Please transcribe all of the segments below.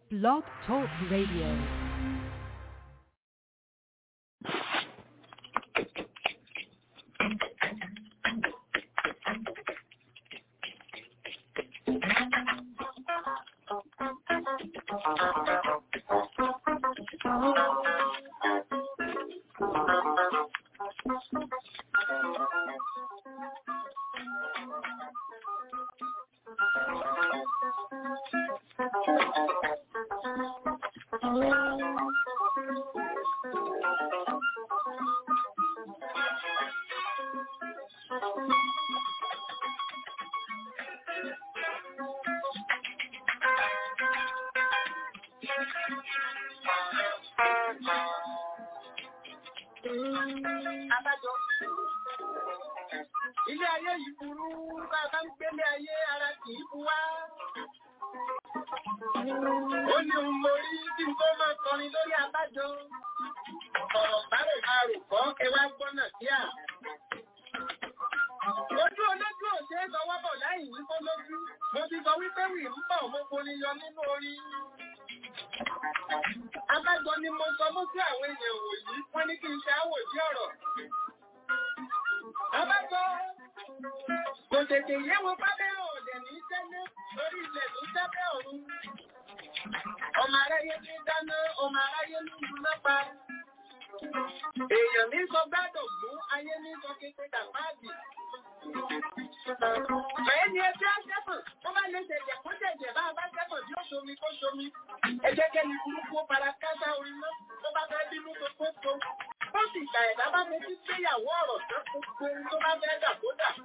Blog Talk Radio. Abájọ. Ilé ayé yìí burú, bá a bá ń gbélé ayé ara kì í bu wá. Ó ní òun mo rí kí n tó máa kọrin lórí abájọ. Ọ̀rọ̀ bárò máa rò kọ́ ẹ wá gbọ́nà sí à. Ojú olójú ò ṣe é sọwọ́ bọ̀ láì wí kó lójú. Mo ti sọ wípé wì ń bọ̀ mo forí yọ nínú orin. Abájọ ni mo sọ mú sí àwọn èèyàn wòyí, wọ́n ní kí n ṣe àwòdí ọ̀rọ̀. Abájọ kò tètè yé wọn pábẹ́ ọ̀dẹ̀ ní tẹ́lẹ̀ lórí ilẹ̀ ní tẹ́lẹ̀ ọ̀run. Ọmọ aráyé ní dáná, ọmọ aráyé ní ìdúná pa. Èèyàn ní sọ gbádùn fún ayé ní sọ kété dàpáàdì. Bẹ́ẹ̀ ni ẹgbẹ́ aṣẹ́fọ̀n, wọ́n bá lè ṣẹ̀jẹ̀ kó ṣẹ̀jẹ̀ bá a bá ṣẹ́fọ̀n tí ó ṣomi kó ṣomi. Ẹ jẹ́ kẹ́ni burúkú ó para kásá orin náà, tó bá fẹ́ bínú tó tó tó. Ó sì gbà ẹ̀dá bá fi sí gbéyàwó ọ̀rọ̀ tó gbogbo ohun tó bá fẹ́ dà kó dà.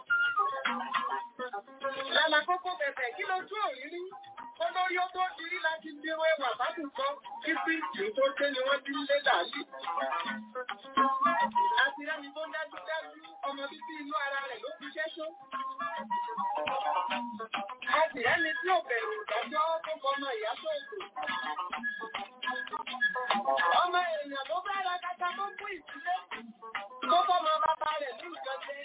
Lálá kókó bẹ̀bẹ̀ kí ló tún òrírí? Olórí ó tó dirí láti díró ẹwà bákùnkọ́, kí fíìsì tó ké ni wọ́n ti ń lé dàálì. Àti rẹ́ni tó dájú dájú, ọmọ bíbí inú ara rẹ̀ ló fi ṣẹ́ṣó. Àti rẹ́ni tí ò bẹ̀rù ìdájọ́ tó kọmọ ìyá tó ètò. Ọmọ èèyàn ló bá ra kata tó kú ìdílé. Tó fọmọ bàbá rẹ̀ ní ìjọsẹ̀.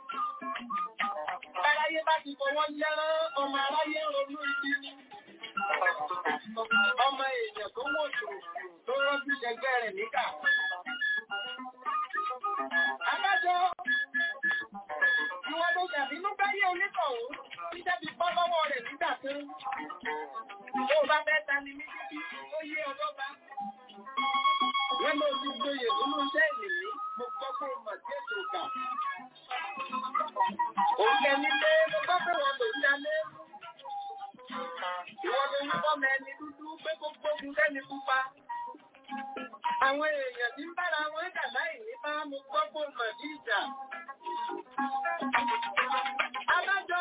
Aráyé bá ti fọwọ́ lẹ́rán, ọmọ aráyé ronú ibi ni. Ọmọ èèyàn tó wò ṣòro tó rọ́jú jẹgbẹ́ rẹ̀ níkà. Adájọ́, ìwọ ló ṣàbínú báyé onítọ̀hún, títẹ́ fi bọ́ lọ́wọ́ rẹ̀ nígbà kan. Tó bá fẹ́ ta ni mí títí, ó yé ọlọ́ba. Wọ́n ló ti gboyè nínú iṣẹ́ ìlú, mo gbọ́ pé o mọ̀ sí ètò ìgbà. Òun ẹni pé mo gbọ́ pé wọn lò ní alẹ́. Ìwọ́n ló ń kọ́ mọ ẹni dúdú pé kó gbógun lẹ́ni pupa. Àwọn èèyàn tí ń bára wọn jà láì ní bá mo gbọ́ pé o mọ̀ sí ìjà. Adájọ́,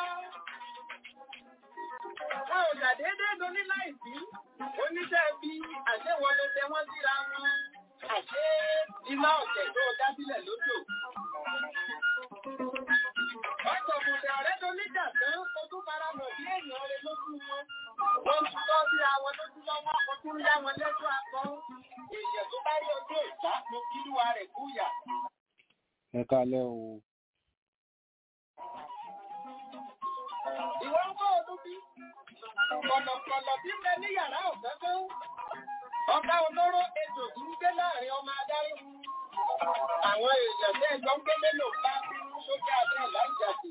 wọn ò ṣàdédé doní láìsí. Oníṣẹ́ bí àṣẹwọ́ ló tẹ wọ́n síra wọn. Àṣé iná ọ̀tẹ̀ tó dá sílẹ̀ lójò. Ọ̀pọ̀ òkùnkùn ọ̀rẹ́ tó níjà tán, ó tún fara mọ̀ bí èèyàn rẹ̀ lójú wọn. Wọ́n ń tọ́ sí àwọn lójú lọ́wọ́, ó tún yá wọn lẹ́jọ́ akọ́. Èèyàn tó bá rí ojú ìta mo kí lúwa rẹ̀ kúyà. ẹ kálẹ́ o Ìwọ ń kọ́ ọdún bí? Kọ̀lọ̀kọ̀lọ̀ bí bẹ ní yàrá ọ̀fẹ́ tó. Ọ̀gá olóró ejò tí ń gbé láàrin ọmọ adarí. Àwọn èèyàn bẹ́ẹ̀ jọ ń gbé mélòó bá bínú sókè abẹ́ láìjàdì.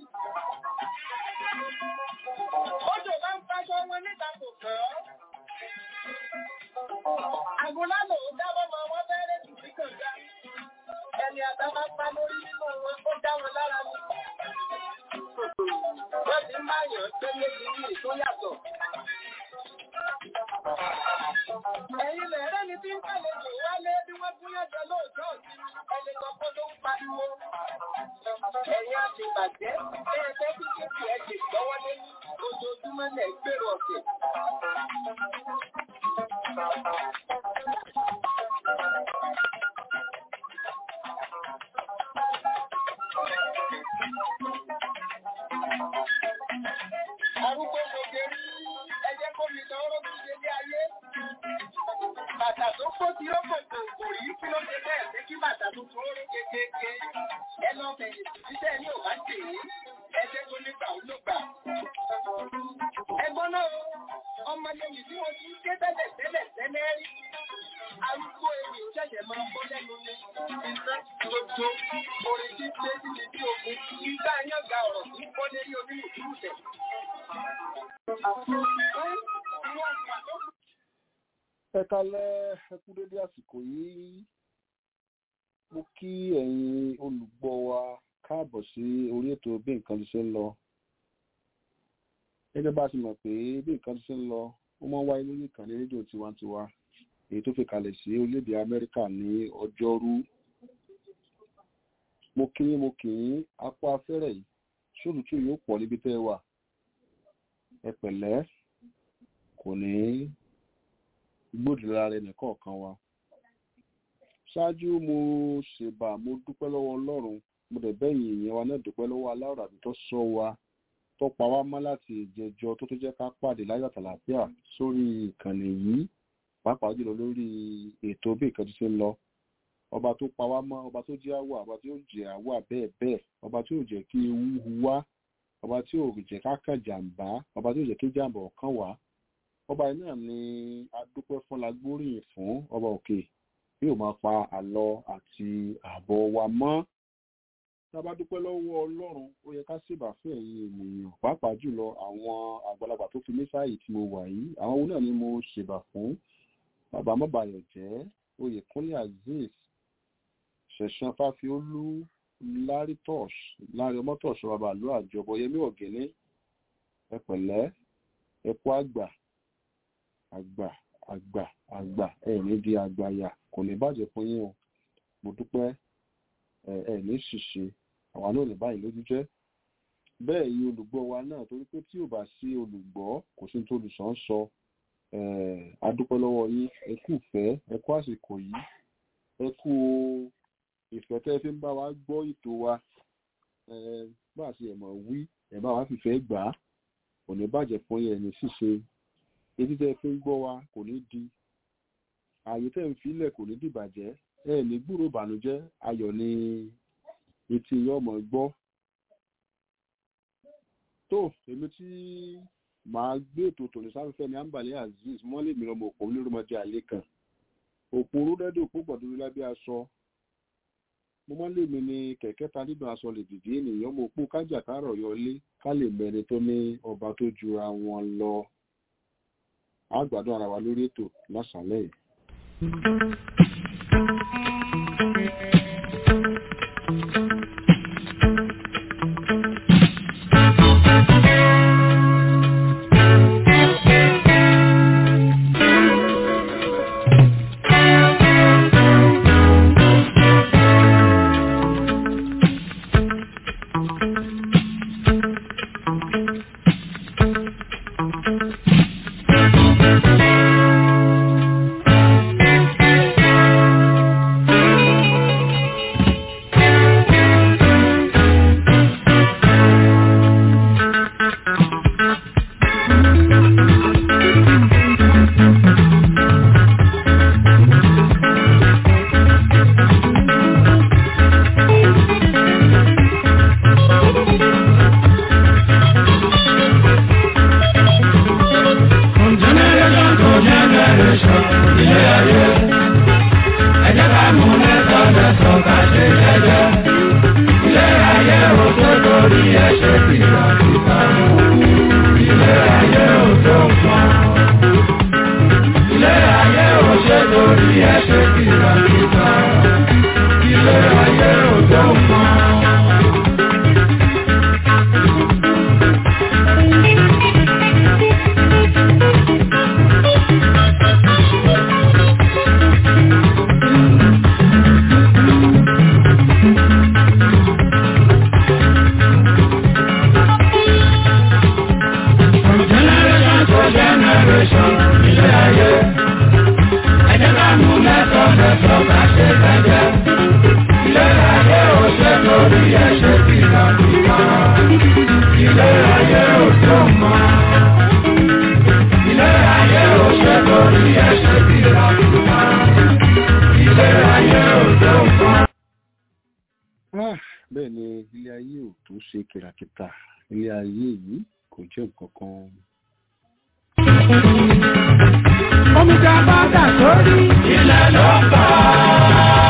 Odò bá ń faṣọ wọn níta kò kàn án. Àgùnlálò ó dábọ́ mọ wọn fẹ́rẹ́ tù sí kànga. Ẹni àgbà máa pa lórí nínú wọn, ó dá wọn lára ní. Wọ́n ti ń báyàn tẹ́lẹ̀ sí ní ìtó yàtọ̀. Ẹ̀yin lẹ̀rẹ́ ni tí ń kàlejò wálé bí wọ́n tún yàtọ̀ lóòjọ́ sí ẹni kọ́kọ́ ló ń pariwo. Ẹ̀yin àti ìbàjẹ́ bẹ́ẹ̀ tẹ́ kí kéèkì ẹ̀ lè gbọ́wọ́ lé ojoojúmọ́ lẹ̀ gbèrò ọ̀sẹ̀. Arúgbó gbogbo rí ẹjẹ́ kó mi lọ ọ́rọ́ tó ṣe ní ayé. Bàtà tó kó tí ó kò kò kò rí kí ló ṣe bẹ́ẹ̀ pé kí bàtà tuntun ó rí kékeré. Ẹ lọ bẹ̀yìn títẹ̀ ní òbá tèé. Ẹjẹ́ tó nígbà ó ló gbà. Ẹgbọ́n náà ọmọdé mi tí wọ́n ti ń ké tẹ́lẹ̀ tẹ́lẹ̀ tẹ́lẹ̀ rí. Arúgbó ewì ṣẹ̀ṣẹ̀ máa bọ́ lẹ́nu ní iná gbogbo orin tí ṣe ti di bí ogun. Ìgbà yẹn ga ọ̀rọ̀ tí kọ́ lérí onílùú tẹ̀. ẹ kalẹ̀ ẹ kú dédé àsìkò yìí mo kí ẹ̀yin olùgbọ́ wa káàbọ̀ sí orí ètò bí nǹkan ti ṣe ń lọ gẹ́gẹ́ bá a ti mọ̀ pé bí nǹkan ti ṣe ń lọ ó máa ń wáyé lórí ìkànnì rédíò tiwantiwa èyí tó fi kalẹ̀ sí orílẹ̀-èdè amẹ́ríkà ní ọjọ́rú mo kí yín mo kì í apá afẹ́rẹ́ yìí ṣòlùtù yóò pọ̀ níbi tẹ́ ẹ wà ẹ pẹ̀lẹ́ kò ní gbòdìlára ẹnìkọ̀ọ̀kan wa ṣáájú mo ṣèbà mo dúpẹ́ lọ́wọ́ ọlọ́run mo dẹ̀ bẹ́yìn ìyẹn wa náà dúpẹ́ lọ́wọ́ aláwọ̀ àbí tó sọ wa tó pa wá mọ́ láti ìjẹjọ tó tó jẹ́ ká pàdé láyọ̀ àtàlàfíà sórí ìkànnì yìí pàápàá jùlọ lórí ètò bí nǹkan ti ṣe ń lọ ọba tó pa wá mọ́ ọba tó jẹ́ àwọ̀ ọba tí ó jẹ́ àwọ̀ bẹ́ẹ̀ bẹ́ẹ̀ ọba tí ò jẹ́ kí ewu hu wá ọba tí ò jẹ́ ká kàn jàǹbá ọba tí ò jẹ́ kí jàǹbá ọ̀kan wá ọba yìí náà ni adúpẹ́ fún lágbóríyìn fún ọba òkè yóò máa pa àlọ àti ààbọ̀ wa mọ́ tá a bá dúpẹ́ lọ́wọ́ ọlọ́run ó yẹ ká ṣèbà fún ẹ̀yin ènìyàn pàápàá jùlọ àwọn àgbàlagbà tó fi mí sáàyè tí mo wà yìí àwọn owó náà ni mo ṣèbà fún bàbá mọ́bàyọ̀ jẹ́ oyèkúnlé azeez ṣẹ̀ṣán fáfiólú lárí tọ́ṣ lárí ọmọ tọ́ṣ bàbá àlọ́ àjọbọ yẹmí ọ̀gẹ́lẹ́ ẹ pẹ̀lẹ́ ẹ kú àgbà àgbà àgbà àgbà ẹ ní di àgbàyà kò ní bàjẹ́ fún yín o mo dúpẹ́ ẹ ẹ ní ṣìṣe àwa náà lè báyìí lójú jẹ́ bẹ́ẹ̀ yìí olùgbọ́ wa náà torí pé tí ò bá sí olùgbọ́ kò sí tó olùsàn sọ adúpẹ́ lọ́wọ́ yín ẹ kú ìfẹ́ ẹ kú àsìkò yìí ẹ kú ìfẹ́ tẹ́ fi ń bá wa gbọ́ ètò wa bá a ṣe ẹ̀mọ̀ wí ẹ̀ bá wa fìfẹ́ gbà á kò ní bàjẹ́ fún yín ẹ̀ ní ṣìṣe etí tẹ́ fi ń gbọ́ wa kò ní di ààyè tẹ́ ń filẹ̀ kò ní dìbàjẹ́ ẹ ní gbúrò ìbànújẹ́ ayọ̀ ní etí ọmọ gbọ́ tó èmi tí màá gbé ètò tòní sáfẹ́fẹ́ ní ambale azeez mọ́lẹ̀ mi lọ́mọ òpó onírúmọdé àlẹ́ kan òpó orúdẹ́dẹ́ òpó gbọ̀dúrú lábẹ́ aṣọ mo máa ń lè mi ní kẹ̀kẹ́ ta nínú aṣọ lè dìde ènìyàn mo pó kájà kárọ̀ yọlé ká lè mẹ́ni tó ní ọba tó jura wọn lọ àgbàdo ara wa lórí ètò lásàlẹ̀ yìí. bẹ́ẹ̀ ni ilé ayé ò tó ṣe kìràkìtà ilé ayé yìí kò jẹ́ nǹkan kan. sórí ilẹ̀ ló ń bọ̀.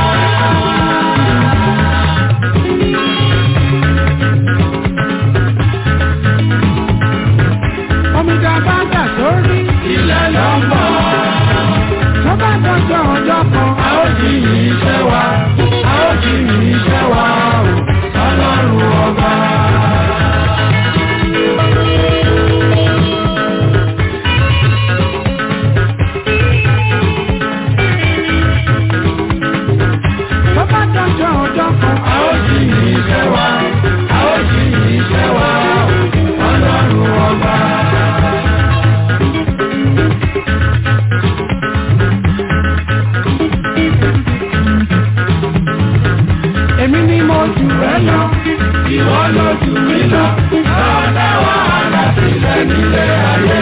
Omi tá a bá dà sórí ilẹ̀ ló ń bọ̀. Tó bá dọjọ́ ọjọ́ kan, a ó jí iṣẹ́ wa, a ó jí iṣẹ́ wa o, ọlọ́run ọba. Tó bá dọjọ́ ọjọ́ kan, a ó jí iṣẹ́ wa, a ó jí iṣẹ́ wa o, ọlọ́run ọba. Èmi ni mo jù ẹ́ lọ, ìwọ ló jù mí lọ, lọ́dá wàhálà sílẹ̀ nílé ayé.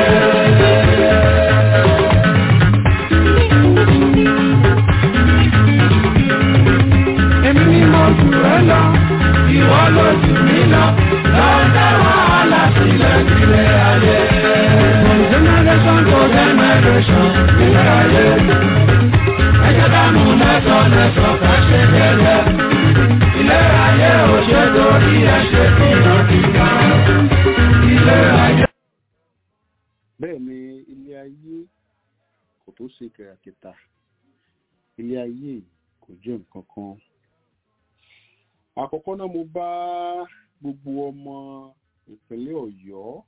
Èmi ni mo jù ẹ́ lọ, ìwọ ló jù mí lọ, lọ́dá wàhálà sílẹ̀ nílé ayé. From generation to generation nílé ayé. Ẹ jẹ́ ká mú lẹ́sọ̀ lẹ́sọ̀ ká ṣe gẹ́gẹ́ ilé ayé ò ṣe torí ẹ̀ṣẹ̀ tí wọ́n ti ká. Ilé ayé. bẹ́ẹ̀ ni ilé ayé kò tó ṣe kẹ̀ràkìtà ilé ayé kò jẹ́ nǹkan kan àkọ́kọ́ náà mo bá gbogbo ọmọ ìpínlẹ̀ ọ̀yọ́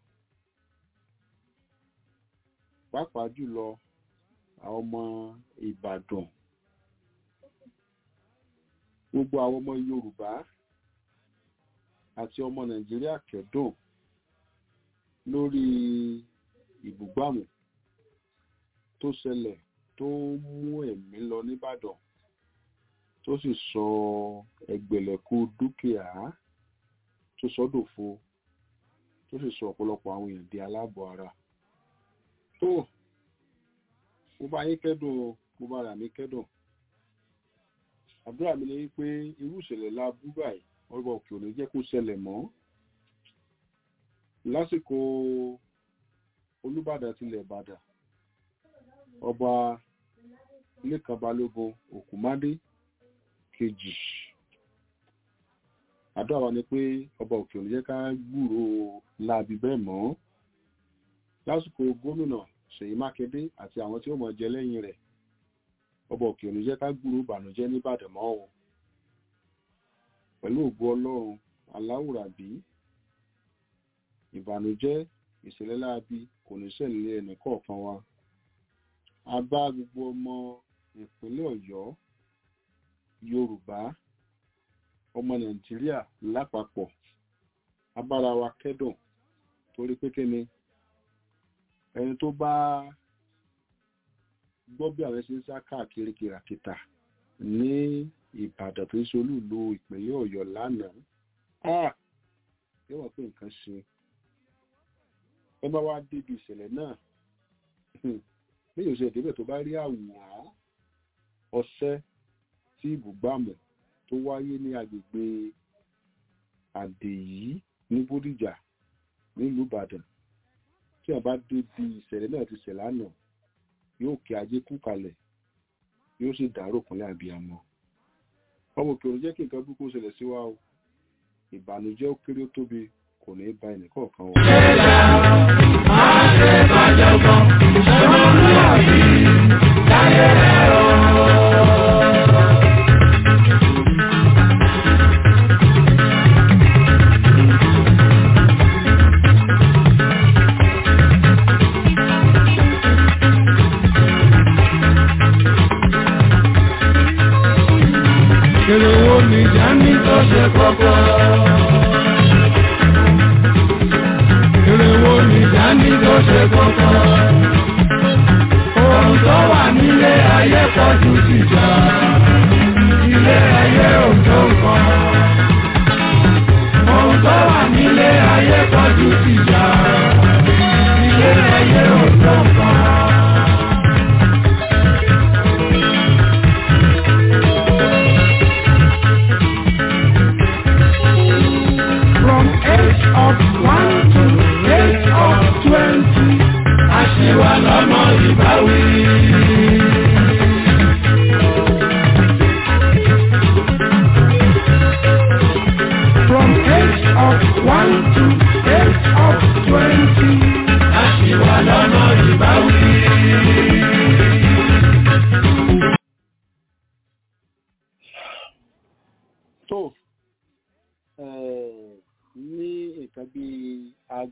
pàápàá jùlọ àwọn ọmọ ìbàdàn gbogbo àwọn ọmọ yorùbá àti ọmọ nàìjíríà kẹ́dùn lórí ìbúgbàmù tó ṣẹlẹ̀ tó mú ẹ̀mí lọ nìbàdàn tó sì sọ ẹgbẹ̀lẹ̀kú dúkìá tó sọ́dòfo tó sì sọ ọ̀pọ̀lọpọ̀ àwọn èèyàn di aláàbọ̀ ara tó mo bá yín kẹ́dùn o, mo bá rà mí kẹ́dùn àdúrà mi ni wípé irú ìṣẹ̀lẹ̀ la bú báyìí ọba òkè ò ní jẹ́ kó ṣẹlẹ̀ mọ́ lásìkò olúbàdàn tilẹ̀ ìbàdàn ọba lẹ́kàn balógun òkúmádé kejì àdúrà wa ni pé ọba òkè ò ní jẹ́ ká gbúrò láabi bẹ́ẹ̀ mọ́ lásìkò gómìnà ṣèyí mákindé àti àwọn tí ó mọ̀ jẹ lẹ́yìn rẹ̀ ọba òkè òní jẹ́ ká gbúrò ìbànújẹ́ nìbàdàn mọ́ o pẹ̀lú ògo ọlọ́run aláwùrábí ìbànújẹ́ ìṣẹ̀lẹ̀ láabi kò ní ṣẹlẹ̀ ẹnì kọ̀ọ̀kan wa a bá gbogbo ọmọ ìpínlẹ̀ ọ̀yọ́ yorùbá ọmọ nàìjíríà lápapọ̀ abára wa kẹ́dùn torí pé kíni ẹni tó bá gbọ́ bí àwọn ṣe ń sá káàkiri kìràkìtà ní ìbàdàn tó ń ṣe olúùlú ìpínlẹ̀ ọ̀yọ́ lánàá ah yóò wọ́n pé nǹkan ṣe ẹ bá wá débi ìṣẹ̀lẹ̀ náà bí yóò ṣe ìdíbẹ̀ tó bá rí àwòrán ọṣẹ́ tí ibùgbàmù tó wáyé ní agbègbè àdèyí ní bódìjà nílùú ìbàdàn tí wọ́n bá débi ìṣẹ̀lẹ̀ náà ti ṣẹlẹ̀ àná yóò kí ajé kú kalẹ̀ yóò sì dárò kúnlẹ̀ àbíyamọ ọmọ òkè òun jẹ́ kí nǹkan burúkú ṣẹlẹ̀ sí wa o ìbànújẹ́ ó kéré ó tóbi kò ní í ba ẹnì kọ̀ọ̀kan wa. Èrèwó mi já ní tó ṣe kọ́kọ́. Èrèwó mi já ní tó ṣe kọ́kọ́.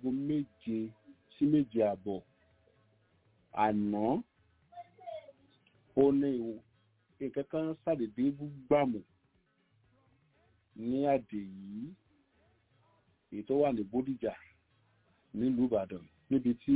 aago méje sí méje àbọ̀ àná ó ní nǹkan kan ṣàdédé gbàmù ní àdè yìí èyí tó wà ní bódìjà nílùú ìbàdàn níbi tí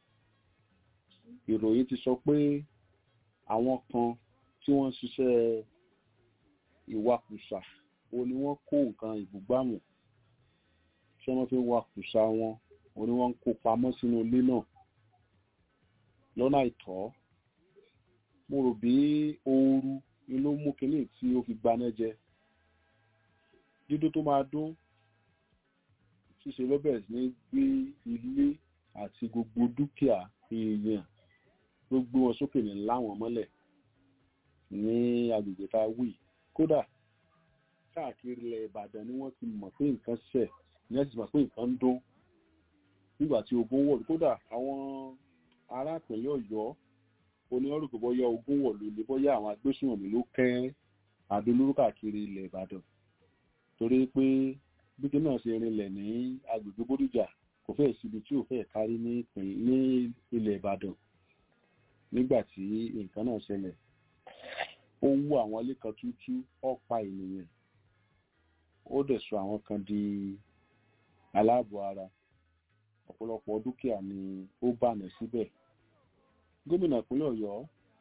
ìròyìn ti sọ pé àwọn kan tí wọ́n ń ṣiṣẹ́ ìwakùsà ó ní wọ́n kó nǹkan ìbúgbàmù tí wọ́n fi ń wakùsà wọn ó ní wọ́n ń kó pamọ́ sínú ilé náà lọ́nà àìtọ́ mo rò bí ooru ni ló mú kinní tí ó fi gbaná jẹ dídún tó máa dún ṣíṣe ló bẹ̀rẹ̀ sí ní gbé ilé àti gbogbo dúkìá èèyàn ló gbé wọn sókè ní láwọn mọ́lẹ̀ ní agbègbè tá a wí kódà káàkiri ilẹ̀ ìbàdàn ni wọ́n ti mọ̀ pé nǹkan ṣẹ̀ ní wọ́n ti mọ̀ pé nǹkan ń dún nígbà tí ogun wọ̀ kódà àwọn ará ìpínlẹ̀ ọ̀yọ́ oníwọ́rù kò bọ́yá ogun wọ̀ ló lè bọ́yá àwọn agbésùnmọ̀mí ló kẹ́ adolóró káàkiri ilẹ̀ ìbàdàn torí pé bíkí náà ṣe rinlẹ̀ ní agbègbè bódìjà kò fẹ́ẹ̀ síbi tí ò fẹ́ẹ̀ kárí ní ilẹ̀ ìbàdàn nígbà tí nǹkan náà ṣẹlẹ̀ ó wú àwọn ilé kan tútú ọ̀pá ènìyàn ó dẹ̀ sọ àwọn kan di aláàbọ̀ ara ọ̀pọ̀lọpọ̀ dúkìá ni ó bànà síbẹ̀ gómìnà ìpínlẹ̀ ọ̀yọ́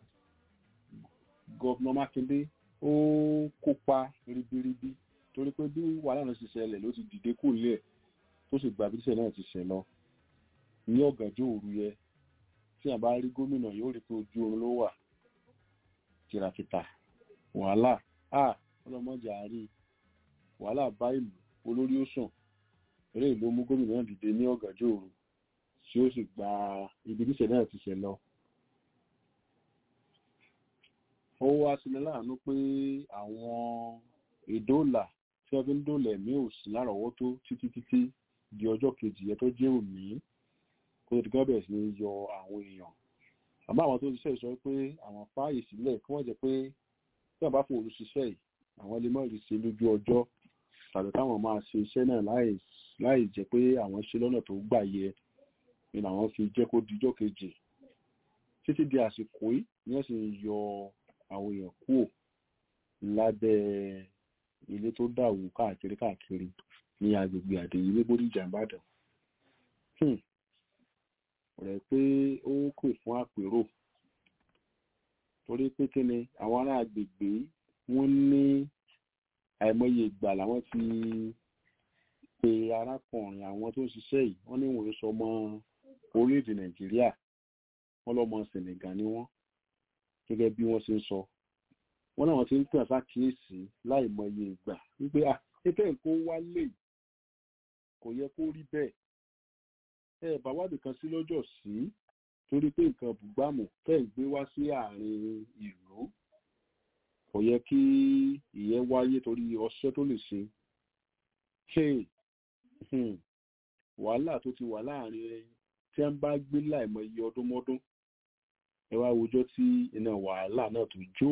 gọ́vnà mákindé ó kópa ribiribi torí pé bí wàhálà náà ti ṣẹlẹ̀ ló ti dìde kù lẹ̀ tó sì gba bíṣẹ̀ náà ti ṣẹ̀ lọ ní ọ̀gànjọ́ òru yẹ tí a bá rí gómìnà yóò rí pé ojú oorun ló wà kìràkìtà wàhálà a ọlọmọjà àárí wàhálà bá ìlú olórí ó sàn eré ìlú mú gómìnà náà dìde ní ọ̀gànjọ́ òru tí ó sì gba ibi bíṣẹ̀ náà ti ṣẹ̀ lọ ó wá sílẹ̀ láàánú pé àwọn ìdóòlà tí wọ́n fi ń dóòlà ẹ̀mí ò sí lárọ̀ọ́wọ́tó títí títí di ọjọ́ kejì yẹn tó jẹ́ òní kó tó ti gbọ́ bẹ̀rẹ̀ sí ní yọ àwọn èèyàn àmọ́ àwọn tó ń ṣiṣẹ́ sọ pé àwọn fáàyè sílẹ̀ kí wọ́n jẹ́ pé tí wọ́n bá fún olùṣiṣẹ́ yìí àwọn lè mọ̀ rí ṣe lójú ọjọ́ tàbí káwọn máa ṣe iṣẹ́ náà láì jẹ́ pé àwọn ṣe lọ́nà tó gbà yẹ ni àwọn fi jẹ́ kó dijọ́ kejì títí di àsìkò yìí ni wọ́n sì ń yọ àwọn èèyàn kúrò lábẹ́ ilé tó dàwó káàkiri káàkiri ní agbègbè àdèyí ní bódìjà ìbàdàn rẹ̀ pé ó kù fún àpérò torí pé kí ni àwọn ará agbègbè wọ́n ní àìmọye ìgbà làwọn ti pe arákùnrin àwọn tó ń ṣiṣẹ́ yìí wọ́n ní wọ́n sọ ọmọ orílẹ̀-èdè nàìjíríà wọ́n lọ́mọ senegal ni wọ́n gẹ́gẹ́ bí wọ́n ṣe ń sọ wọ́n náà ti ń pè àṣàkíyèsí láìmọye ìgbà wípé à ètò nǹkan wálé kò yẹ kó rí bẹ́ẹ̀ ẹ bá wádìí kan sí lọ́jọ́ sí torí pé nǹkan bùgbàmù tẹ́ ń gbé wá sí àárín ìlú kò yẹ kí ìyẹn wáyé torí ọṣẹ́ tó lè ṣe wàhálà tó ti wà láàrin ẹ tí wọ́n bá gbé láìmọye ọdún mọ́dún ẹ wá wojọ́ tí iná wàhálà náà tó jó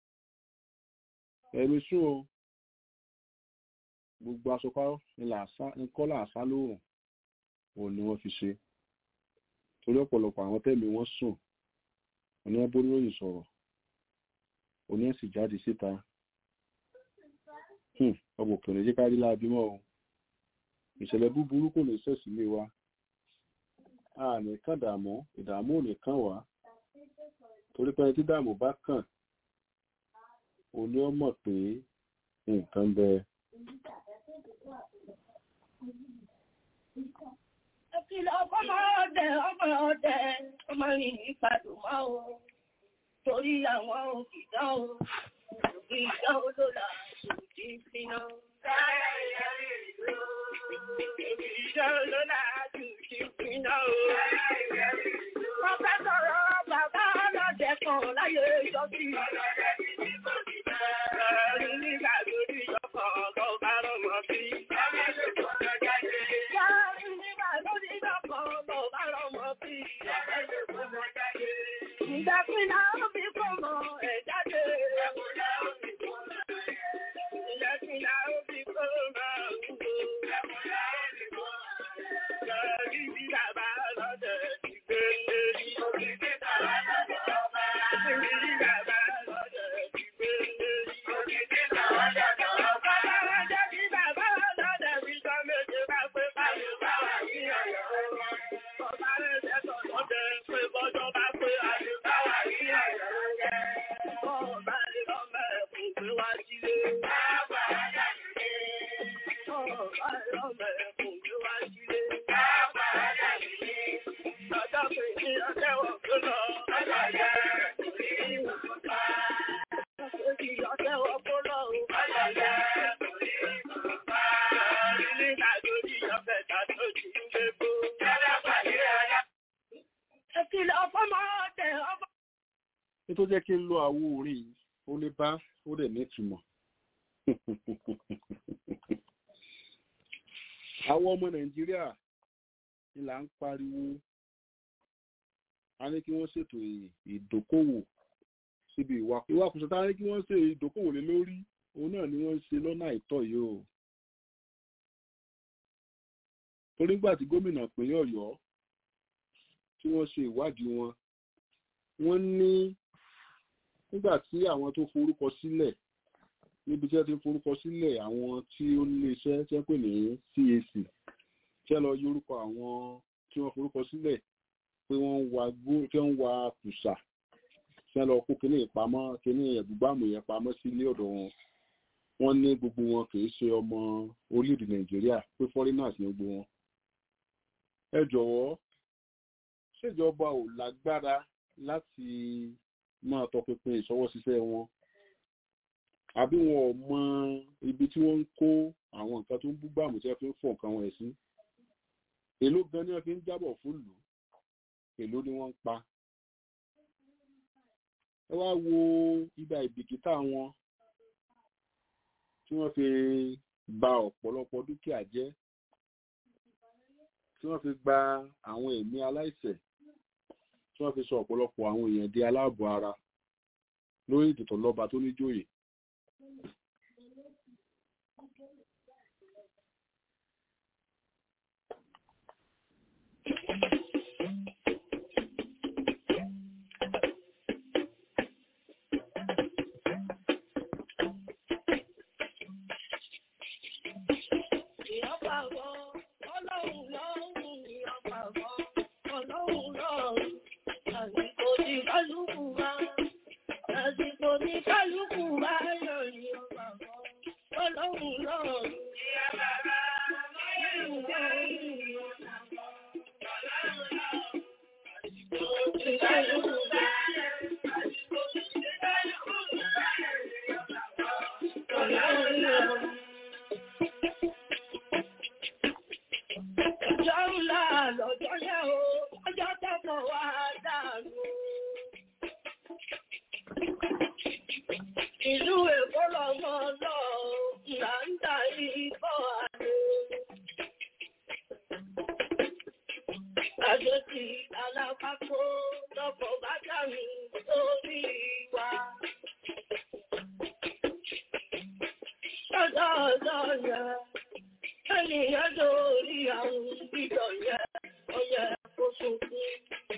ẹ̀rù sún o gbogbo aṣọpá ńkọ́ làásá lóòrùn òun ni wọ́n fi ṣe torí ọ̀pọ̀lọpọ̀ àwọn tẹ́mi wọ́n sùn òní ẹ̀ bórí òyìn sọ̀rọ̀ òní ẹ̀ sì jáde síta ọmọ òkèèrè jẹ́ kárí láàbí mọ́ o ìṣẹ̀lẹ̀ búburú kò lè ṣẹ̀sì lé wa a ní kàn dààmú ìdààmú ò ní kàn wá torí pé tí dààmú bá kàn ó ní ó mọ̀ pé nǹkan bẹ. Ìkìlọ̀ ọmọ ọdẹ ọmọ ọdẹ ọmọ yìí ìpàdù máa o torí àwọn òkìdá o òkìdá olóla òkì fínà. Òkìdá olóla òkì fínà o. Wọ́n fẹ́ sọ̀rọ̀ bàbá ọlọ́dẹ kan láyé ìjọ́sí. Ẹ̀rí nígbà lórí ìjọkọ̀ ọ̀gọ́ bá rọmọ sí. Ẹ̀rí nígbà lórí ìjọkọ̀ ọ̀gọ́ bá rọmọ sí. Ìgbàkúnlá ó fi kọ́ mọ ẹ̀ jáde. Ìgbàkúnlá ó fi kọ́ mọ ẹ̀ wúwo. Ẹ̀rí nítorí jẹ́ kí n lo àwo orin yìí ó lè bá ó dẹ̀ nítumọ̀ àwọn ọmọ nàìjíríà ni là ń pariwo a ní kí wọ́n ṣètò ìdókòwò síbi ìwakùsọ tá a ní kí wọ́n ṣe ìdókòwò lé lórí òun náà ni wọ́n ń ṣe lọ́nà àìtọ́ yìí o torí nígbà tí gómìnà ìpínlẹ̀ ọ̀yọ́ tí wọ́n ṣe ìwádìí wọn wọ́n ní nígbà tí àwọn tó forúkọ sílẹ̀ níbi tí wọ́n ti ń forúkọ sílẹ̀ àwọn tí ó nílé iṣẹ́ tí wọ́n pè ní CAC tí wọ́n lọ yórúkọ àwọn tí wọ́n forúkọ sílẹ̀ pé wọ́n ń wa gbó tí wọ́n ń wa kùsà tí wọ́n lọ kó kíní ìpamọ́ kíní ẹ̀gbùgbàmù yẹn pamọ́ sí ilé ọ̀dọ̀ wọn wọ́n ní gbogbo wọn kì í ṣe ọmọ orílẹ̀-èdè Nàìjíríà pé foreigners ní gbogbo wọn. ẹ jọ̀wọ́ ṣèjọba ò lágbára láti máa tọpinpin ìṣọwọ́ṣiṣẹ́ wọn àbí wọn ò mọ ibi tí wọ́n ń kó àwọn nǹkan tó ń bú gbàmù tí wọ́n fi ń fọ̀ nǹkan wọn sí èló gan ni wọ́n fi ń jábọ̀ fún lù èló ni wọ́n ń pa ẹ wá wo ibà ìbìkítà wọn tí wọ́n fi ba ọ̀pọ̀lọpọ̀ dúkìá jẹ́ tí wọ́n fi gba àwọn ẹ̀mí aláìṣẹ̀ tí wọ́n fi sọ ọ̀pọ̀lọpọ̀ àwọn èèyàn di aláàbọ̀ ara lórí ìdìtọ̀ lọ́ba tó níjòyè Ìlú Èkó lọ́mọ lọ, là ń ta ìbọ̀ àlè. Àjòjì alápapọ̀ lọ́kọ̀ bá dàrú sórí wa. Lọ́jọ́ ọjọ́ yẹn, ènìyàn lórí àwọn ìbílọ̀ yẹn, ọyẹ kó sunkún.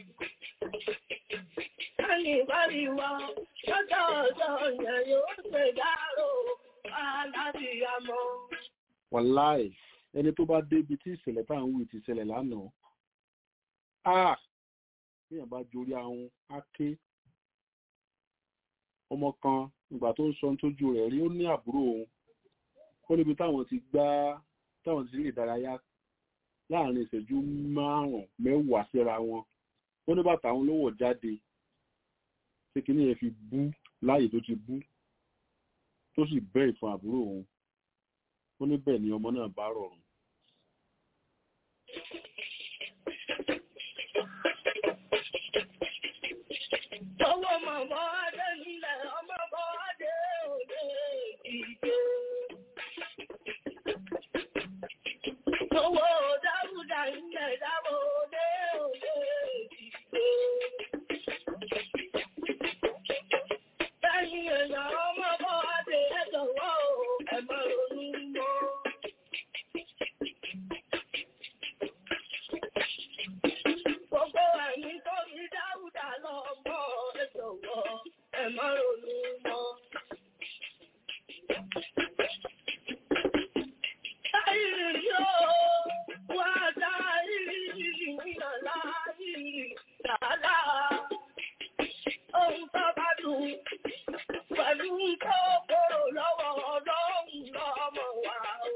Ẹni bá rí wa, lọ́jọ́ ọjọ́ yẹn yóò ṣe dárò aláàbíyamọ. wàláì ẹni tó bá débi tí ìṣẹ̀lẹ̀ tá à ń wí ti ṣẹlẹ̀ lánàá ah bíyàn bá jorí ahun á ké ọmọ kan ìgbà tó ń sọ tójú rẹ̀ rí ó ní àbúrò òun ó níbi táwọn ti gbá táwọn ti rí ìdárayá láàrin ìṣẹ́jú márùn-ún mẹ́wàá síra wọn ó ní bàtà òun ló wọ̀ jáde ṣé kí ni yẹn fi bú láàyè tó ti bú tó sì bẹ́ ìfọn àbúrò òun ó ní bẹ́ẹ̀ ni ọmọ náà bá rọrùn Owó mọ̀mọ́ adé nílẹ̀ ọmọ bọ́ adé òde ìdíje. Owó dáúdà nílẹ̀ dábò òde òde ìdíje. Lẹ́yìn èèyàn ọmọ bọ́ adé ẹ̀jọ̀wọ́ ẹ̀mọ́ ronú mọ́. Gbogbo ẹ̀mí tó fi dáúdà lọ mọ́ ẹ̀jọ̀wọ́ ẹ̀mọ́ ronú mọ́. Táyìrì yóò wá táyìrì nínà láyìrì dáadáa. Ohun tó bá dùn pẹ̀lú tó kóró lọ́wọ́ ọlọ́run lọ́mọ wa o.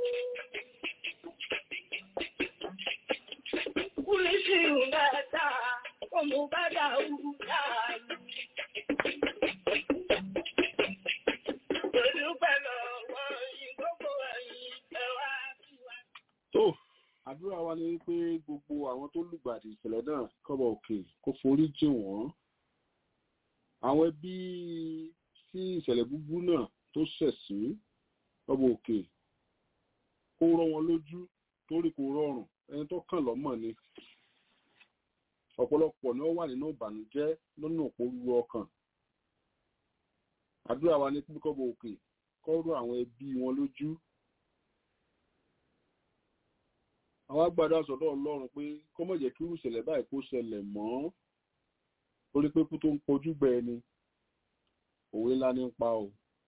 Kúlíṣì mẹ́ta, ọmọ bá dàrú dàrú. Pẹ̀lú pẹ̀lú ọ̀wọ́ ìgbókò ẹ̀yìn ẹ̀wà tiwa. tó àdúrà wa ni wípé gbogbo àwọn tó lùgbàdì ìṣẹ̀lẹ̀ náà kọ́bọ̀ òkè kó forí jì wọ́n àwọn ẹbí sí ìṣẹ̀lẹ̀ búburú náà tó ṣẹ̀ sí ọba òkè kó rọ́ wọn lójú torí kò rọrùn ẹni tó kàn lọ́mọ̀ ni ọ̀pọ̀lọpọ̀ ni ó wà nínú ìbànújẹ́ lọ́nà òpórúurú ọkàn àdúrà wa ní pípọ́bọ̀ òkè kọ́rọ̀ àwọn ẹbí wọn lójú àwọn agbádá sọ̀dọ̀ ọlọ́run pé kó má jẹ́ kí irú ìṣẹ̀lẹ̀ báyìí kó ṣẹlẹ̀ mọ́ torí pé kú tó ń pojú gbẹ ẹni òwe ńlá ní ń pa o.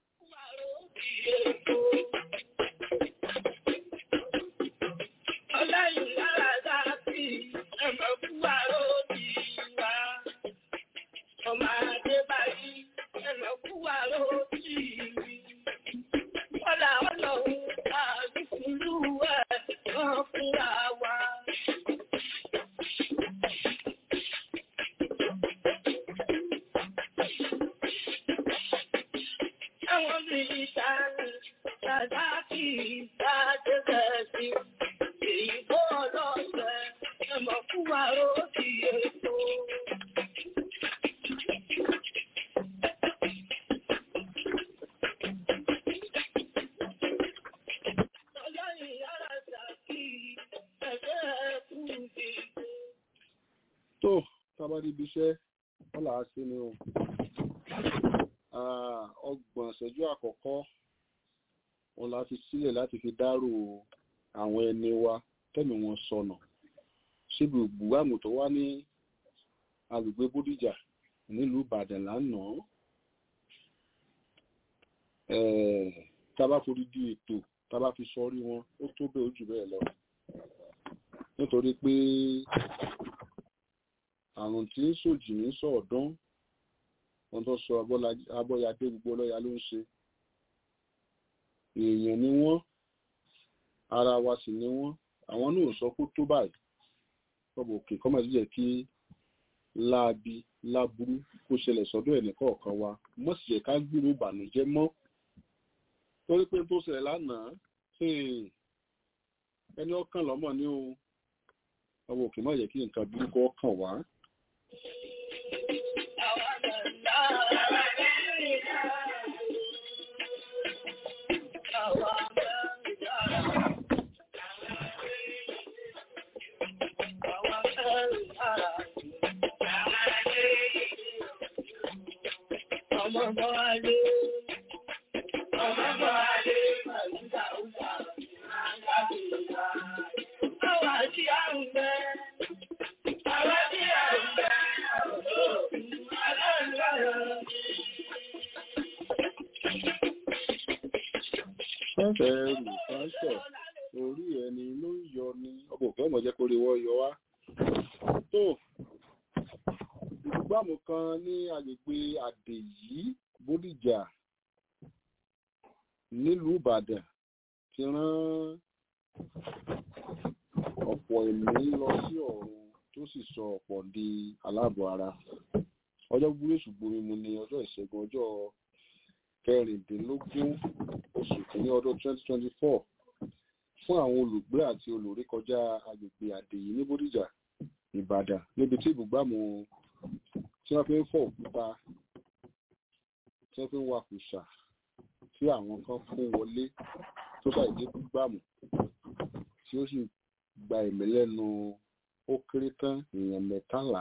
Ọlọ́run lára dábì ẹ̀mọ̀ fún àrò òdì wa. Ọmọ adé báyìí ẹ̀mọ̀ fún àrò òdì mi. Ọ̀là ọlọ́run àdúgbò ẹ̀ wọ́n fúnra wa. Àwọn mílítà ní Sàdáàkì ìdájẹ́ sí. Èyí tó ọlọ́sẹ̀ ẹ̀mọ̀ fún àrò òdì ètò. Ọlọ́run yára ṣàkí ẹ̀fẹ́ ẹ̀kú dìbò. tó tábà níbi iṣẹ́ wọ́n là á sí ni o Ah, ọgbọ̀n ìṣẹ́jú àkọ́kọ́ wọn la fi sílẹ̀ láti fi dárò àwọn ẹni wa tẹ́mi wọn sọnà síbi ìbúgbàmù tó wá ní agbègbè bódìjà nílùú ìbàdàn lánàá Eh, tábà forí di ètò tábà fi sọrí wọn ó tó bẹ́ẹ̀ ó jù bẹ́ẹ̀ lọ nítorí pé àrùn tí ń sòjì ní sọ̀ọ̀dán wọn tó sọ Abọ́lá- abọ́yadé gbogbo ọlọ́ya ló ń ṣe èèyàn ni wọ́n ara wa sì ni wọ́n àwọn náà ò sọ kó tó báyìí kọ́bọ̀ òkè kọ́mọ̀ sí jẹ́ kí láabi láburú kó ṣẹlẹ̀ sọ́dọ̀ ẹ̀ nìkọ̀ọ̀kan wa mọ́ sì jẹ́ ká gbúrò ìbànújẹ́ mọ́ torí pé tó ṣẹlẹ̀ lánàá hmm, ẹni ọkàn lọ́mọ ní o ọmọ òkè má jẹ́ kí nǹkan burúkú ọkàn wá Ọmọ bọ́ alé, ọmọ bọ́ alé, màlúùdà ó dà, àwọn àti àrùn bẹ́ẹ̀. Àwọn tí a ń bẹ aláǹgbàrán. fẹ́fẹ́ rù fáṣọ̀ orí ẹni ló ń yọ ni ọmọ òkè ọmọ jẹ́ kó rí wọ́n yọ wá tó ìgbàmù kan ní agbègbè àdèyí bódìjà nílùú ìbàdàn ti rán ọ̀pọ̀ ẹ̀mí lọ sí ọ̀run tó sì sọ ọ̀pọ̀ di aláàbọ̀ ara ọjọ́ gbúrú ṣùgbọ́n mímu ní ọjọ́ ìṣẹ́gun ọjọ́ kẹrìndínlógún oṣù kìíní ọdún 2024 fún àwọn olùgbé àti olùrékọjá agbègbè àdèyí ní bódìjà ìbàdàn níbi tí ibùgbàmù tí wọ́n fi ń fọ́ òkúta tí wọ́n fi ń wakùsà tí àwọn kan fún wọlé tó ṣàìdí gbàmù tí ó sì gba ẹ̀mí lẹ́nu ó kéré tán èèyàn mẹ́tàlá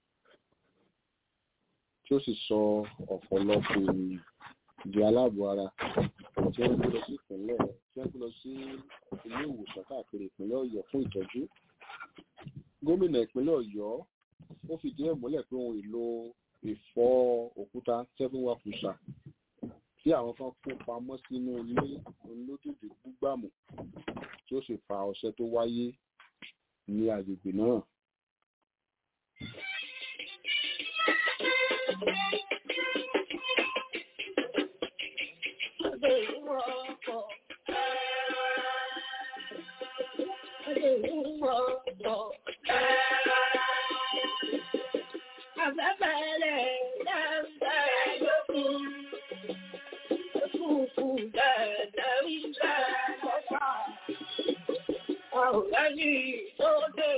tí ó sì sọ ọ̀pọ̀lọpọ̀ ènìyàn di aláàbọ̀ ara tí wọ́n gbé lọ sí ìpínlẹ̀ tí wọ́n gbé lọ sí ilé ìwòsàn káàkiri ìpínlẹ̀ ọ̀yọ́ fún ìtọ́jú gómìnà ìpínlẹ̀ ọ̀yọ́ ó fìdí ẹ̀ múlẹ̀ pé ohun èlò ìfọ́ òkúta seven wakusa tí àwọn kan kó pamọ́ sínú ilé olódìdí gbúgbàmù tí ó sì fa ọṣẹ tó wáyé ní agbègbè náà.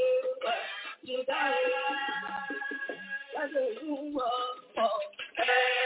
Thank you.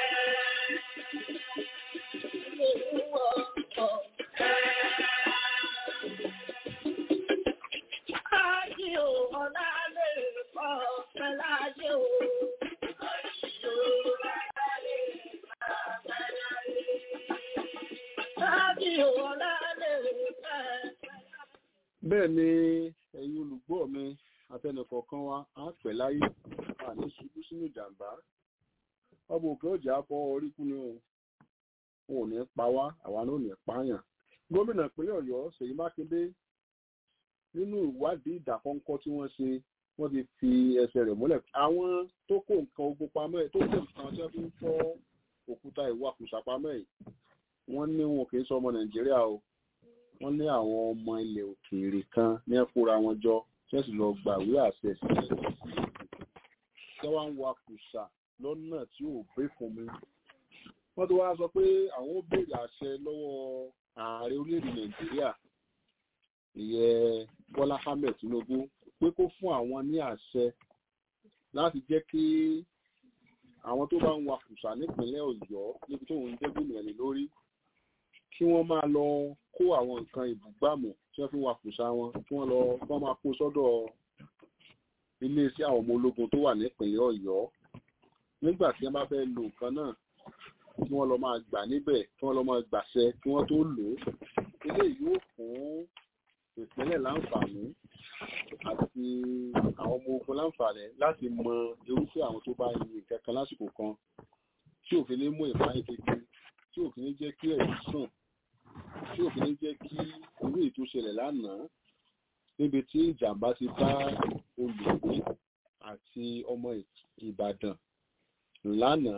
tí ọlá lè fẹ́. bẹ́ẹ̀ ni ẹ̀yin olùgbọ́ mi àtẹnìkọ̀ọ̀kan wa á pẹ́ láyé a ní ṣubú sínú ìjàmbá ọmọ òkè ọjà fọ orí kú ni o wọn ò ní pa wá àwa náà ò ní pààyàn gómìnà ìpínlẹ̀ ọ̀yọ́ ṣèyí mákindé nínú ìwádìí ìdàkọ́ńkọ́ tí wọ́n ṣe wọ́n ti fi ẹsẹ̀ rẹ̀ múlẹ̀ àwọn tó kó nǹkan ogun pamọ́ ẹ̀ tó kó nǹkan tí wọ́n fi ń fọ́ òkúta ìwakùsà pamọ́ ẹ̀ wọ́n ní wọn kì í sọ ọmọ nàìjíríà o wọ́n ní àwọn ọmọ ilẹ̀ òkèèrè kan ní ẹ̀kúra wọn jọ tí wọ́n sì lọ gbàwé àṣẹ sílẹ̀ tí wọ́n ń wakùsà lọ́nà tí ò bẹ́ fún mi wọ́n ti wá sọ pé àwọn ó béèrè àṣẹ lọ́wọ́ ààrẹ orílẹ̀-èdè nàìjíríà ìyẹn bọ́lá ahmed tinubu pé kó fún àwọn ní àṣẹ láti jẹ́ kí àwọn tó bá ń wakùsà nípínlẹ̀ ọ̀yọ́ níbi tó ń jẹ́ gómìnà ní lórí kí wọ́n máa lọ kó àwọn nǹkan ìbúgbàmù tí wọ́n fi wakùsà wọn kí wọ́n lọ kí wọ́n máa kó sọ́dọ̀ iléeṣẹ́ àwọn ọmọ ológun tó wà nípínlẹ̀ ọ̀yọ́ nígbà tí wọ́n bá fẹ́ lo nǹkan náà kí wọ́n lọ máa gbà níbẹ̀ kí wọ́n lọ máa gbàṣẹ kí wọ́n tó lò ó eléyìí yóò fún ìpínlẹ̀ láǹfààní àti àwọn ọmọ ogun láǹfààní láti mọ irúfẹ́ àwọn tó bá yin nǹkan kan lásìkò kan tí òfin ní mú ìpáyín kékeré tí òfin ní jẹ́ kí ẹ̀rí sùn tí òfin ní jẹ́ kí irú ètò ṣẹlẹ̀ lánàá níbi tí ìjàmbá ti bá olùgbé àti ọmọ ìbàdàn lánàá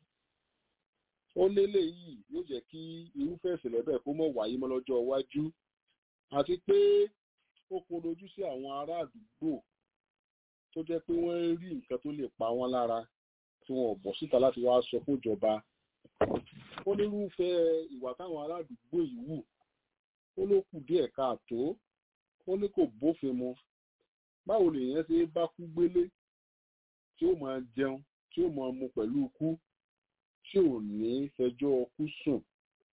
ó lélẹ̀ yìí yóò jẹ́ kí irúfẹ́ ìṣẹ̀lẹ̀ bẹ́ẹ̀ kó mọ̀ wáyé mọ́ lọ́jọ́ iwájú àti pé ó korojú sí àwọn ará àdúgbò tó jẹ́ pé wọ́n ń rí nǹkan tó lè pa wọ́n lára tí wọn ò bọ̀ síta láti wá sọ fún ìjọba ó nírúfẹ́ ìwà táwọn ará àdúgbò yìí wù ó ló kù díẹ̀ káàtó ó ní kò bófin mu báwo lèèyàn ṣe bá kú gbélé tí ó máa jẹun tí ó máa mu pẹ̀lú ikú tí ò ní fẹjọ́ ọkú sùn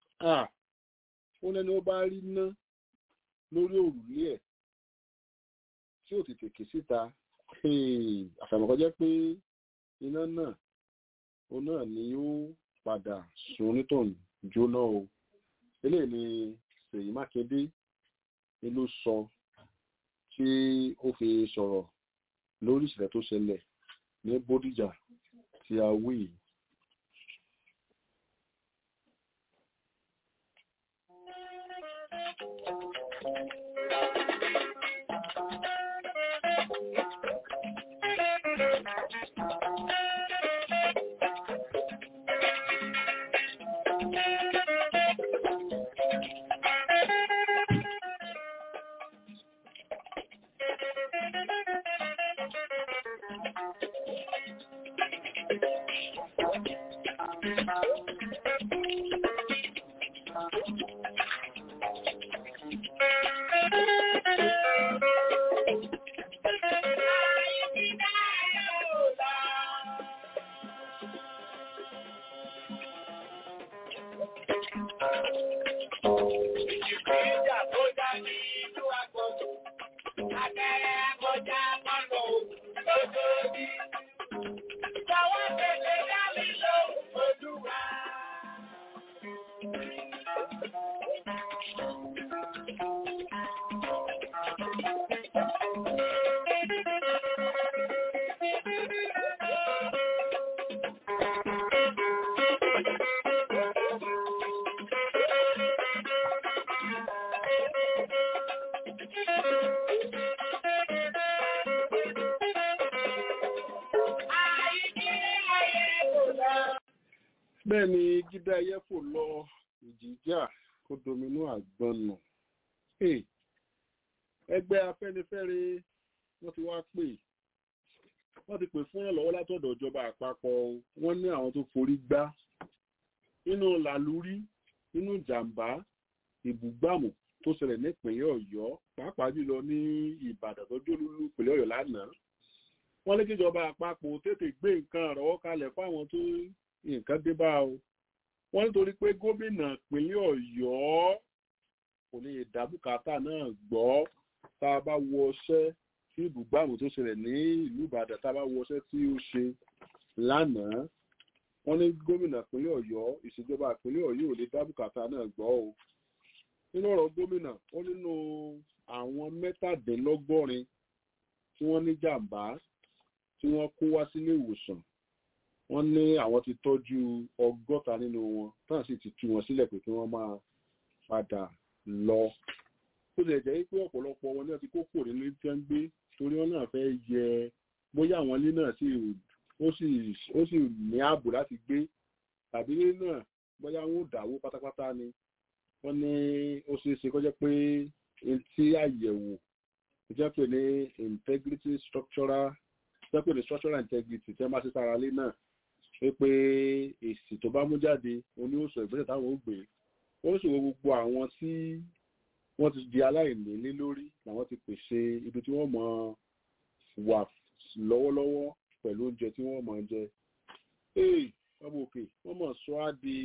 ó lẹ́ni ó bá rí ná lórí òrùlé ẹ̀ tí ò tètè ké síta àfàìmọ̀kọ́jẹ́ pé iná náà ó náà ni ó padà sun onítọ̀hún jóná o eléyìí ni Ṣèyí Mákindé ni ló sọ tí ó fi sọ̀rọ̀ lórí ìṣẹ̀lẹ̀ tó ṣẹlẹ̀ ní Bódìjà tí a wí yìí. bẹ́ẹ̀ ni gídá ẹyẹ fò lọ ìjìjà kó dominú àgbọn nù ẹgbẹ́ afẹ́nifẹ́re wọ́n ti wá pè wọ́n ti pè fún ìrànlọ́wọ́ látọ̀dọ̀ ìjọba àpapọ̀ wọ́n ní àwọn tó forí gbá nínú làlúrí nínú ìjàmbá ìbúgbàmù tó ṣẹlẹ̀ nípìnlẹ̀ ọ̀yọ́ pàápàá jùlọ ní ìbàdàn tó jólúlú ìpínlẹ̀ ọ̀yọ́ lánàá wọ́n lé kíjọba àpapọ̀ tètè gbé nǹkan àrọ́wọ́ kalẹ̀ fáwọn tó nǹkan dé bá o wọ́n nítorí pé gómìnà ìpínlẹ̀ ọ̀yọ́ kò lè dá bùkátà náà gbọ́ tá a bá wọ ọṣẹ́ tí ibùgbàmù tó ṣẹlẹ̀ ní ìlú ìbàdàn tá a bá wọ ọṣẹ́ tí ó ṣe lánàá wọ́n ní gómìnà ìpínlẹ̀ ọ̀yọ́ ìṣèjọba ìpínlẹ̀ ọ̀yọ́ ò lè dá bùkátà náà gbọ́ o nínú ọ̀rọ̀ gómìnà ó nínú àwọn mẹ́tàdínlọ́gọ́rin tí wọ́n ní jàǹbá tí wọ́n kó wá sílé ìwòsàn wọ́n ní àwọn ti tọ́jú ọgọ́ta nínú wọn táwọn sì ti tú wọn sílẹ̀ pé kí wọ́n máa padà lọ. ó lè jẹ́ pé ọ̀pọ̀lọpọ̀ wọn náà ti kó kò nínú tí wọ́n ń gbé torí wọn náà fẹ́ yẹ bóyá àwọn ilé náà sì ó sì ó sì ní ààbò láti gbé tàbí ilé náà bóyá wọn ò dáwó pátápátá ni wọ́n ní ó ṣeé ṣe kó jẹ́ pé etí àyẹ̀wò ó jẹ́ pé ní integrity structural jẹ́ pé ní structural integrity tí wọ́n bá ṣe sára lé náà pé pé èsì tó bá mú jáde oní òsò ìgbésẹ̀ táwọn ó gbé ó sì wo gbogbo àwọn tí wọ́n ti di aláìní lé lórí làwọn ti pèsè ibi tí wọ́n mọ̀ wà lọ́wọ́lọ́wọ́ pẹ̀lú oúnjẹ tí wọ́n mọ̀ jẹ. ee ọmọ òkè wọ́n mọ̀ sọ á di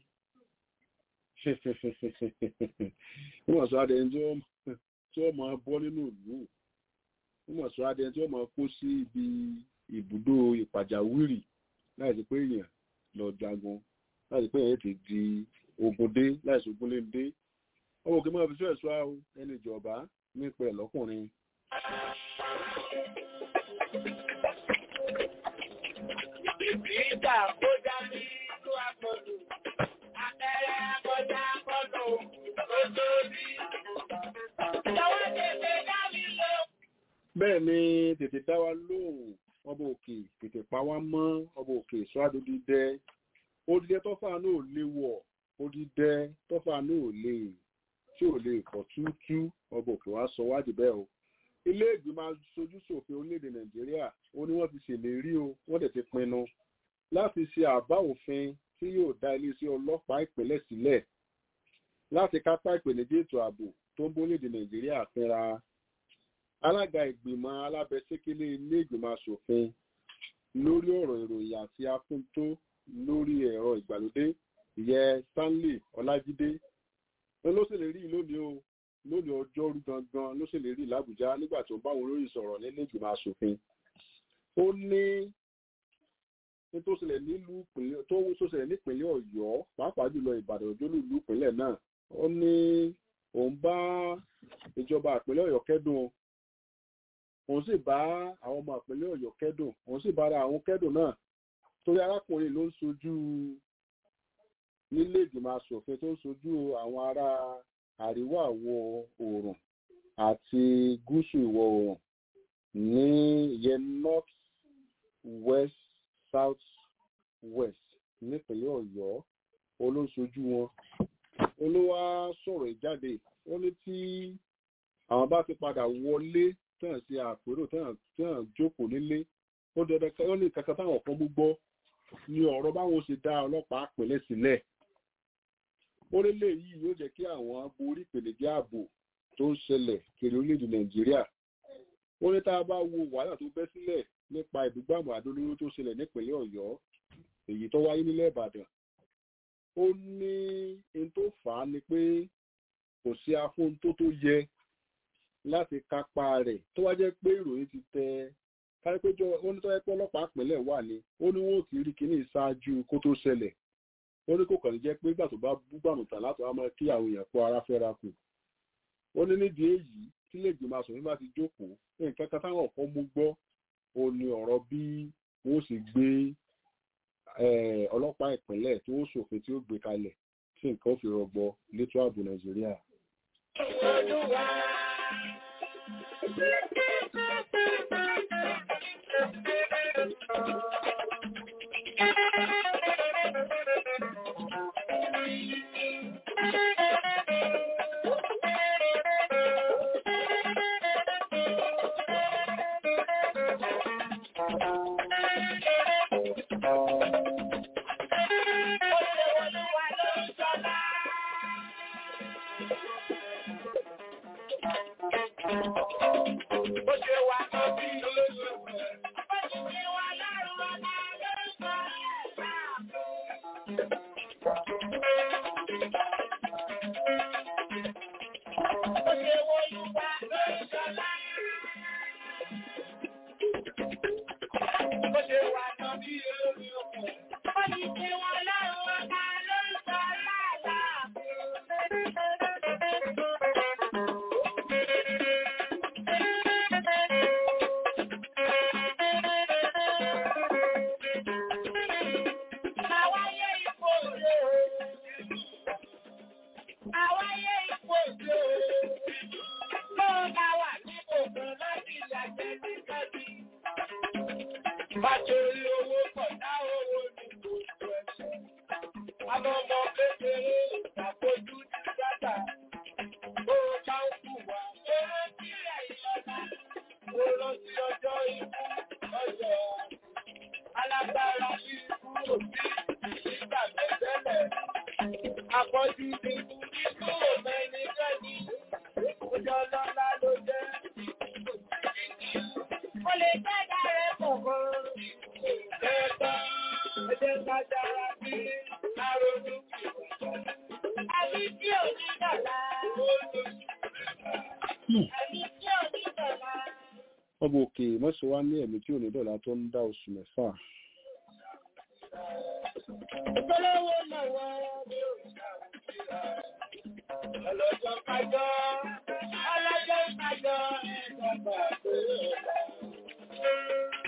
wọ́n mọ̀ sọ á di ẹni tí wọ́n mọ̀ bọ́ nínú ìlú wọ́n mọ̀ sọ á di ẹni tí wọ́n mọ̀ kó sí ibi ibùdó ìpàjáwìrì láìsí pé èèyàn lọ jagun láìsí pé èèyàn ti di ogun dé láìsí ogun lé dé ọmọ òkè máa fi sọ ẹ̀ṣọ́ àwọn ẹni ìjọba nípa ẹ̀ lọ́kùnrin. Ìgbà kó dá ní ìlú àpọ̀jù, àtẹ̀rẹ̀ àkọjá àpọ̀jù, ó tó rí. Ìjọba tètè dá mi lọ. bẹ́ẹ̀ ni tètè dá wa lóhùn ọba òkè tètè pa wá mọ́ ọba òkè sọ́ádódì dẹ́ odidẹ tọ́fà náà lè wọ̀ odidẹ tọ́fà náà lè tí ò lè pọ̀ túútú ọba òkè wá sọ wádìí bẹ́ẹ̀ o ilé ìgbìmọ̀ aṣojú ṣòfin orílẹ̀-èdè nàìjíríà ó ní wọ́n ti ṣèlérí o wọ́n dẹ̀ ti pinnu láti ṣe àbá òfin tí yóò dá iléeṣẹ́ ọlọ́pàá ìpínlẹ̀ sílẹ̀ láti kápá ìpèníjà ètò ààbò tó ń bólédè nàìjíríà fínra alága ìgbìmọ̀ alábẹ́sẹ́kẹ́lé ilé ìgbìmọ̀ asòfin lórí ọ̀rọ̀ ìròyìn àti afúntó lórí ẹ̀rọ ìgbàlódé ìyẹn stanley ọlájídé ló ṣèlérí lónìí o lónìí ọjọ́rú gangan ló ṣèlérí làbújá nígbà tó ń bá àwọn olóyìn sọ̀rọ̀ nílé ìgbìmọ̀ asòfin ó ní ní tó ṣẹlẹ̀ nílùú ìpínlẹ̀ tó tó ṣẹlẹ̀ nípínlẹ̀ ọ̀yọ́ pàápàá jùlọ ìbàdàn òjòlú ìlú ìpínlẹ̀ náà ó ní òun bá ìjọba ìpínlẹ̀ ọ̀yọ́ kẹ́dùn òun sì bá àwọn ọmọ ìpínlẹ̀ ọ̀yọ́ kẹ́dùn òun sì bára àwọn kẹ́dùn náà torí arákùnrin ló ń sojú nílé ìgbìmọ̀ asòfin tó ń sojú àwọn ará àríwá ìwọ̀ oòrùn àti gúúsù ìwọ̀ oòrùn ní ìyẹn north west south west nípínlẹ̀ ọ̀yọ́ olóṣojú wọn olówá sọ̀rọ̀ ìjáde ó ní tí àwọn bá ti padà wọlé tán sí àpérò tán jókòó nílé ó dandan ó ní kankan táwọn kan mú gbọ́ ní ọ̀rọ̀ báwọn ṣe dá ọlọ́pàá pẹ̀lẹ́ sílẹ̀ ó lélẹ̀ yìí yóò jẹ́ kí àwọn borí ìpèníjà ààbò tó ń ṣẹlẹ̀ kiri orílẹ̀-èdè nàìjíríà ó ní tá a bá wo wàhálà tó bẹ́ sílẹ̀ nípa ìbúgbàmù àdólóró tó ṣẹlẹ̀ nípínlẹ̀ ọ̀yọ́ èyí tó wáyé nílẹ̀ ìbàdàn ó ní n tó fà á ni pé kò sí afóhuntó tó yẹ láti kápá rẹ̀ tó wá jẹ́ pé ìròyìn ti tẹ kárípéjọ ó ní tó yẹ pé ọlọ́pàá pínlẹ̀ wà ní ó ní wọn ò ti rí kíní ṣáájú kó tó ṣẹlẹ̀ ó ní kò kàn ní jẹ́ pé ìgbà tó bá búgbàmù tàn láti wá máa kí àwọn èèyàn kó ara fẹ́ra kù ó ní nídìí èyí tí lè gbìmọ̀ asòfin bá ti jókòó nǹkan kan táwọn ọ̀kan mú gbọ́ ó ní ọ̀rọ̀ bí wọ́n sì gbé ọlọ́pàá ìpínlẹ̀ tí wọ́n ṣòfin tí ó gbé kalẹ̀ tí nǹkan ó fi rọgbọ létò ààbò nàìjíríà. Àtòrí owó kọ̀dá owó ní gbogbo ẹ̀ṣẹ̀. Àwọn ọmọ kékeré ìṣàkójú ti dátà. Ó bá ń kù wá. Ó rántí ẹ̀yìn ọ̀la. Ó rántí ọjọ́ ikú ọjọ́. Alágbára bí ikú òbí nígbà tẹ́tẹ́lẹ̀. Àpọ̀jù ti kú ikú òmẹ́ni jẹ́ni. Ọjọ́ lọ́lá ló jẹ́. Mo lè jẹ́ dáre kọ̀ọ̀kan. Ẹ̀ẹ́ta ẹ̀jẹ̀ ká dára sí àrònú Ẹni tí ò ní dọ̀la. Ẹni tí ò ní dọ̀la. ọba òkè mọ́sọ̀ wá ní ẹ̀mí tí ò ní dọ̀là tó ń dá oṣù mẹ́fà Ìpolówó náà wá ní òṣìṣẹ́ ọlọ́jọ́ kájọ́, ọlọ́jọ́ kájọ́, ẹ̀ẹ́dọ́gbà pé ọ̀la.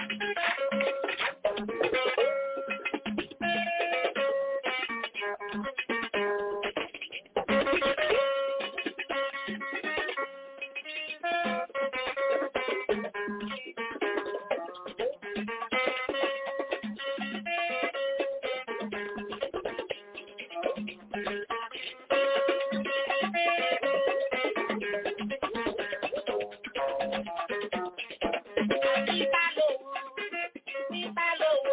Níta lówó. Níta lówó.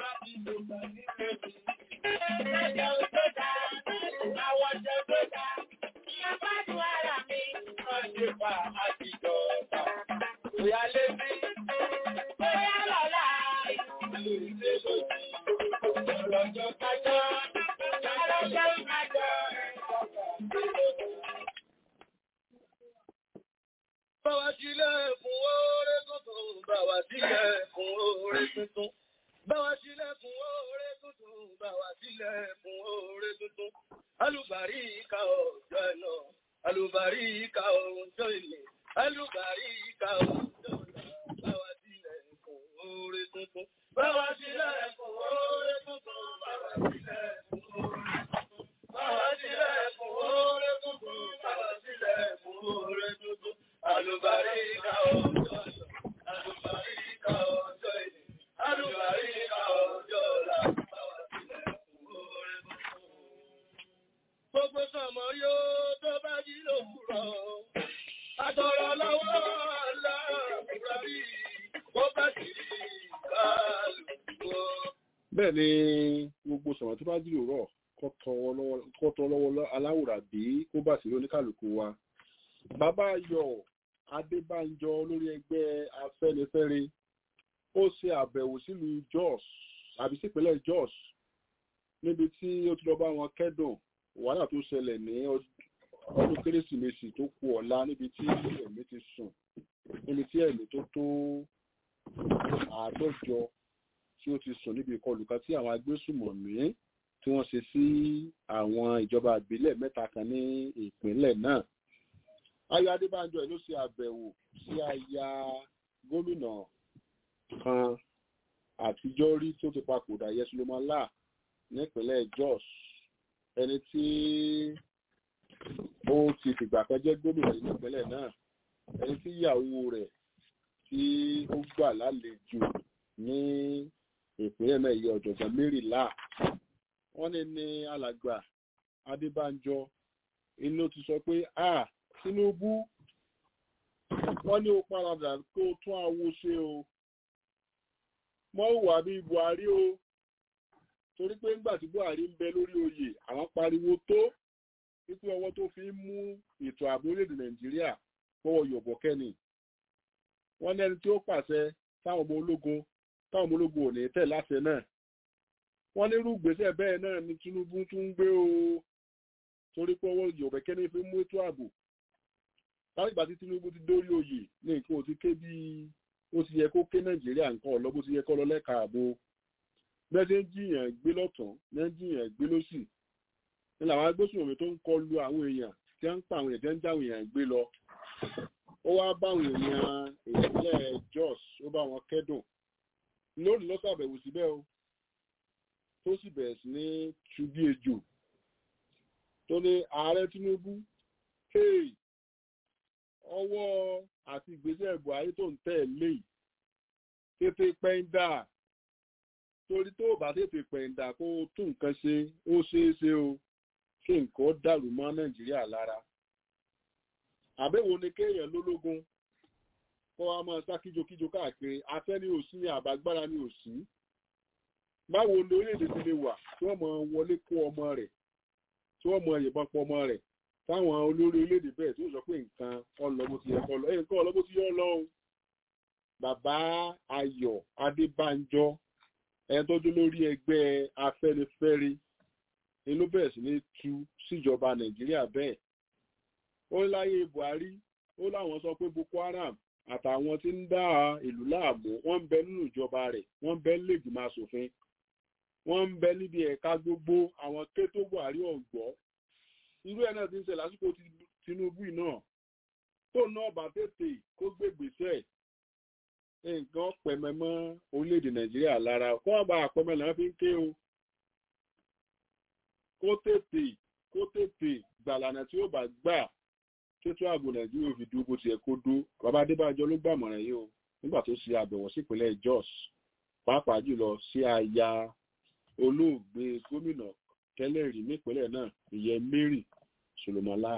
Lọ́jọ́ tó dá. Àwọn jẹ́ tó dá, Ìyá gbádùn ara mi. wọ́n ṣe fà àtijọ́ ọ̀tá. Ìyá lé sí Bóyá lọ́la. ilé lòdì. Ọlọ́jọ́ kájọ́, ọlọ́jọ́ kájọ́, ẹ̀ẹ́dọ́gbà pé ọ̀la. Báwa sílẹ̀ fún oore tuntun, báwa sílẹ̀ fún oore tuntun. Báwa sílẹ̀ fún oore tuntun, báwa sílẹ̀ fún oore tuntun. Alùbáríkà ọjọ́ ẹ̀nà, alùbáríkà ọjọ́ ìní, alùbáríkà ọjọ́ ọ̀la. Báwa sílẹ̀ fún oore tuntun. Báwa sílẹ̀ fún oore tuntun, báwa sílẹ̀ fún oore tuntun. Báwa sílẹ̀ fún oore tuntun, báwa sílẹ̀ fún oore tuntun. Alùbáríkà ọjọ́ ẹ̀nà, alùbáríkà ọjọ́ ìní, alùbáríkà ọjọ́ ọ̀la. Báwa sílẹ̀ fún oore tuntun. Gbogbo sọmọ yóò tó bá jí lòwúrọ̀. Àtọ̀rọ̀ lọ́wọ́ aláàbúrà bí wọ́n bá sì rí kálukú. bẹ́ẹ̀ ni gbogbo sọ̀rọ̀ tó bá jìrò rọ̀ kọ́ tọ́ lọ́wọ́ aláwòrán bí kó bá sí oníkàlùkù wa bàbá ayọ̀ adébánjọ lórí ẹgbẹ́ afẹ́nifẹ́re ó ṣe àbẹ̀wò sílùú jos àbí sípínlẹ̀ jos níbi tí ó ti lọ bá wọn kẹ́dùn wàhálà tó ṣẹlẹ̀ ní ọdún kérésìmesì tó kù ọ̀la níbi tí ẹ̀mí ti sùn níbi tí ẹ̀mí tó tó àádọ́jọ tí ó ti sùn níbi ìkọlù kan tí àwọn agbésùmọ̀mí tí wọ́n ṣe sí àwọn ìjọba ìbílẹ̀ mẹ́ta kan ní ìpínlẹ̀ náà. Ayọ̀ Adébánjọ ló ṣe àbẹ̀wò sí aya gómìnà kan àtijọ́ rí tó ti papòdà Yẹsulomọlá nípínlẹ̀ Jos ẹni tí ó ti fìgbà kan jẹ́ gómìnà nípínlẹ̀ náà ẹni tí ìyàwó rẹ̀ tí ó gbà lálejò ní ìpínlẹ̀ náà yẹ ọ̀jọ̀gbọ́n mẹ́rìnlá wọ́n ní ní alàgbà adébánjọ inú ti sọ pé a tinubu wọ́n ní ó paradà kó tún àwo ṣe o mọ́ wà bí buhari o torí pé ńgbà tí buhari ń bẹ lórí oyè àwọn pariwo tó wípé ọwọ́ tó fi ń mú ètò ààbò orílẹ̀-èdè nàìjíríà fọwọ́ yọ̀bọ̀ kẹ́ni wọ́n ní ẹni tí ó pàṣẹ táwọn ọmọ ológun táwọn ọmọ ológun ò ní tẹ̀ láṣẹ náà wọ́n ní irú ìgbésẹ̀ bẹ́ẹ̀ náà ni tinubu tún ń gbé o torí pé ọwọ́ yọ̀bọ̀ kẹ́ni fi mú ètò ààbò láti ìgbà tí tinubu ti dórí oyè ní nǹkan ò ti ké bí ó ti yẹ kó ké nàìjíríà nǹkan ọ̀lọ́ bó ti yẹ kó lọ lẹ́ka ààbò bẹ́ẹ̀ ṣe ń jiyàn gbé lọ́tún ní ń jiyàn gbé lọ́sì ní làwọn agbésùnmọ̀mí tó ń kọlu àwọn èèyàn tí wọ́n ń pa àwọn èèyàn tí wọ́n ń já àwọn èèyàn gbé lọ ó wá bá àwọn èèyàn ìpínlẹ̀ Jos ó bá wọn kẹ́dùn lónìí ló ṣàbẹ̀wò síbẹ̀ o tó sì bẹ̀rẹ̀ sí ní ṣubí ejò tó ní ààrẹ Tinubu hey ọwọ́ àti ìgbésẹ̀ Buhari tó ń tẹ̀ lé tètè pẹ́ńdà torí tó bá tètè pẹ̀ǹdà kó o tún nǹkan ṣe ó ṣeé ṣe o kí nǹkan dàrú mọ́ nàìjíríà lára àbẹ̀wò ni kéèyàn lólógún kó wa máa sá kíjokíjo káàkiri afẹ́ ní òsì ní àbágbára ní òsì báwo ni orílẹ̀-èdè ti lè wà tí wọ́n máa wọlé kó ọmọ rẹ̀ tí wọ́n máa yìnbọn pọ̀ ọmọ rẹ̀ táwọn olórí orílẹ̀-èdè bẹ́ẹ̀ tí ó sọ pé nǹkan ọlọ́bó ti yẹ kọ́ lọ nǹkan ọlọ́bó ti yọ lọ́hùn bàbá ayọ̀ adébánjọ ẹni tó dún lórí ẹgbẹ́ afẹ́nifẹ́re ni ló bẹ̀rẹ̀ sí ní tú síjọba nàìjíríà bẹ́ẹ̀ ó láyé buhari ó láwọn sọ pé boko haram àtàwọn tí ń dá ìlú láàmú wọ́n ń bẹ nínú ìjọba rẹ̀ wọ́n ń bẹ nílẹ̀gbìmọ̀ asòfin wọ́n ń bẹ níbi ẹ̀ka gbogbo àwọn kétó buhari ọ̀gbọ́ irú ẹ̀ náà ti ń ṣe lásìkò tinubu náà tó náà bá tètè kó gbégbèsè nǹkan pẹ̀mẹ́ mọ́ orílẹ̀-èdè nàìjíríà lára kó àbá àpẹmẹ làwọn fi ń ké o kó tètè kó tètè gbàlànà tí ó bá gbà tètò ààbò nàìjíríà fi dúró bó tiẹ̀ kó dó bàbá adébájọ ló gbàmọ̀ràn yìí o nígbà tó ṣe àbẹ̀wò sípínlẹ̀ jos pàápàá jùlọ sí aya olóògbé gómìnà tẹ́lẹ̀ rí nípínlẹ̀ náà ìyẹn mary solomola.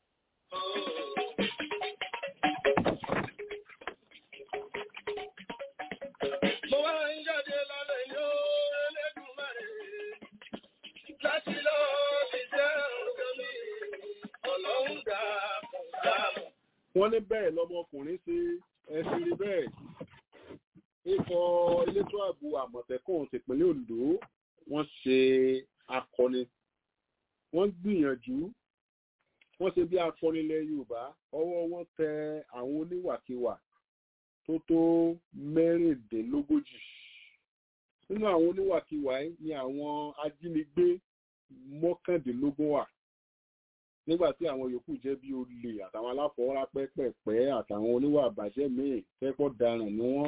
Mo wá ń jáde lálẹ́ yóò Elédùmarè láti lọ fi jẹ́ ọ̀gá mi ọlọ́run dà kò dáàbò. wọ́n ní bẹ́ẹ̀ lọmọkùnrin ṣe ẹ̀sìn rí bẹ́ẹ̀ ikọ̀ elétò ààbò àmọ̀tẹ́kùn tìpínlẹ̀ ondo wọ́n ṣe akọni wọ́n gbìyànjú wọ́n ṣe bí akọni ilẹ̀ yorùbá ọwọ́ wọn tẹ àwọn oníwàkiwà tó tó mẹ́rìndínlógójì nínú àwọn oníwàkiwà yìí ni àwọn ajínigbé mọ́kàndínlógún wà nígbà tí àwọn yòókù jẹ́ bí olè àtàwọn aláfọwọ́rá pẹ́pẹ́pẹ́ àtàwọn oníwà àbàjẹ́ míì fẹ́pọ̀ daràn ní wọ́n.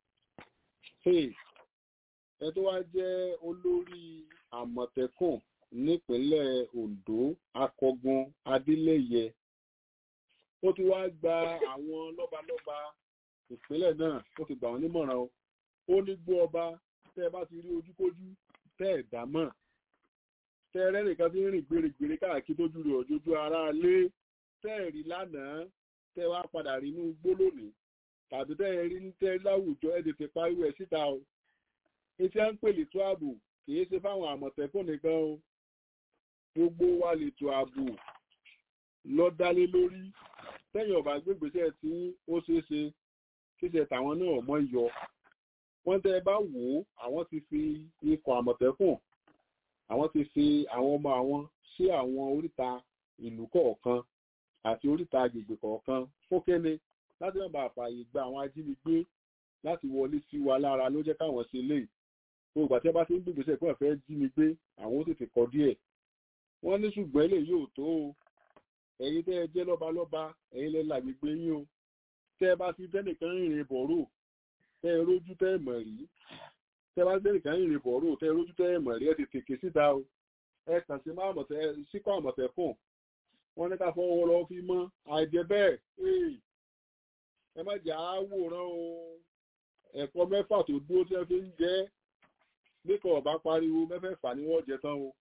ẹ tó wá jẹ́ olórí àmọ̀tẹ́kùn nípínlẹ̀ ondo akọgun adélẹ́yẹ ó ti wá gba àwọn lọ́balọ́ba ìpínlẹ̀ náà ó ti gbà wọ́n nímọ̀ràn o ó ní gbọ́ ọba tẹ́ ẹ bá ti rí ojúkójú tẹ́ ẹ̀ dá mọ̀ tẹ́rẹ́ nìkan tí ń rìn gbèrègbèrè káàkiri tójú rẹ̀ òjòjú ara lé tẹ́ẹ̀rí lánàá tẹ́ wá padà rí inú igbó lónìí tàbí tẹ́ẹ̀ rí ní tẹ́ láwùjọ ẹ̀ tètè pariwo ẹ̀ síta o etí à ń pè lè tó ààbò kìí ṣe fáwọn àmọ̀tẹ́kùn nìkan o gbogbo wa lè tó ààbò lọ dálé lórí tẹ́yìn ọ̀bà gbégbèsè tí ó ṣeé ṣe kíṣe tàwọn náà mọ́ yọ wọ́n tẹ́ bá wò ó àwọn ti fi ikọ̀ àmọ̀tẹ́kùn àwọn ti fi àwọn ọmọ àwọn sí àwọn oríta ìlú kọ̀ọ̀kan àti oríta agbègbè kọ̀ọ̀kan fókéne láti má bàa fààyè gba àwọn ajínigbé láti wọlé sí wa lára ló jẹ́ káwọn ṣe lè gbogbo àti ẹbá tí ń gbègbèsè pé ọ̀fẹ́ jí mi gbé àwọn ó tètè kọ díẹ̀ wọ́n ní ṣùgbọ́n ilé yóò tó o ẹ̀yin tẹ́ ẹ jẹ́ lọ́balọ́ba ẹ̀yin lẹ́ làgbègbè yín o tẹ́ ẹ bá ti tẹ́nìkan rìnrìn bọ̀rọ̀ tẹ́ ẹ rójú tẹ́ ẹ mọ̀ rí tẹ́ bá gbé nìkan ìrìn bọ̀rọ̀ tẹ́ rójú tẹ́ mọ̀ rí ẹ ti tèké síta o ẹ kàn sí máa mọ̀tẹ́ síkọ̀ àmọ̀tẹ́kùn wọ́n ní ká fọwọ́ lọ fi mọ́ àìjẹ́ bẹ́ẹ̀ ẹ má jà á wòran o ẹ̀kọ́ mẹ́fà tó dúró tí wọ́n fi ń jẹ́ níkọ̀ ọ̀bá pariwo mẹ́fẹ̀ẹ̀fà ni wọ́n jẹ tán o.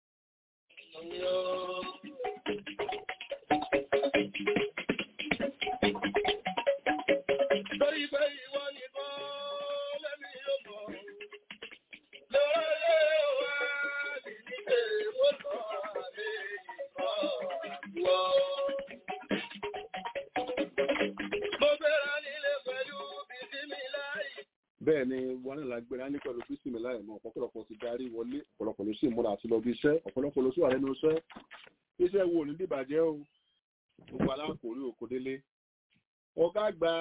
Torí pé ìwọ nìkan lẹ́mi yóò mọ̀. bẹ́ẹ̀ ni wọn náà lágbéra ní pẹ̀lú kristi mi láì mọ ọ̀pọ̀lọpọ̀ ti darí wọlé ọ̀pọ̀lọpọ̀ ló sì múra àti lọ bí iṣẹ́ ọ̀pọ̀lọpọ̀ ló sì wà lẹ́nu iṣẹ́ iṣẹ́ wo ní dìbàjẹ́ o gbogbo alákòórí òkòdélé ọ̀gá àgbà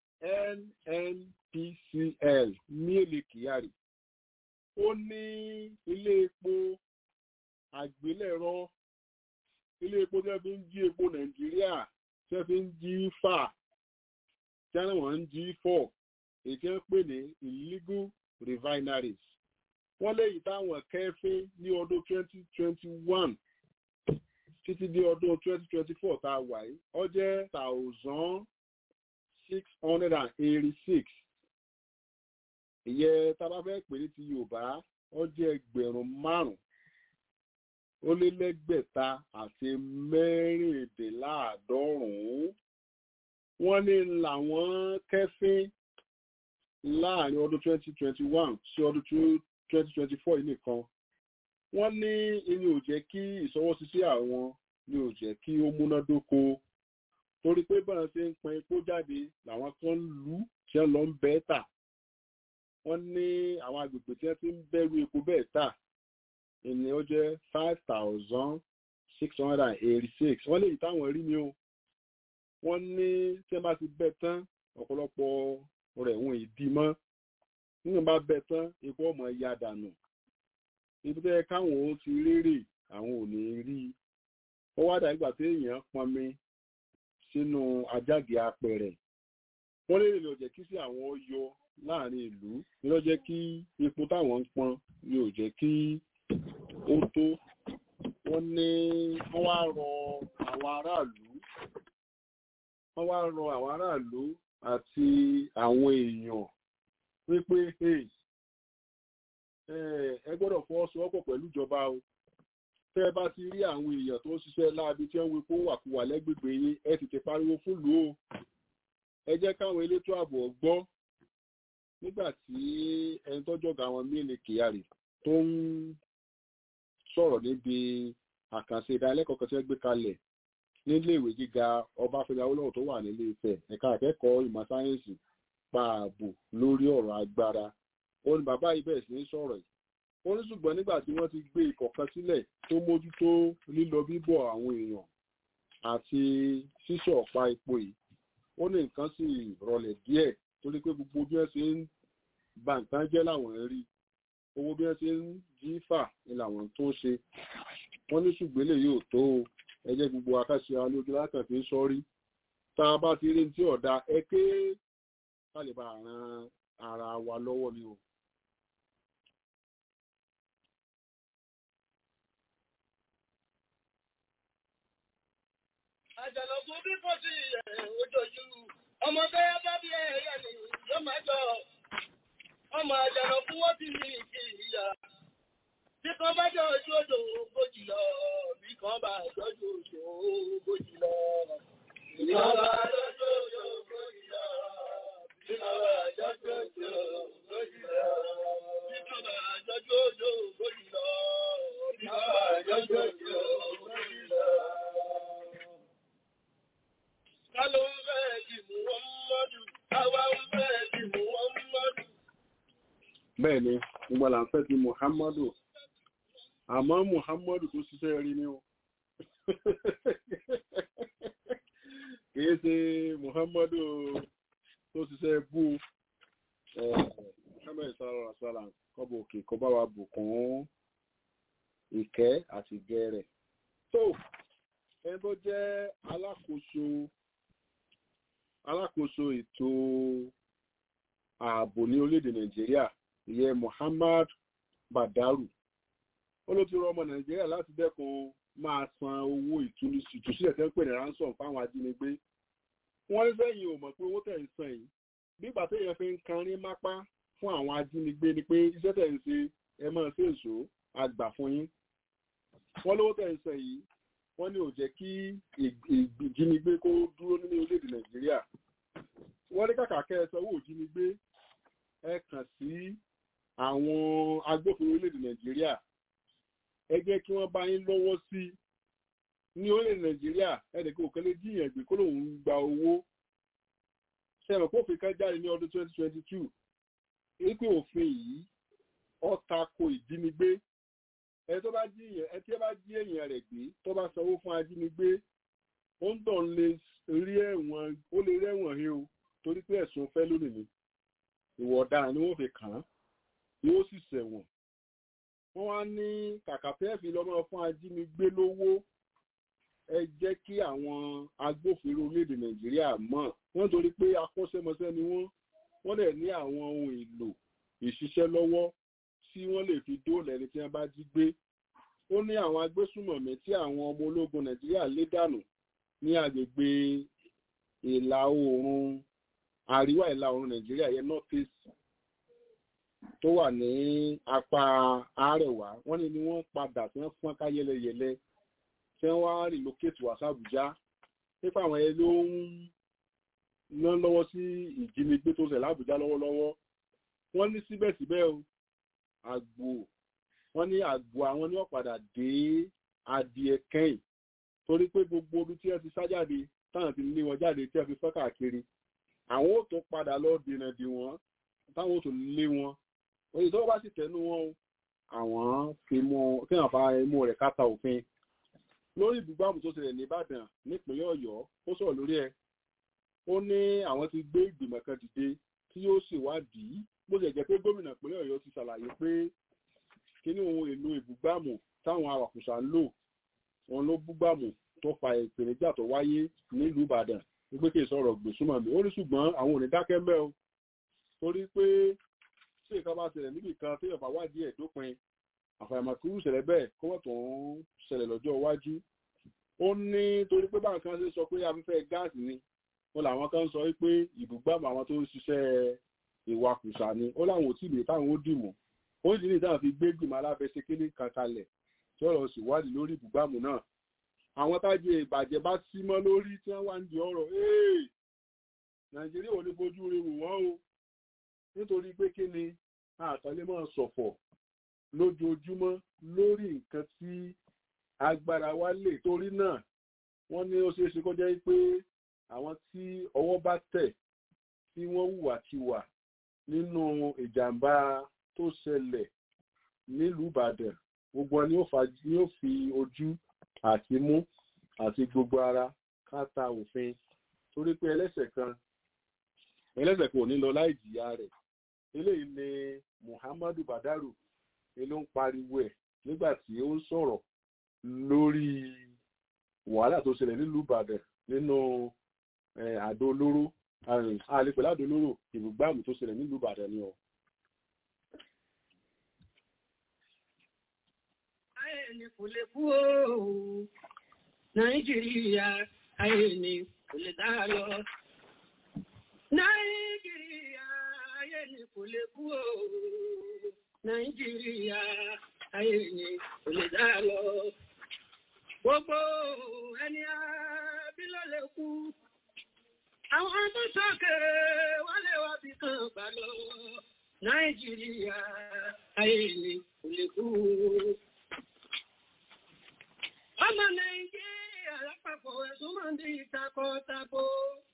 nnpcl ní èlé kyari ó ní ilé epo àgbélẹ̀rọ ilé epo tí wọ́n fi ń jí epo nàìjíríà tí wọ́n fi ń jí fà tí wọ́n ń jí fọ̀ èyí tí wọ́n pè ní illegal refineries wọ́n léyìí táwọn kẹ́fín ní ọdún twenty twenty one títí dé ọdún twenty twenty four tá a wà yìí ó jẹ́ thousand six hundred and eighty six ìyẹn tá a bá fẹ́ pè ní ti yorùbá ó jẹ́ ẹgbẹ̀rún márùn-ún ó lé lẹ́gbẹ̀ta àti mẹ́rìndínláàádọ́rùn-ún wọ́n ní làwọn kẹ́fín láàrin ọdún 2021 sí ọdún 2024 yìí nìkan wọ́n ní ìní ò jẹ́ kí ìṣọwọ́síṣẹ́ àwọn ní ò jẹ́ kí ó múnádóko torí pé bọ́n ṣe ń pọn epo jáde làwọn kan lù ú tí wọ́n lọ ń bẹ́ẹ̀ tà wọ́n ní àwọn agbègbè tí wọ́n ti ń bẹ̀rù epo bẹ́ẹ̀ tà ìní ó jẹ́ five thousand six hundred and eighty six wọ́n lè yí táwọn rí ni o wọ́n ní tí wọ́n bá ti bẹ́ tán ọ̀pọ̀lọpọ̀ rẹ̀ wọn ìdí mọ́ nígbà bá bẹ́ tán epo ọmọ ya dànù ibi tẹ́ káwọn ó ti rérè àwọn ò ní rí i ó wá dàgbà tí èèyàn pọnmi sínú ajáde apẹ̀rẹ̀ wọ́n lè lè jẹ́ kí sí àwọn ó yọ láàrin ìlú ní ló jẹ́ kí epo táwọn ń pọn ni ò jẹ́ kí ó tó wọ́n ní wọ́n wá rọ àwọn aráàlú wọ́n wá rọ àwọn aráàlú àti àwọn èèyàn wípé ẹ gbọ́dọ̀ fọwọ́sowọ́pọ̀ pẹ̀lú ìjọba o tẹ́ ẹ bá ti rí àwọn èèyàn tó ń ṣiṣẹ́ láabi tí wọ́n ń wípé wàkúwà lẹ́gbègbè yín ẹ tètè pariwo fúlùú o ẹ jẹ́ káwọn elétò ààbò gbọ́ nígbà tí ẹni tọ́jọ́ ga wọn mílì kyari tó ń sọ̀rọ̀ níbi àkànṣe ìdánilẹ́kọ̀ọ́ kan tí wọ́n gbé kalẹ̀ nílé ìwé gíga ọbáfẹ́mi awólọ́wọ̀ tó wà nílé Ifẹ̀ ẹ̀ka akẹ́kọ̀ọ́ ìmọ̀ sáyẹ́ǹsì pa ààbò lórí ọ̀rọ̀ agbára ó ní bàbá yìí bẹ̀rẹ̀ sí ní sọ̀rọ̀ yìí ó ní ṣùgbọ́n nígbà tí wọ́n ti gbé ikọ̀ kan sílẹ̀ tó mójútó lílọ bíbọ̀ àwọn èèyàn àti ṣíṣọ̀ ọ̀pá epo yìí ó ní nǹkan sì rọlẹ̀ díẹ̀ torí pé gbogbo bí wọ́n ṣe ń ba nǹkan jẹ́ làwọn ń rí owó bí wọ́n ṣe ń jí fà ni làwọn tó ń ṣe wọ́n ní ṣùgbọ́n lè yóò tó o ẹ jẹ́ gbogbo akáṣe àwọn olójú lákàn fi ń sọ́rí tá a bá ti rí tí ọ̀dà ẹ ké ká lè bá ran ara wa lọ́wọ́ ni o. àjàlọ́kú bí kò sí ojojú ọmọ bẹ́ẹ̀ bá bí ẹ̀yà ni yóò máa jọ ọmọ àjàlọ́kú wọ́n ti ní ìkì ìyá bí kan bá jọ ojú odò ogójì lọ bí kan bá jọjú odò ogójì lọ bí kan bá jọjú odò ogójì lọ bí kan bá jọjú odò ogójì lọ bí kan bá jọjú odò ogójì lọ bí kan bá jọjú odò ogójì lọ. Ta ló ń fẹ́ di Muhammadu? Àwa ń fẹ́ di Muhammadu. bẹ́ẹ̀ ni gbogbo là ń fẹ́ ti muhammadu àmọ́ muhammadu tó ṣiṣẹ́ rí ni o kìí ṣe muhammadu tó ṣiṣẹ́ bú muhammadu sallallahu alaihi wasallam kọ́bọ̀ òkè kọ́ bá wa bùkún ìkẹ́ àti ìgẹ́ rẹ̀ tó ẹni tó jẹ́ alákòóso alákòóso ètò ààbò ní orílẹ̀-èdè nàìjíríà ìyẹn muhammad badaru ó ló ti rọ ọmọ nàìjíríà láti dẹ́kun máa san owó ìtúsílẹ̀ tẹ́ ń pè ní ransom fáwọn ajínigbé wọ́n ní sẹ́yìn ò mọ̀ pé owó tẹ̀ ń san yìí nígbà téèyàn fi ń kanrín mápá fún àwọn ajínigbé ni pé iṣẹ́ tẹ̀ ń ṣe ẹ máa ṣe èso àgbà fún yín wọ́n lówó tẹ̀ ń san yìí wọ́n ní ò jẹ́ kí ìjínigbé kó dúró nínú orílẹ̀-èdè nàìjíríà wọ́n ní kàkà kẹ́ ẹ sanwó ìjínigbé ẹ kàn sí àwọn agbófinró orílẹ̀-èdè nàìjíríà ẹ jẹ́ kí wọ́n bá yín lọ́wọ́ sí ní orílẹ̀-èdè nàìjíríà ẹnìkan òkèlè jíyàn gbé kó lòun gba owó ṣẹlẹ̀ kófin kan jáde ní ọdún 2022 wípé òfin yìí ó tako ìjínigbé ẹ tó bá jí ẹ tí ẹ bá jí èèyàn rẹ̀ gbé tó bá sanwó fún ajínigbé ó ń tàn lè rí ẹ̀wọ̀n ó lè rí ẹ̀wọ̀n he o torí pé ẹ̀sùn fẹ́ lónìí ni ìwọ ọ̀daràn ni wọ́n fi kàn án yóò sì ṣẹ̀wọ̀n wọ́n wá ní kàkà fẹ́ẹ̀fì lọ́mọ fún ajínigbé lówó ẹ jẹ́ kí àwọn agbófinró orílẹ̀-èdè nàìjíríà mọ̀ wọ́n torí pé akọ́ṣẹ́mọṣẹ́ ni wọ́n wọ́n dẹ̀ ní àwọn ohun èlò ìṣiṣẹ́ lọ́wọ́ tí wọ́n lè fi dóòlà ẹni tí wọ́n bá jí gbé ó ní àwọn agbésùmọ̀mí tí àwọn ọmọ ológun nàìjíríà lé dànù ní agbègbè ìlà oòrùn àríwá ìlà oòrùn nàìjíríà yẹn north east tó wà ní apá àárẹ̀wá wọ́n ní ni wọ́n padà tí wọ́n fọ́n ká yẹlẹyẹlẹ tí wọ́n wá relocate wá sàbújá nípa àwọn ẹ ló ń ná lọ́wọ́ sí ìjínigbé tó ṣẹlẹ̀ lábújá lọ́wọ́lọ́wọ́ wọ́n ní síbẹ̀síbẹ̀ o àgbò wọ́n ní àgbò àwọn ní ọ̀padà dé adìẹ kẹ́yìn torí pé gbogbo orí tí ẹ ti sá jáde táwọn ti lé wọn jáde tí ẹ fi fọ́ káàkiri àwọn ò tó padà lọ dènà dè wọ́n táwọn ò tó lé wọn oye tó bá sì tẹnu wọn o àwọn fi mú kí wọn fa imú rẹ̀ káta òfin lórí ìbúgbàmù tó ṣẹlẹ̀ nìbàdàn nípínlẹ̀ ọ̀yọ́ ó sọ̀rọ̀ lórí ẹ̀ ó ní àwọn ti gbé ìgbìmọ̀ kan dìde tí yóò ṣèwádìí bó ṣe jẹ́ pé gómìnà ìpínlẹ̀ ọ̀yọ́ ti ṣàlàyé pé kíní ohun èlò ìbúgbàmù táwọn awàkùsà ń lò wọn ló búgbàmù tó fa ìpèníjà tó wáyé nílùú ìbàdàn wípé kì í sọ̀rọ̀ gbèsúmọ̀ mi ó ní ṣùgbọ́n àwọn ò ní dákẹ́ mẹ́ o torí pé tí ìkan bá ṣẹlẹ̀ níbì kan tí ìyọ̀bá wádìí ẹ̀ dópin àfàìmọ̀ kúrú ṣẹlẹ̀ bẹ́ẹ̀ kó wọ́n tó ń ṣẹlẹ̀ lọ́jọ́ iwájú ó ní torí pé báwọn kan ṣe sọ pé afẹ́fẹ́ gáàsì ni wọn làwọn kan sọ wípé ìbúgbàmù àwọn tó ń ṣiṣẹ́ ìwakùsà ni ó láwọn ò tí ì lè táwọn ó dìmú ó sì ní ìdáhùn fi gbé gbìmọ̀ alábẹ́sẹ̀kélé kan kalẹ̀ tí ọ̀rọ̀ sì wádìí lórí ìbúgbàmù náà àwọn tájé ìbàjẹ́ bá sí mọ́ lórí tí wọ́n wá ń di ọ̀rọ̀ ee nàìjíríà ò ní fojú rí wù wọ́n o nítorí pé kí ni àtàlẹ́ máa ṣọ̀fọ̀ lójoojúmọ́ lórí nǹkan tí agbára wa lè torí náà wọ́n ní ó ṣeé ṣe kó jẹ́ pé àwọn tí ọwọ́ bá tẹ̀ tí wọ́n hùwàkiwà nínú ìjàmbá tó ṣẹlẹ̀ nílùú ìbàdàn gbogbo ni ó fi ojú àti mú àti gbogbo ara káta òfin torí pé ẹlẹ́sẹ̀ kan ẹlẹ́sẹ̀ kò ní lọ láì jìyà rẹ̀ eléyìí ni muhammadu badaru ló ń pariwo ẹ̀ nígbà tí ó ń sọ̀rọ̀ lórí wàhálà tó ṣẹlẹ̀ nílùú ìbàdàn nínú àdó olóró àlepẹ̀lú àdó olóró ìbùgbàmù tó ṣẹlẹ̀ nílùú ìbàdàn ni ọ. ayé ni kò lè kú ooo nàìjíríà ayé ni kò lè dá lọ. nàìjíríà ayé ni kò lè kú ooo nàìjíríà ayé ni kò lè dá lọ. gbogbo ẹni àbí ló lè kú. àwọn tó sókè wálé wá bí kan gbà lọ. nàìjíríà ayé ni kò lè kú ooo. Ọmọ Nàìjíríà lápapọ̀ ẹ̀sùn máa ń di ìtakọ̀-tako.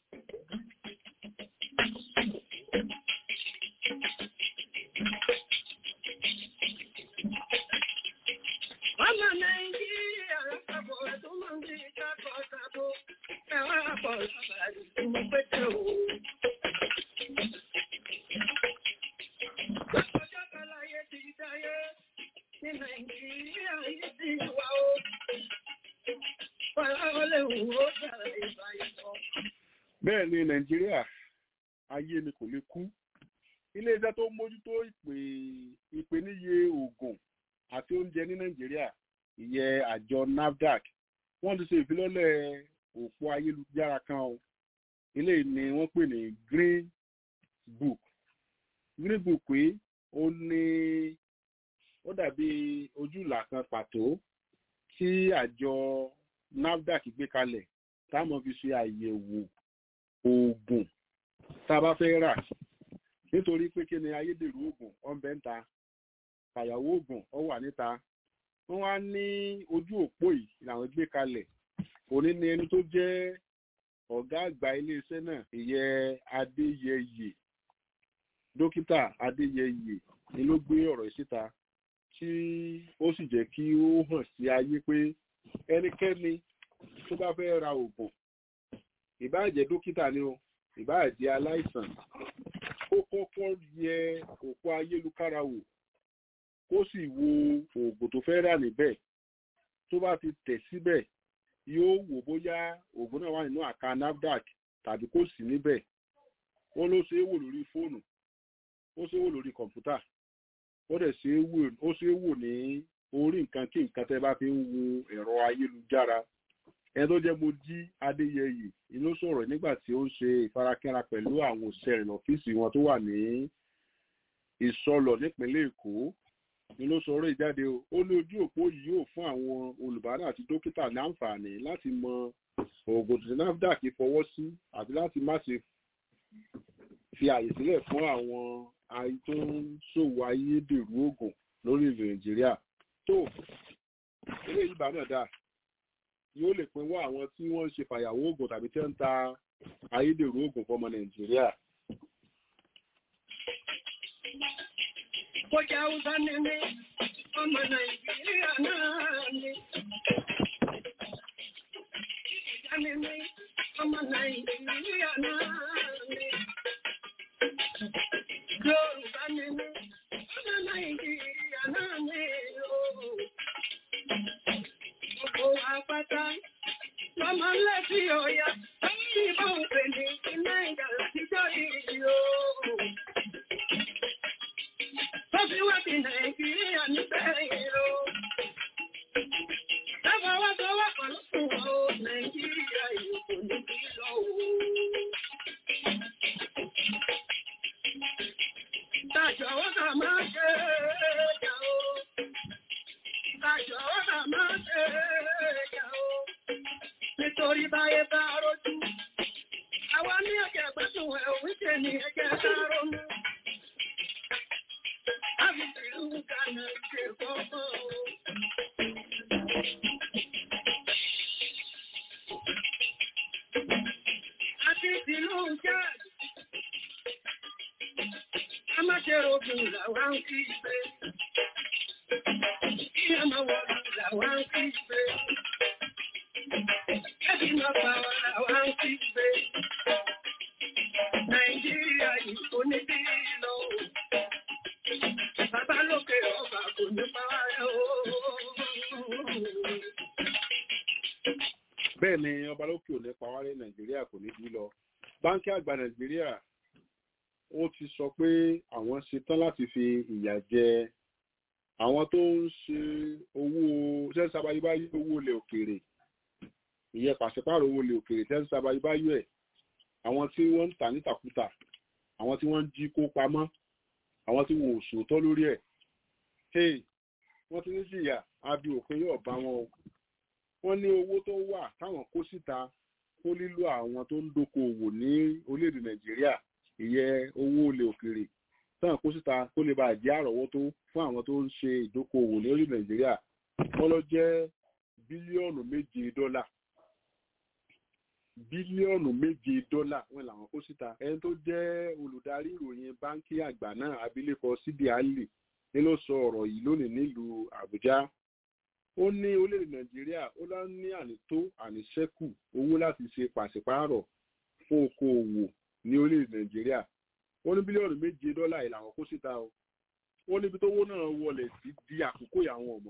Ọmọ Nàìjíríà lápapọ̀ ẹ̀sùn máa ń di ìtakọ̀-tako. Ẹ̀wọ́n àpọ̀ lábàárí tí mo pẹ́tẹ́ o. Ọjọ́ kan láyé ti dáyé ní Nàìjíríà yìí ti wà ó. bẹ́ẹ̀ ni nàìjíríà ayé ni kò lè kú iléeṣẹ́ tó mójútó ìpè ìpèníye oògùn àti oúnjẹ ní nàìjíríà ìyẹn àjọ nafdac wọ́n ti ṣe ìfilọ́lẹ̀ òpó ayélujára kan o eléyìí ni wọ́n pè ní green book green book yìí ó ní ó dàbí ojúlà kan pàtó tí àjọ nafdac gbé kalẹ̀ táwọn fi ṣe àyẹ̀wò oògùn tá a bá fẹ́ rà nítorí pé kí ni ayédèrú oògùn ọ̀nbẹ ń ta fàyàwó oògùn ọ wà níta wọ́n wá ní ojú òpó yìí làwọn gbé kalẹ̀ òní ni ẹni tó jẹ́ ọ̀gá àgbà iléeṣẹ́ náà ìyẹn adéyẹyè dókítà adéyẹyè ni ló gbé ọ̀rọ̀ yìí síta tí ó sì jẹ́ kí ó hàn sí ayé pé ẹnikẹ́ni tó bá fẹ́ ra oògùn ìbáà jẹ́ dókítà ni o ìbáà jẹ́ aláìsàn kó kọ́kọ́ yẹ òpó ayélujára wò kó sì wo oògùn tó fẹ́ rà níbẹ̀ tó bá ti tẹ̀ síbẹ̀ yóò wò bóyá oògùn náà wà nínú àká nafdac tàbí kò sí níbẹ̀ ó ló ṣe é wò lórí fóònù ó ṣe é wò lórí kọ̀ǹpútà ó dẹ̀ ṣe é wò ó ṣe é wò ní orí nǹkan kí nǹkan tẹ́ bá fi ń wo ẹ̀rọ ayélujára ẹni tó jẹ́ Mojí Adéyẹyè inú sọ̀rọ̀ nígbà tí ó ń ṣe ìfarakínra pẹ̀lú àwọn òṣìṣẹ́ rẹ̀ lọ́fíìsì wọn tó wà ní ìsọlọ̀ nípínlẹ̀ èkó ni ló sọ ọ̀rọ̀ ìjáde o ó ní ojú òpó yìí yóò fún àwọn olùbárà àti dókítà ní àǹfààní láti mọ oògùn tí nafdac fọwọ́ sí àti láti má ṣe fi àyè sílẹ̀ fún àwọn ayé tó ń ṣòwò ayédèrú oògùn lórílẹ̀ nàìjíríà tó ilé ìbá náà dà yóò lè pinwọ́ àwọn tí wọ́n ń ṣe fàyàwó oògùn tàbí tí wọ́n ń ta ayédèrú oògùn fọmọ nàìjíríà. Bójá Hausa ni mí, ọmọ Nàìjíríà náà ni. Ìjà ni mí, ọmọ Nàìjíríà náà ni. Yorùbá ni mí, ọmọ Nàìjíríà náà ni. Gbogbo àpáta lọ́mọ lẹ́sí ọ̀yà, lórí ìbọn òpè ní iná ìjà àtijọ́ yìí o. Tọ́sí wá ti Nàìjíríà níbẹ̀ ìró. Dábàá wá tó wá pẹ̀lú fún ọ, Nàìjíríà yìí kò ní bí lọ o. Tàjọ̀ wọ́n kà máa ṣe ẹ̀yà o. Tàjọ̀ wọ́n kà máa ṣe ẹ̀yà o. Nítorí báyé bá rojú. Àwa ní ẹ̀jẹ̀ gbẹ́sùn ẹ̀ òun ṣe ní ẹ̀jẹ̀ bá ronú. Àti ìlú jẹ́ a máa ṣe rògùn làwá ń kí pé. Kí a máa wọ̀ làwá ń kí pé. Kẹ́bí máa pa wà làwá ń kí pé. Nàìjíríà yìí kò ní bí lọ. Bàbá lókè ọba kò ní pa wá rẹ̀ o. bẹ́ẹ̀ ni ọba lókè ò ní pawárẹ́ nàìjíríà kò ní bí lọ báńkì àgbà nàìjíríà ó ti sọ pé àwọn ṣetán láti fi ìyà jẹ àwọn tó ń ṣe owó ṣẹ́ńsì abayébáyé owó ilẹ̀ òkèèrè ìyẹn pàṣípààrọ̀ owó ilẹ̀ òkèèrè ṣẹ́ńsì abayébáyé ẹ̀ àwọn tí wọ́n ń tà nítàkútà àwọn tí wọ́n ń jí kó pamọ́ àwọn tí wọn ò sòótọ́ lórí ẹ̀ hey wọ́n ti ní jìyà abi òfin yóò bá wọn o wọ́n ní owó tó wà táwọn kó síta kó lílo àwọn tó ń dókòwò ní orílẹ̀-èdè nàìjíríà ìyẹn owó ilẹ̀ òkèèrè táwọn kó síta kó lè bàa jẹ́ àrọ́wọ́tó fún àwọn tó ń ṣe ìdókòwò ní orílẹ̀-èdè nàìjíríà wọ́n lọ jẹ́ bílíọ̀nù méje dọ́là bílíọ̀nù méje dọ́là wọn làwọn kó síta ẹni tó jẹ́ olùdarí ìròyìn báńkì àgbà náà abilékọ síbi àlè ni ló sọ ọ̀rọ̀ yìí lónìí nílùú àbújá ó ní orílẹ̀-èdè nàìjíríà ó lọ ní ànító àníṣẹ́kù owó láti ṣe pàṣípààrọ̀ fún okòòwò ní orílẹ̀-èdè nàìjíríà ó ní bílíọ̀nù méje dọ́là yìí làwọn kó síta o ó níbi tówó náà wọlé sí di àkókò àwọn ọmọ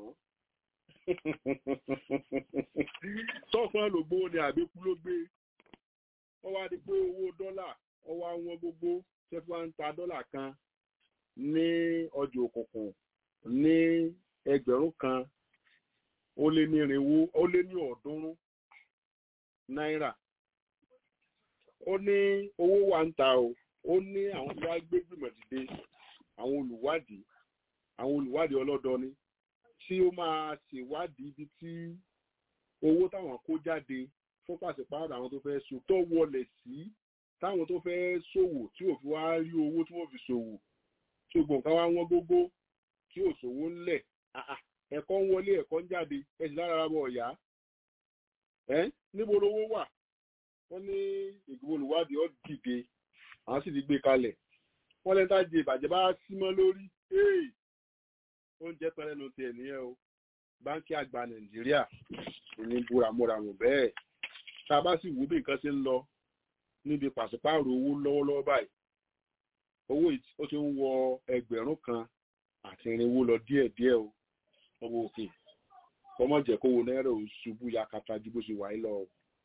sọ́fọ́n ló gbówó ni àbíkú ló gbé wọ́n wá di pé owó dọ́là wọ́n wá wọn gbogbo ṣẹ́fún wa ń ta dọ́là kan ní ọjà òkùnkùn ní ẹgbẹ̀rún kan ó lé ní irinwó ó lé ní ọ̀ọ́dúnrún náírà ó ní owó wa ń ta o ó ní àwọn tó wá gbé gbìmọ̀ dìde àwọn olùwádìí àwọn olùwádìí ọlọ́dọọni tí ó máa ṣèwádìí ibi tí owó táwọn kó jáde fún pàṣípààrọ̀ àwọn tó fẹ́ so tó wọlé sí táwọn tó fẹ́ ṣòwò tí ò fi wá rí owó tí wọ́n fi ṣòwò tí gbọ̀n ká wá wọ́n gógó tí ò ṣòwò ńlẹ̀ ẹ̀kọ́ ń wọlé ẹ̀kọ́ ń jáde ẹ̀sì lára bọ̀ ọ̀yá ẹ́ níbo lówó wà wọ́n ní ìgbìmọ̀ olùwádìí ọ̀ dìde àwọn sì ti gbé kalẹ̀ wọ́n lẹ́ńtà jẹ ìbàjẹ́ bá símọ́ lórí oúnjẹ tán lẹ́nu tiẹ̀ nìyẹn o báńkì àgbà nàìjíríà ní búramúramù bẹ́ẹ̀ tá a bá sì wò bí nǹkan ṣe ń lọ níbi pàṣípààrọ̀ owó lọ́wọ́lọ́wọ́ báyìí owó ó ti ń wọ ẹgbẹ̀rún kan àti irinwó lọ díẹ̀díẹ̀ o ọwọ́ òkè kọ́mọ jẹ́ kówó náírà ò ṣubú yakata ju bó ṣe wà lọ.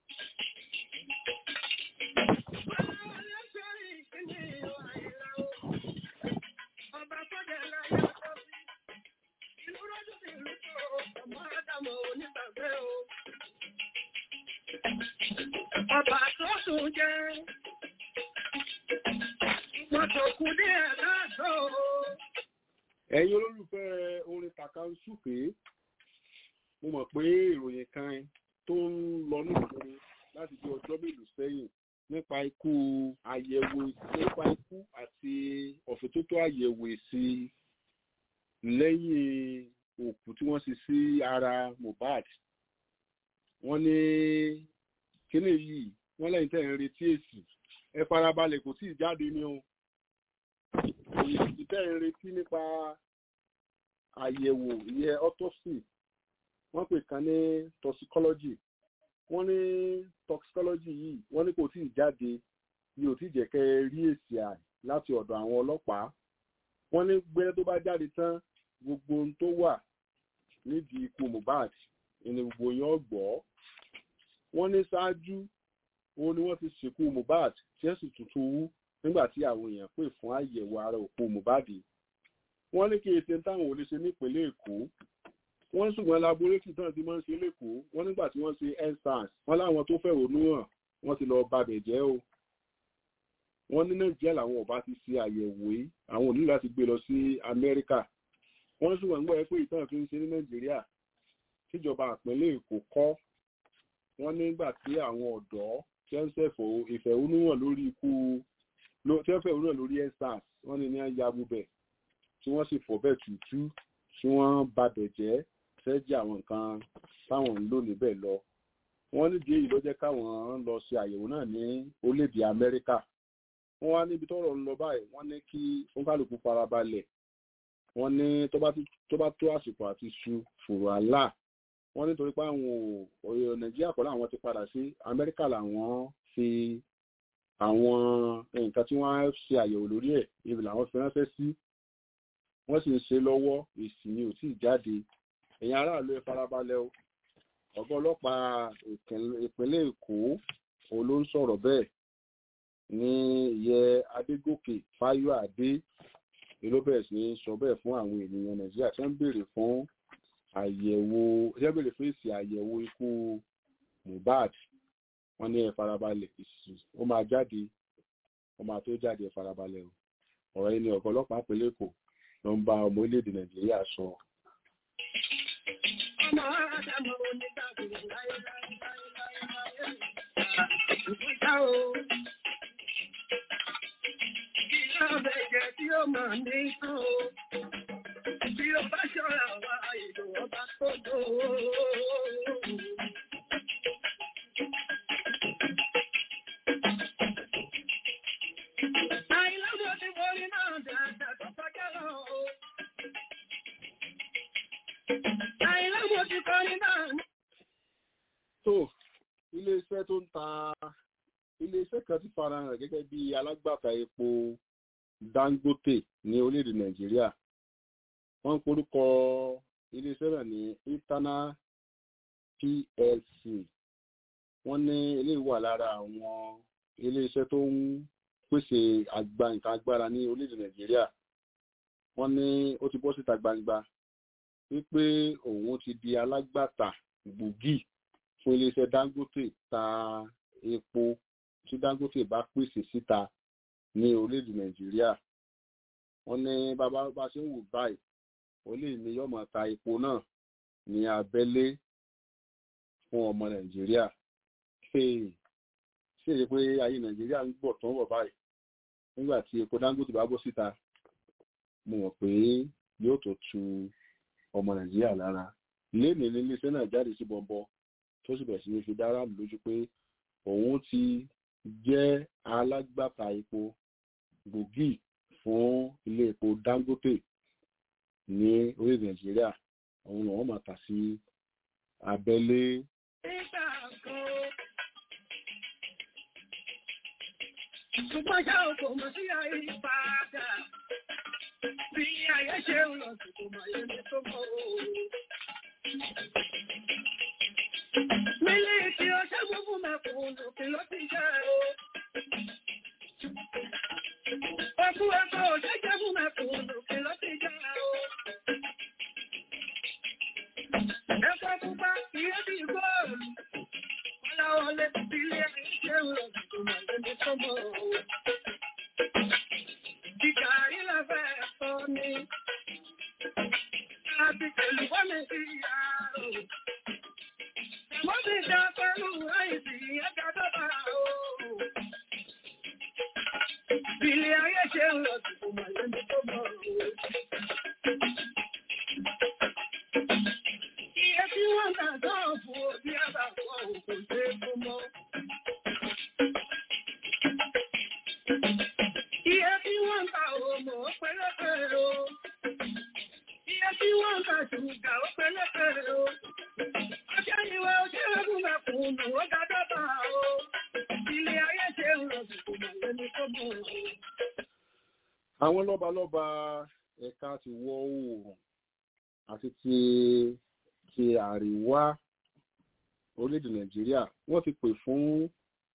Ọba tó sùn jẹ́, wọ́n tó kú ní ẹ̀dá tó. ẹ̀yin olólùfẹ́ orin tàkàǹsùfé mo mọ̀ pé ìròyìn kan tó ń lọ nígboro láti bí ọjọ́ mélòó sẹ́yìn nípa ikú àyẹ̀wò nípa ikú àti ọ̀fìntótó àyẹ̀wò èsì lẹ́yìn òkú tí wọ́n ṣe sí ara Mohbad wọ́n ní kíní yìí wọ́n lẹ́yìn tẹ́ ń retí èsì ẹ farabalẹ̀ kò tí ì jáde ní o èyí tẹ́ ń retí nípa àyẹ̀wò ìyẹn autopsy wọ́n pè kan ní toxicology wọ́n ní toxicology yìí wọ́n ní kò tí ì jáde ní ò tí ì jẹ́ kẹ́ rí èsì àì láti ọ̀dọ̀ àwọn ọlọ́pàá wọ́n ní gbẹ́rẹ́ tó bá jáde tán gbogbo ohun tó wà nídìí ikú Mohbad ní gbogbo yẹn ọgbọ́ wọ́n ní ṣáájú òun ni wọ́n ti sìnkú Mohbad tí ẹ̀ sì tuntun wú nígbà tí àwọn èèyàn pè fún àyẹ̀wò ara òkú Mohbad wọ́n ní kí èsì táwọn ò lè ṣe nípínlẹ̀ Èkó wọ́n ṣùgbọ́n laboratory náà ti máa ń ṣe lẹ́kọ̀ọ́ wọ́n nígbà tí wọ́n ṣe endsars wọ́n láwọn tó fẹ̀hónú hàn wọ́n ti lọ babẹ̀ jẹ́ o wọ́n ní Nàìjíríà làwọn ọba ti ṣe àyẹ̀wò yìí àwọn ò ní láti gbé lọ sí Amẹ́ríkà wọ́n ṣùgbọ́n ń gbọ́ ẹ pé ìtàn fi ń ṣe ní Nàìjíríà tíjọba ìpínlẹ̀ Èkó kọ́ wọ́n nígbà tí àwọn ọ̀dọ́ tí wọ́n ṣẹ̀fọ̀ ìfẹ̀hónúhàn lórí ikú tí wọ́n fẹ̀hónúhàn lórí endsars wọ́n ní ní ayabubẹ̀ tí wọ́n sì fọ̀ bẹ́ẹ̀ tútú tí wọ́n babẹ̀ jẹ́ fẹ́ jẹ́ àwọn nǹkan táwọn ń lò níbẹ̀ lọ wọ́n nídìí èyí ló jẹ́ káwọn lọ ṣe àyẹ̀wò náà ní orílẹ̀-èdè Amẹ́ríkà wọ́n wá níbi tọ́rọ̀ ń lọ báyìí wọ́n ní kí oníkálukú farabalẹ̀ wọ́n ní tó bá tó àsìkò àti su fòrò àlà wọ́n nítorí pé àwọn òyò Nàìjíríà kọ́ làwọn ti padà sí Amẹ́ríkà làwọn fi àwọn nǹkan tí wọ́n ṣe àyẹ̀wò lórí ẹ̀ ibi làwọn fi ránṣẹ́ sí wọ́n sì ń ṣe lọ́wọ́ èsì ni ò tí ì jáde ẹ̀yin aráàlú ẹ farabalẹ̀ o ọ̀gá ọlọ́pàá ìpínlẹ̀ Èkó òun ló ń sọ̀rọ̀ bẹ́ẹ̀ ní ìyẹ Adégòkè Fáyọ̀ Adé ló bẹ̀rẹ̀ sí ní sọ bẹ́ẹ̀ fún àwọn ènìyàn Nàìjíríà tí wọ́n ń béèrè fún àyẹ̀wò tí wọ́n béèrè fún èsì àyẹ̀wò ikú Mohbad wọ́n ní ẹ farabalẹ̀ èsì ó máa jáde ó máa tó jáde ẹ farabalẹ̀ o ọ̀rọ̀ yìí ni ọ̀gá ọlọ́pàá ìpínlẹ̀ Èkó ló ń bá ọmọ orílẹ̀-èdè Nàìjíríà sọ. Ọmọ Ádámọ̀ onígbàgbọ́ láyé láyé láyé láyé láyé. Ìgbésà o. Ìyá ọbẹ̀ jẹ́ tí ó máa ní tán o. Bí ó bá ṣọ́ra wá ìlú ọba tó dò ó. Àìlọ́gbọ̀n ti borí náà dáadáa tó kọjá lọ o. Àìlọ́gbọ̀n ti kọrin náà. tó iléeṣẹ́ tó ń ta iléeṣẹ́ kan ti farahàn gẹ́gẹ́ bí alágbàtà epo Dangote ní orílẹ̀-èdè Nàìjíríà wọ́n ń porúkọ iléeṣẹ́ náà ní internal PLC wọ́n ní eléyìí wà lára àwọn iléeṣẹ́ tó ń pèsè àgbà nǹkan agbára ní orílẹ̀-èdè Nàìjíríà wọ́n ní ó ti bọ́ síta gbangba wípé òun ti di alágbàtà gbòógì fún iléeṣẹ́ Dangote ta epo tí Dangote bá pèsè síta ní orílẹ̀-èdè Nàìjíríà wọ́n ní bàbá bá ṣe ń wò báyìí ó lè ní yọmọ ta epo náà ní abẹ́lé fún ọmọ Nàìjíríà ṣé èyí pé ayé Nàìjíríà ń gbọ̀ tán wọ̀ báyìí nígbà tí epo Dangote bá bọ́ síta mo mọ̀ pé yóò tó tu ọmọ Nàìjíríà lára lénìí ní iléeṣẹ́ náà jáde sí bọ̀m̀bọ̀ tó sì bẹ̀rẹ̀ sí ní fi dára lójú pé òun ti jẹ́ alágbàtà epo gbòógì fún ilé epo Dangote ní orílẹ̀ Nàìjíríà òun làwọn máa tà sí abẹ́lé. Nígbà kan. Ṣùgbọ́n ṣá o kò mọ̀ sí ayé padà. Bí ayé ṣe ń lọ sí kò mọ̀ yẹn tó mọ̀ o. Mílíkì ọṣẹ́ gbogbo mẹ́kùnún kí ló ti jẹ́ o. Ọkùn ẹ̀kọ́ ọṣẹ́ jẹ́ fún mẹ́kùnún kí ló ti jẹ́ o. Ẹ̀kọ́ pupa ìyẹ́ bí góòlù. Ọláwọlé ilé ayé ṣe ń lọ sí kò mọ̀ yẹn tó mọ̀ o. Ìkàrí la fẹ́ sọ ni. Èlùbọ́ mi ti yá o. Mo ti dá pẹ̀lú àìsí ẹ̀ka tó bá o. Ilé ayé ṣe ń lọ sí ọmọ ẹni tó mọ̀ o. Iye tí wọ́n gbà tán fún òbí àbàkọ́ kò ṣe é fún mọ́. Iye tí wọ́n gbà òmò pẹ́lẹ́pẹ́ o. Iye tí wọ́n gbà ṣùgbà ó pẹ́lẹ́pẹ́ o. Ọjọ́ ìwé ojú ẹ̀rù mẹ́kùnún ó dájọ́ bá o. Ilé ayé ṣe ń lọ sí ọmọ ẹni tó mọ̀ o. àwọn lọ́balọ́ba ẹ̀ka ti wọ̀ oòrùn àti ti ti àríwá orílẹ̀-èdè nàìjíríà wọ́n ti pè fún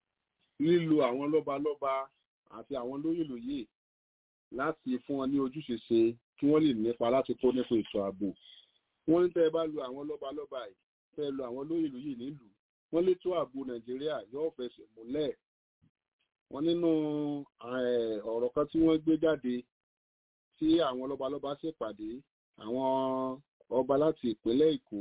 lílo àwọn lọ́balọ́ba àti àwọn lóyèlóyè láti fún wọn ní ojúṣe ṣe kí wọ́n lè nípa láti kó nípa ètò ààbò wọ́n ní tẹ́ ẹ bá lo àwọn lọ́balọ́ba yìí tẹ́ ẹ lo àwọn lóyèlóyè nílùú wọ́n létò ààbò nàìjíríà yóò fẹsẹ̀ múlẹ̀ wọ́n nínú eh, ọ̀rọ̀ kan tí wọ́n gbé jáde tí àwọn lọ́balọ́ba ṣèpàdé àwọn ọba láti ìpínlẹ̀ èkó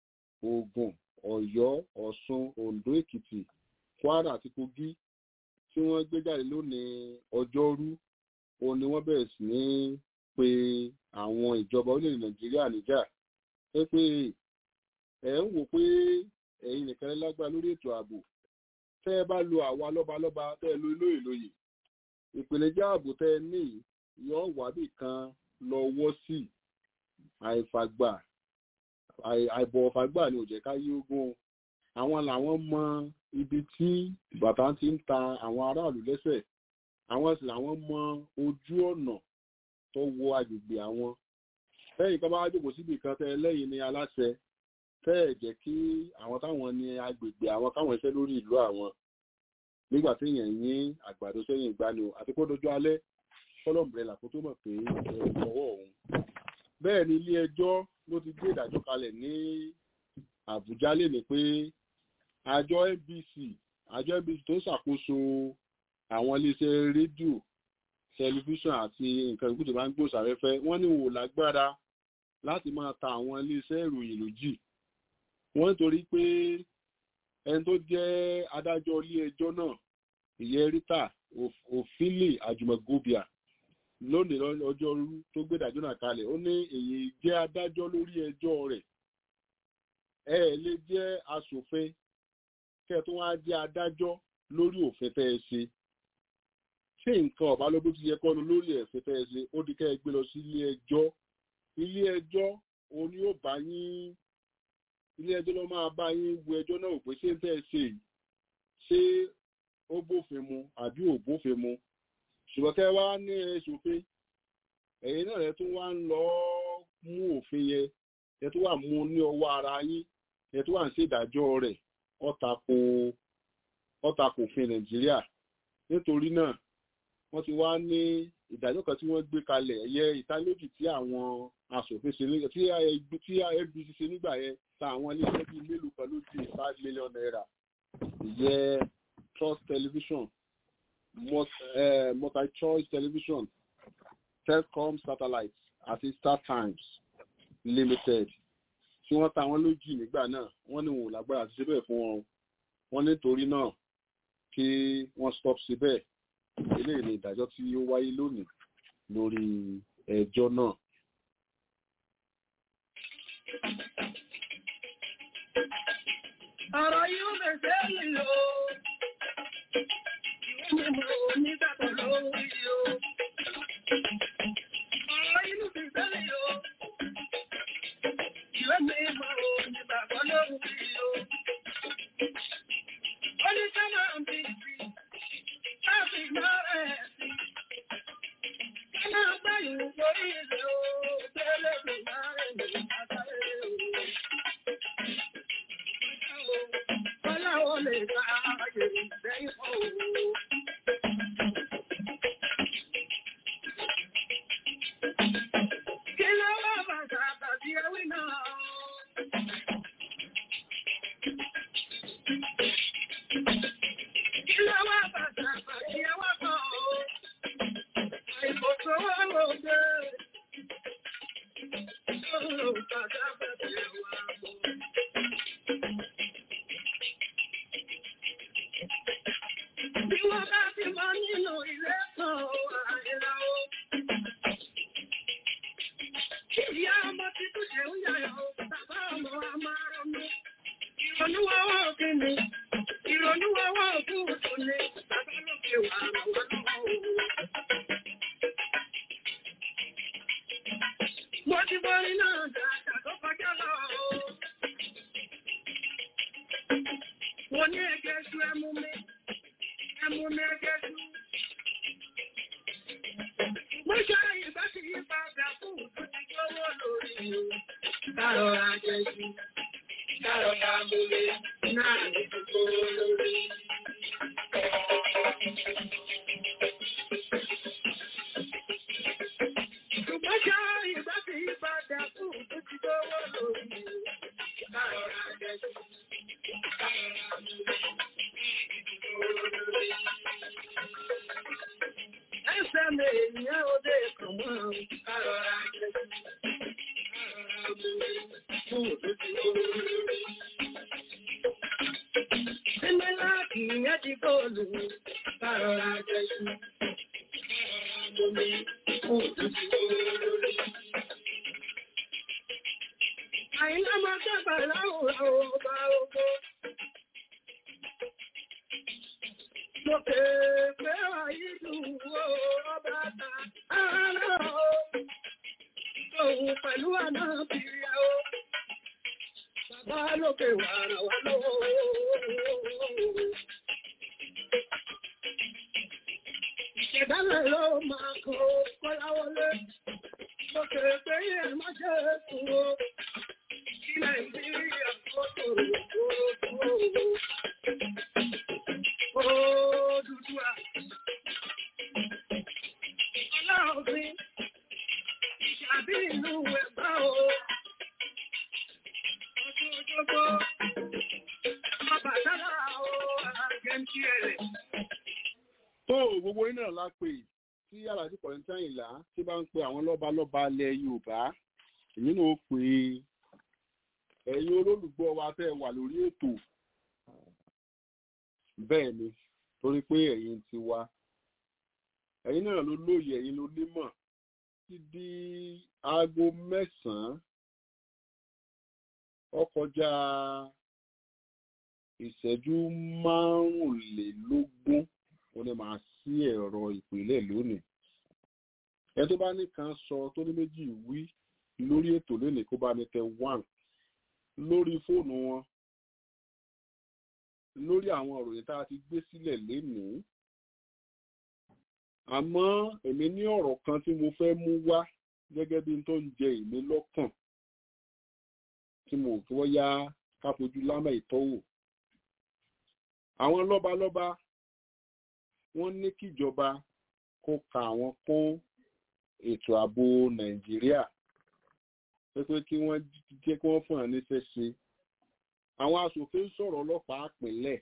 ògùn ọ̀yọ́ ọ̀ṣun oǹdó èkìtì kwara àti kogi tí wọ́n gbé jáde lónìí ọjọ́rú òun ni wọ́n bẹ̀rẹ̀ sí ní pe àwọn ìjọba orílẹ̀-èdè nàìjíríà níjà pé pé ẹ̀ ń wò pé ẹ̀yin nìkan lágbára lórí ètò ààbò tẹ́ ẹ bá lo àwa lọ́balọ́ba tẹ́ ẹ lo ilé ìlòyè ìpèníjà ààbò tẹ́ ẹ ní yóò wábì kan lọ wọ́ sí àìfàgbà àìbọ̀wọ̀fàgbà ni ò jẹ́ ká yí ogún àwọn làwọn mọ ibi tí bàtà ti ń ta àwọn aráàlú lẹ́sẹ̀ àwọn sì làwọn mọ ojú ọ̀nà tó wọ agbègbè àwọn lẹ́yìn kan bá wá jókòó síbi kan tẹ́ ẹ lẹ́yìn ní aláṣẹ tẹ́ ẹ̀ jẹ́ kí àwọn táwọn ní agbègbè àwọn káwọn iṣẹ́ lórí ìlú àwọn nígbà tí èèyàn yín àgbàdo sẹ́yìn ìgbani o àti kó dojú alẹ́ fọlọ́mùrẹ́là kó tó mọ̀ pé ẹ̀rù ọwọ́ òun. bẹ́ẹ̀ ni ilé ẹjọ́ ló ti gbé ìdájọ́ kalẹ̀ ní àbújá lèmi pé àjọ nbc àjọ nbc tó ń ṣàkóso àwọn iléeṣẹ́ rédíò tẹlifíṣàn àti nǹkan ìkú tó bá ń gbòòsàfẹ́fẹ́ wọ́n ní wò lágbára láti máa ta àwọn iléeṣẹ́ ìròyìn lójì wọ́n nítorí pé ẹni tó jẹ́ adájọ́ ilé ẹjọ́ náà ìyẹn rita òfìlì àjùmọ̀gòbíà lónìí ọjọ́ tó gbé ìdájọ́ náà kalẹ̀ ó ní èyí jẹ́ adájọ́ lórí ẹjọ́ rẹ̀ ẹ lè jẹ́ aṣòfin kẹ́ ẹ tó wá jẹ́ adájọ́ lórí òfin tẹ́ ẹ ṣe ṣé nǹkan ọ̀bá ló bó ti yẹ kọ́nu lórí ẹ̀fẹ́ tẹ́ ẹ ṣe ó di kẹ́ ẹ gbé lọ sí ilé ẹjọ́ ilé ẹjọ́ òun ni ó bá yín ilé ẹjọ́ ló máa bá yín wo ẹjọ́ náà pé ṣé ń tẹ́ ẹ ṣe yìí ṣé ó bófin mu àbí ò bófin mu ṣùgbọ́n kẹ́ wá ní ẹ̀ṣòfin ẹ̀yin náà ẹ̀ tún wá ń lọ mú òfin yẹn ẹ̀ tún wà mú ní ọwọ́ ara yín ẹ̀ tún wà ń ṣèdájọ́ rẹ̀ ọ̀tàkò ọ̀tàkò òfin nàìjíríà nítorí náà wọ́n ti wá ní ìdájọ́ kan tí wọ́n gbé kalẹ̀ ẹ̀yẹ ìtàlójì tí àwọn asòfin ṣe nígbà tí tí FBC ṣe nígbà yẹn ta àwọn iléeṣẹ́ bíi mélòó kan ló di five million naira ìyẹn trust television multi-choice television telcom satellite àti startimes limited tí wọ́n ta wọ́n lójì nígbà náà wọ́n ní wọn ò lágbára àti ṣe bẹ́ẹ̀ fún wọn wọ́n nítorí náà kí wọ́n stop síbẹ̀ eléyìí ni ìdájọ́ tí ó wáyé lónìí lórí ẹjọ́ náà. Ọ̀rọ̀ yóò bẹ̀rẹ̀ lílo. Ìwé mímọ̀ onígbàgbọ́ lórí o. Ọ̀rọ̀ inú fi bẹ́lẹ̀ o. Ìwé mímọ̀ onígbàgbọ́ lórí o. Oníṣẹ́nà ń bí sí. Láti máa rẹ̀ sí. Kánà gbáyìí lórí ilẹ̀ o. Tẹ́lẹ̀ pé máa rẹ̀ ní àtàrẹ o. Ọláwọ́ lè ta ààyè ìgbẹ́yìn ọ̀hún. Kí ló wá bàtà tàbí ẹwí náà? Kí ló wá bàtà tàbí ẹwà kan? Àìkòtò wà lóde. Ó lò bàtà bẹ̀. Ìrònúwọ́wọ́ òkè ni, ìrònúwọ́wọ́ òkú òtún ni, bàbá lókè wà lọ́wọ́ lọ́wọ́. Mo ti borí náà dáadáa tó kọjá lọ. Mo ní ẹgẹ́ sú ẹmú mi, ẹmú mi ẹgẹ́ sú. Mo ṣe ìbá ti yí padà fún òtún ti gbówó lórí o. Kárọ̀ra jẹ́ sí, kárọ̀ra mú mi, náà ní gbogbo lórí. Ṣùgbọ́n ṣe ìbá ti yí padà fún òtún ti gbówó lórí o. Kárọ̀ra jẹ́ sí, kárọ̀ra mú mi, Ẹsẹ̀ mi ènìyàn òde kàn mọ́ kárọ̀ra jẹ́ sí. Símẹ́lá kì í yẹ́ ti góòlù kárọ̀ra jẹ́ sí. Omi fún òtútù olórí. Àìlá máa sábà láwùrọ̀ ọba ogbó. Lókè pé àyílù ọba ta ara o. Òun pẹ̀lú àná bìrìà o. Bàbá lókè wà rà wá lọ́wọ́. Ìṣẹ̀dálẹ̀ ló máa kọ́ kọ́láwọlé. Lókè pé ẹ̀ má ṣe sùn o. Kí Nàìjíríà kó tòrò tòrò tòrò. Odùduwà. Ọlọ́run ìṣàbí ìlú ẹ̀gbá o. Ọdún ojúgbó. Ọmọ bàtálà o, àgẹ́ntì ẹ̀rẹ̀. tó gbogbo iná la pè tí aláàjì kọ̀ọ̀tà ìlà tí bá ń pe àwọn lọ́balọ́ba ilẹ̀ yorùbá èyí náà ó pè é ẹ̀yin olólùgbọ́ wa fẹ́ wà lórí ètò bẹ́ẹ̀ ni torí pé ẹ̀yin ti wá ẹ̀yin náà ló lóye ẹ̀yin ló nímọ̀ ti di aago mẹ́sàn-án ó kọjá ìṣẹ́jú márùnlélógún ó ní máa sí ẹ̀rọ ìpínlẹ̀ lónìí ẹ tó bá ní kan sọ tó ní méjì wí lórí ètò lónìí kó bá ní tẹ one lórí fóònù wọn lórí àwọn òròyìn tá a ti gbé sílẹ̀ lénìí àmọ́ èmi ní ọ̀rọ̀ kan tí mo fẹ́ mú wá gẹ́gẹ́ bí n tó ń jẹ èmi lọ́kàn tí mo kí wọ́n yá ká fojú lámà ìtọ́wò àwọn lọ́balọ́ba wọ́n ní kíjọba kó ka àwọn kún ètò ààbò nàìjíríà pé pé kí wọ́n jẹ́ kí wọ́n fún àwọn níṣẹ́ ṣe àwọn aṣòfin sọ̀rọ̀ ọlọ́pàá pínlẹ̀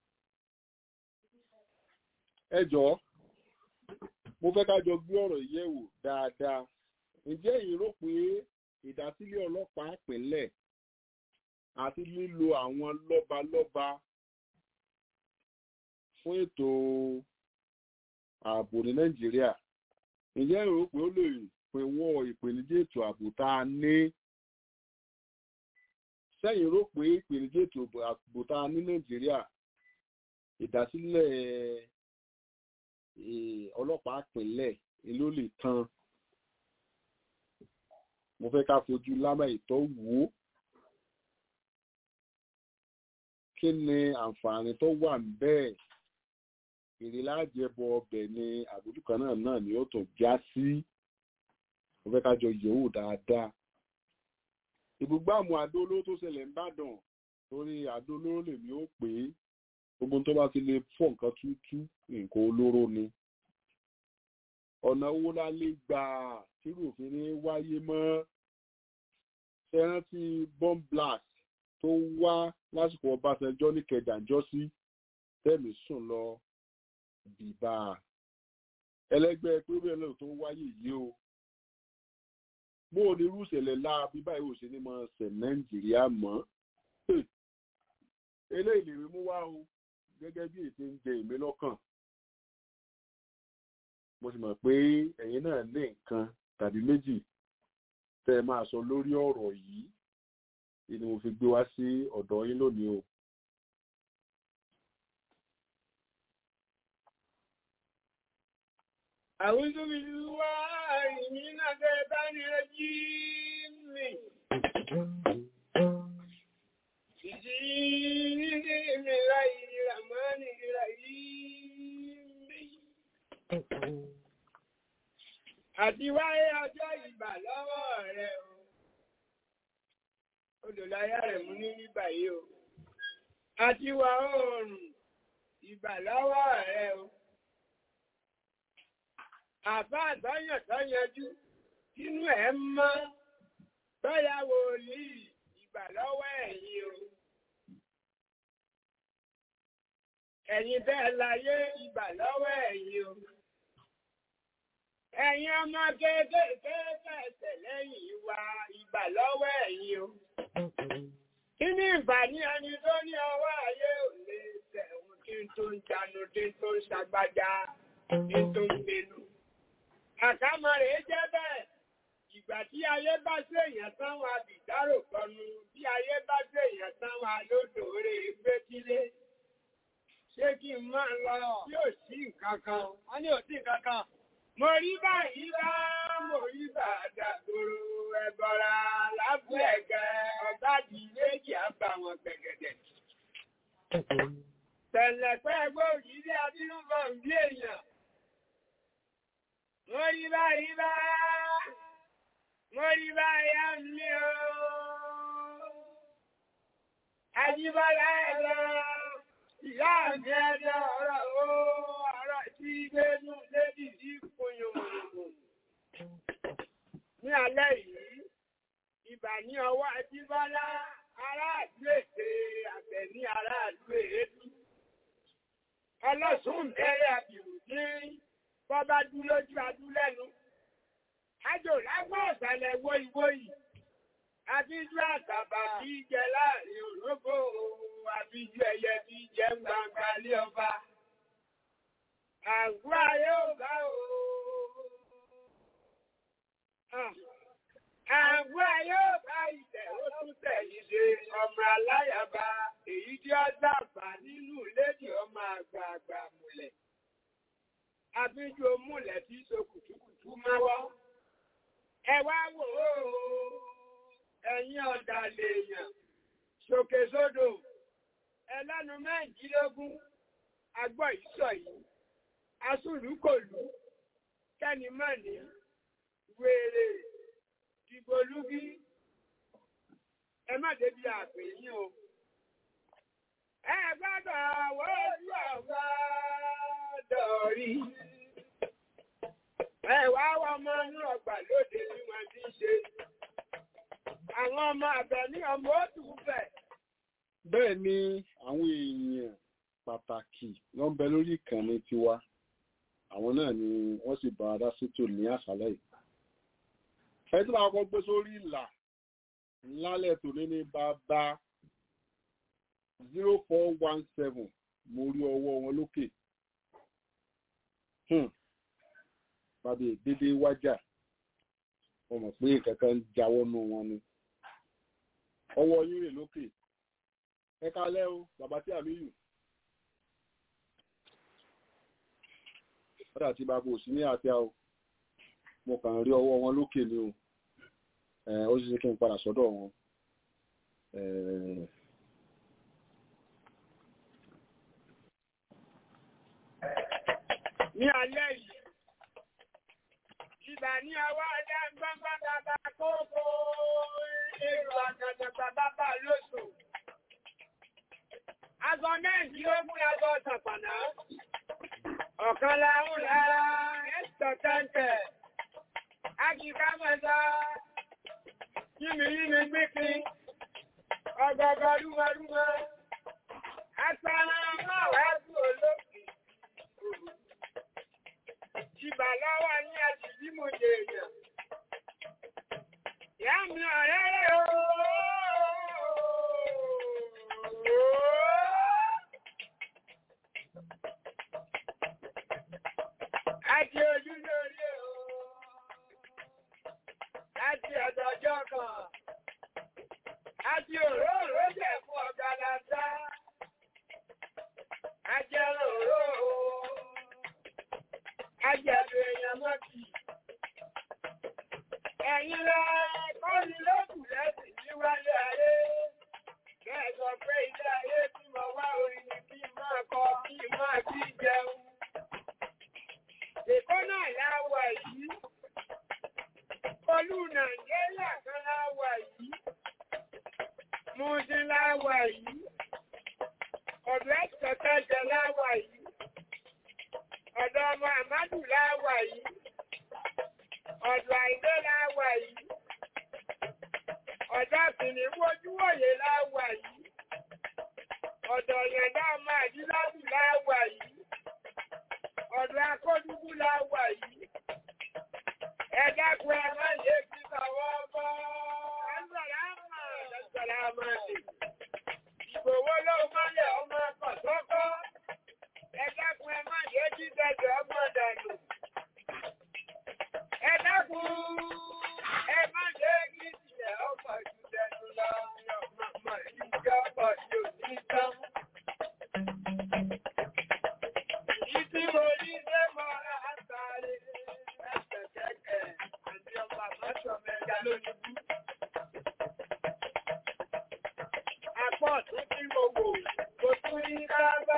ẹ jọ̀ọ́ mo fẹ́ ká jọ gbé ọ̀rọ̀ yẹ̀wò dáadáa ǹjẹ́ ẹ̀yin rò pé ìdásílẹ̀ ọlọ́pàá pínlẹ̀ àti lílo àwọn lọ́balọ́ba fún ètò ààbò ní nàìjíríà ǹjẹ́ ẹ̀yin rò pé ó lè pinwọ́ ìpèníjà ètò ààbò tá a ní sẹ́yìn rò pé ìpèníjà ètò ààbò tá a ní nàìjíríà ìdásílẹ̀ ọlọ́pàá pínlẹ̀ ló lè tán mo fẹ́ ká fojú lámà ìtọ́ wò ó kí ni àǹfààní tó wà bẹ́ẹ̀ èrè láàjẹbọ ọbẹ̀ ni àbójúkọ náà náà ni ó tún já sí mo fẹ́ ká jọ yẹ̀wò dáadáa ìbúgbàmù àdóló tó ṣẹlẹ̀ ń bàdàn torí àdóló lèmi ó pè é gbogbo tó bá ti lè fọ́ nǹkan tútú nǹkan olóró ni ọ̀nà owó la lè gbà tírò òfin ní wáyé mọ́ ṣẹ́rántí bomb blast tó wá lásìkò ọbásanjọ́ ní kẹjànjọ́ sí tẹ́mi sùn lọ bìbà ẹlẹ́gbẹ́ péré náà tó wáyé yìí o bó o ní irú ìṣẹ̀lẹ̀ láabi báyìí ò ṣe ní máa ṣẹ̀ nàìjíríà mọ́ eléyìí lè rí mú wá o gẹ́gẹ́ bí ètò ń jẹ ìmí lọ́kàn mo sì mọ̀ pé ẹ̀yin náà ní nǹkan tàbí méjì tẹ́ ẹ máa sọ lórí ọ̀rọ̀ yìí ni mo fi gbé wá sí ọ̀dọ̀ yín lónìí o أعوذ بالله من الشيطان الرجيم بسم الله الرحمن الرحيم àti wáyé ọjọ́ ìgbà lọ́wọ́ rẹ̀ o olùláyà rẹ̀ mú ní nígbà yìí o àti wà oòrùn ìgbà lọ́wọ́ rẹ̀ o àbá àtọ́yàn tọ́yanjú sínú ẹ̀ mọ́ tọ́yàwó ní ìgbà lọ́wọ́ ẹ̀yìn o ẹ̀yin bẹ́ẹ̀ láyé ìgbà lọ́wọ́ ẹ̀yìn o ẹ̀yin ọmọ kéékèèké fẹ̀sẹ̀ lẹ́yìn wa ìgbà lọ́wọ́ ẹ̀yin o. Kí ni ìbàní ẹni tó ní ọwọ́ ayé ò lè tẹ̀wọ̀n kí n tó ń janu kí n tó ń ṣàgbájá kí n tó ń gbénu. Àkámọ́ rẹ̀ jẹ́ bẹ́ẹ̀. Ìgbà tí ayé bá ṣe èèyàn tán wa bìdárò kọnu, bí ayé bá ṣe èèyàn tán wa lódò rè gbé kílé. Ṣé kí n máa lọ? Yóò sí nǹkan kan. Wọ́n ní ò sí nǹkan kan. Mo rí báyìí bá mo rí bàdà gbòòrò ẹ̀bọ̀ra lábúẹ̀gẹ́ ọ̀gá di méjì àbá wọn gbẹ̀gẹ̀dẹ̀. Tẹ̀lẹ̀pẹ́ gbòòrì ilé abínúbọ̀ ń bí èèyàn. Mo rí báyìí bá mo rí báyìí á mi o. Ajíbọ́lá ẹ̀rọ ìyá mi ẹ̀rọ ọ̀rọ̀ o ọ̀rọ̀ tí gbénú lédì sí kòyòmòrò. Ní alẹ́ yìí, ìbà ní ọwọ́ Ajíbọ́lá aráàlú èdè àbẹ̀ ní aráàlú èédú. Ọlọ́sùn bẹ̀rẹ̀ àbìrù ní bọ́bá dú lójú adú lẹ́nu. Ájò lágbọ́ ọ̀sàlẹ̀ wóyíwóyí. Àbíjú àtàbà kí jẹ láàrin òrógbò àbíjú ẹyẹ bí jẹ ń gbangba lé ọba. Àgbà yóò bá o. Àgbà yóò bá ilẹ̀ ó tún tẹ̀yìn ṣe ọmọ aláyàbá èyí tí ó dàgbà nínú lédì ọmọ àgbààgbà múlẹ̀. Abíjú múlẹ̀ tí so kùtùkùtù máwọ́. Ẹ wá wò ó, ẹ̀yin ọ̀dà lèèyàn, ṣòkè sódò, ẹlẹ́nu mẹ́rìndínlógún, agbọ́ ìsọ̀ yìí asúlùkòlù kẹ́nìmọ́ni wèrè dìgbòlúgí ẹ má débi àpè yín o. ẹ gbọ́dọ̀ wọ́jú ọ̀gbọ́dọ̀ rí. ẹ wá wọ ọmọ inú ọgbà lóde bí wọ́n ti ń ṣe. àwọn ọmọ àbẹ̀ ní ọmọ òtù fẹ̀. bẹ́ẹ̀ ni àwọn èèyàn pàtàkì ló ń bẹ lórí ìkànnì tiwa àwọn náà ni wọ́n sì bá adá sétò ní àṣálẹ́ yìí. ẹ tí wàá kọ́ gbé sórí ìlà lálẹ́ tòní ní bàbá zero four one seven mo rí ọwọ́ wọn lókè. bàbá ìdédé wájà wọ́n mọ̀ pé kankan ń jáwọ́ nù wọn ni. ọwọ́ yín rè lókè. ẹ kálẹ́ o bàbá tí àmì yù. kódà tí bá kò sí ní àti àwọn mo kàn rí ọwọ́ wọn lókè ni o ó sì ṣe kí n padà sọ́dọ̀ wọn. ní alẹ́ yìí ìgbà ní ọwọ́ ọdá gbọ́ngbọ́n bàbá kókó èrò àgàdàgbà bàbá lóṣù aṣọ mẹ́rìndínlógún aṣọ ṣàpàná ọ̀kan láhùn lára ẹ̀sọ̀ tẹ́ǹtẹ̀ ágìká mẹ́ta yìmì yìmì gbíkí ọgọgọ rúmọrúmọ asára máwàá sí olókè ìbà lọ́wọ́ ní àti bí mo lè yàn ìyá mi ọ̀rẹ́ rẹ̀ Àti ojú lórí o, láti ọ̀dọ̀jọ́ kan, àti òróòró jẹ́ fún ọ̀gá lásá, ajẹ́ òróòró, ajẹ́bẹ̀ èèyàn kì. Ẹ̀yin rẹ̀ kọ́ni lókù lẹ́sìn ní wálé ayé. Bẹ́ẹ̀ sọ pé ilé ayé tí mo wá orin ni kí n máa kọ kí n máa kí jẹun. Èkó náà láwà yìí. Olú Nàìjíríà kan láwà yìí. Mùsùn láwà yìí. Ọ̀dọ̀ ẹ̀sọ̀tẹ̀jẹ̀ láwà yìí. Ọ̀dọ̀ ọmọ Àmádù láwà yìí. Ọ̀dọ̀ Àìdé láwà yìí. Ọ̀dọ̀ Kìnìwójúwòye láwà yìí. Ọ̀dọ̀ Yẹ̀dá ọmọ Àdílábù láwà yìí. Ọ̀dọ̀ Akódúgbù láwà yìí. Ẹ dákun ẹ má yé kí tàwọn ọmọ. Ẹ̀sọ̀lámà ẹ̀sọ̀lámà lè. Ìgbòho ló mọ́lẹ̀ ọmọ kọ̀sọ́kọ́. Ẹ dákun ẹ má yé kí tẹ̀jọ́ ọmọ dànù. Ẹ dákun ẹ má yé kí tilẹ̀ ọmọ jù dẹnu lọ. Ọmọ ìjọ ọmọ yóò ní tán. Ìtí mo ní ṣé mo rà á sáré. Ẹ̀sẹ̀kẹ̀kẹ̀ àti ọmọ àmọ́sọ̀ mẹ́ta lónìí. Àpọ̀ tó tí mo wò, mo tún ní ká bá.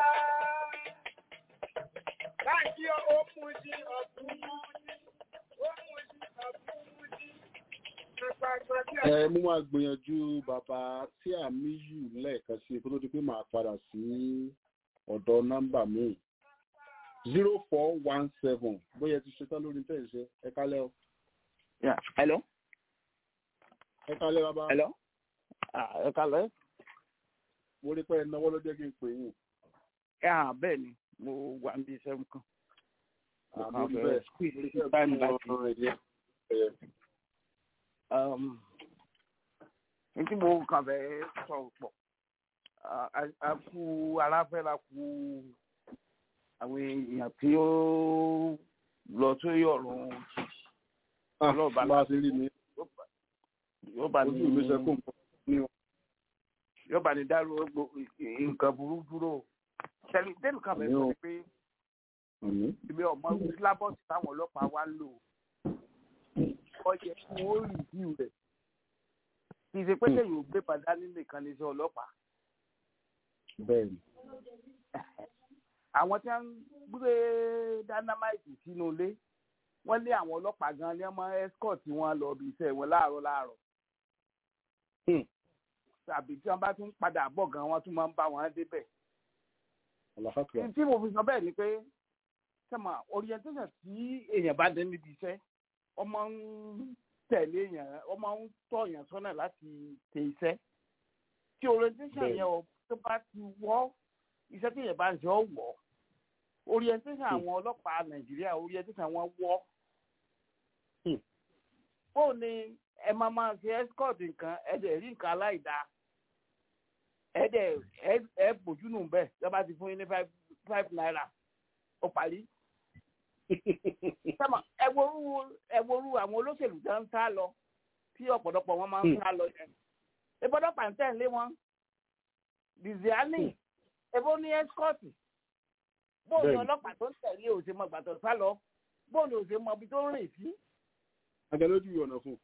Báńkì ó mú sí ọ̀tún mú sí, ó mú sí ọ̀tún mú sí. Àpapọ̀ tí ẹ mú máa gbìyànjú bàbá tí àmì yù lẹ́ẹ̀kan sí kó tó di pé màá padà sí ọ̀dọ̀ nọ́mbà míì zero four one seven bóyá ẹ ti ṣetán lórí tẹ̀ ṣe ẹ kálẹ́ o Yeah. Hello. ẹ kálẹ́ bàbá Hello. Ah, ẹ kalẹ̀. mo rí pé ẹ náwó ló jẹ́ kí n pè yín Ah, bẹ́ẹ̀ ni mo wà níbi iṣẹ́ nǹkan. àmọ́ rí fẹ́ bẹ́ẹ̀ squeeze mo rí bẹ́ẹ̀ time fún láti- ọ̀ràn ẹ̀yẹ ẹ̀ Um, n tí mo kàn fẹ́ sọ pọ̀ Ah, a a kú aláfẹ́ra kú àwọn èèyàn tí ó lọ sórí ọ̀run òjijì Ọlọ́ọ̀bá bá a ṣe rí mi yóò bá ní ojú mi ṣe kó nǹkan ní o yóò bá ní dárò gbogbo nǹkan burú dúró tẹlifí tẹlifí kan fẹ́ sọ ni pé àmì ibi ọmọ sílábọ̀sì táwọn ọlọ́pàá wá ń lò ọyẹ fún ó rìvíw rẹ̀ kì í ṣe pé kéèyàn ò gbé padà nínú ìkànnì iṣẹ́ ọlọ́pàá bẹ́ẹ̀ ni àwọn tí wọ́n ń gbé dynamite sínú ilé wọ́n lé àwọn ọlọ́pàá gan ni wọ́n máa escort wọn lọ bí iṣẹ́ wọn láàárọ̀ láàárọ̀ Hmm. tàbí tí wọ́n bá tún padà bọ̀ gan wọ́n tún máa ń bá wọn débẹ̀ àlàáfíà tí mo fi sọ bẹ́ẹ̀ ni pé sẹ́mà orientation tí èèyàn bá dé níbi iṣẹ́ ọmọ ń tẹ̀lé èèyàn ọmọ ń tọ́ èèyàn sọ́nà láti tẹ iṣẹ́ tí orientation Bẹ́ẹ̀ni. yẹn o tó bá ti wọ́ iṣẹ́ tí èèyàn bá ń ṣe ọ́ wọ̀ orientation Hmm. àwọn ọlọ́pàá nàìjíríà orientation wọn wọ́ Hmm. bó ni ẹ máa máa ṣe escort nǹkan ẹ dẹ̀ rí nǹkan aláìdáa ẹ dẹ̀ ẹ ẹ bójú nù bẹ́ẹ̀ tí wọ́n bá ti fún yín ní five five naira ó parí. sẹ́mọ̀ ẹ̀wòrú ẹ̀wòrú àwọn olóṣèlú tó ń sá lọ tí ọ̀pọ̀lọpọ̀ wọn máa ń Hmm. sá lọ yẹn. ìbọdọ̀ pàǹtẹ́ ń lé wọn. dìzíánì èbó ní ẹ́skọ́ọ̀tì. bóòlù Bẹ́ẹ̀ni. ọlọ́pàá tó ń tẹ̀lé òsè mọ gbàtọ̀ sá lọ bóòlù òsè mọ ibi tó ń rìn sí. agẹlójú ọ̀nà fún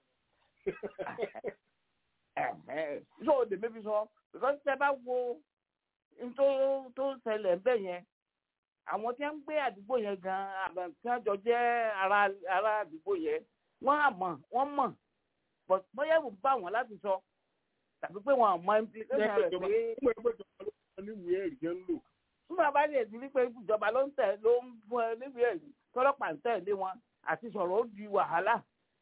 so the maybe sọ because tẹ bá wo n tó tó ṣẹlẹ̀ ń bẹ̀ yẹn àwọn tí wọ́n ń gbé àdúgbò yẹn gan àgbà tí wọ́n jọ jẹ́ ara ara àdúgbò yẹn wọ́n á mọ̀ wọ́n mọ̀ but bóyá ìwò bá wọn láti sọ tàbí pé wọn àmọ́ implication rẹ̀ pé ọmọ ẹgbẹ́ ìjọba ló wà níwèé ẹ̀rí jẹ́ ń lò nígbà bá lè di wípé ìjọba ló ń tẹ̀ ló ń fún ẹ níbi ẹ̀rí tọ́lọ́pàá ń tẹ̀lé wọn àti sọ̀rọ̀ ó di wàhálà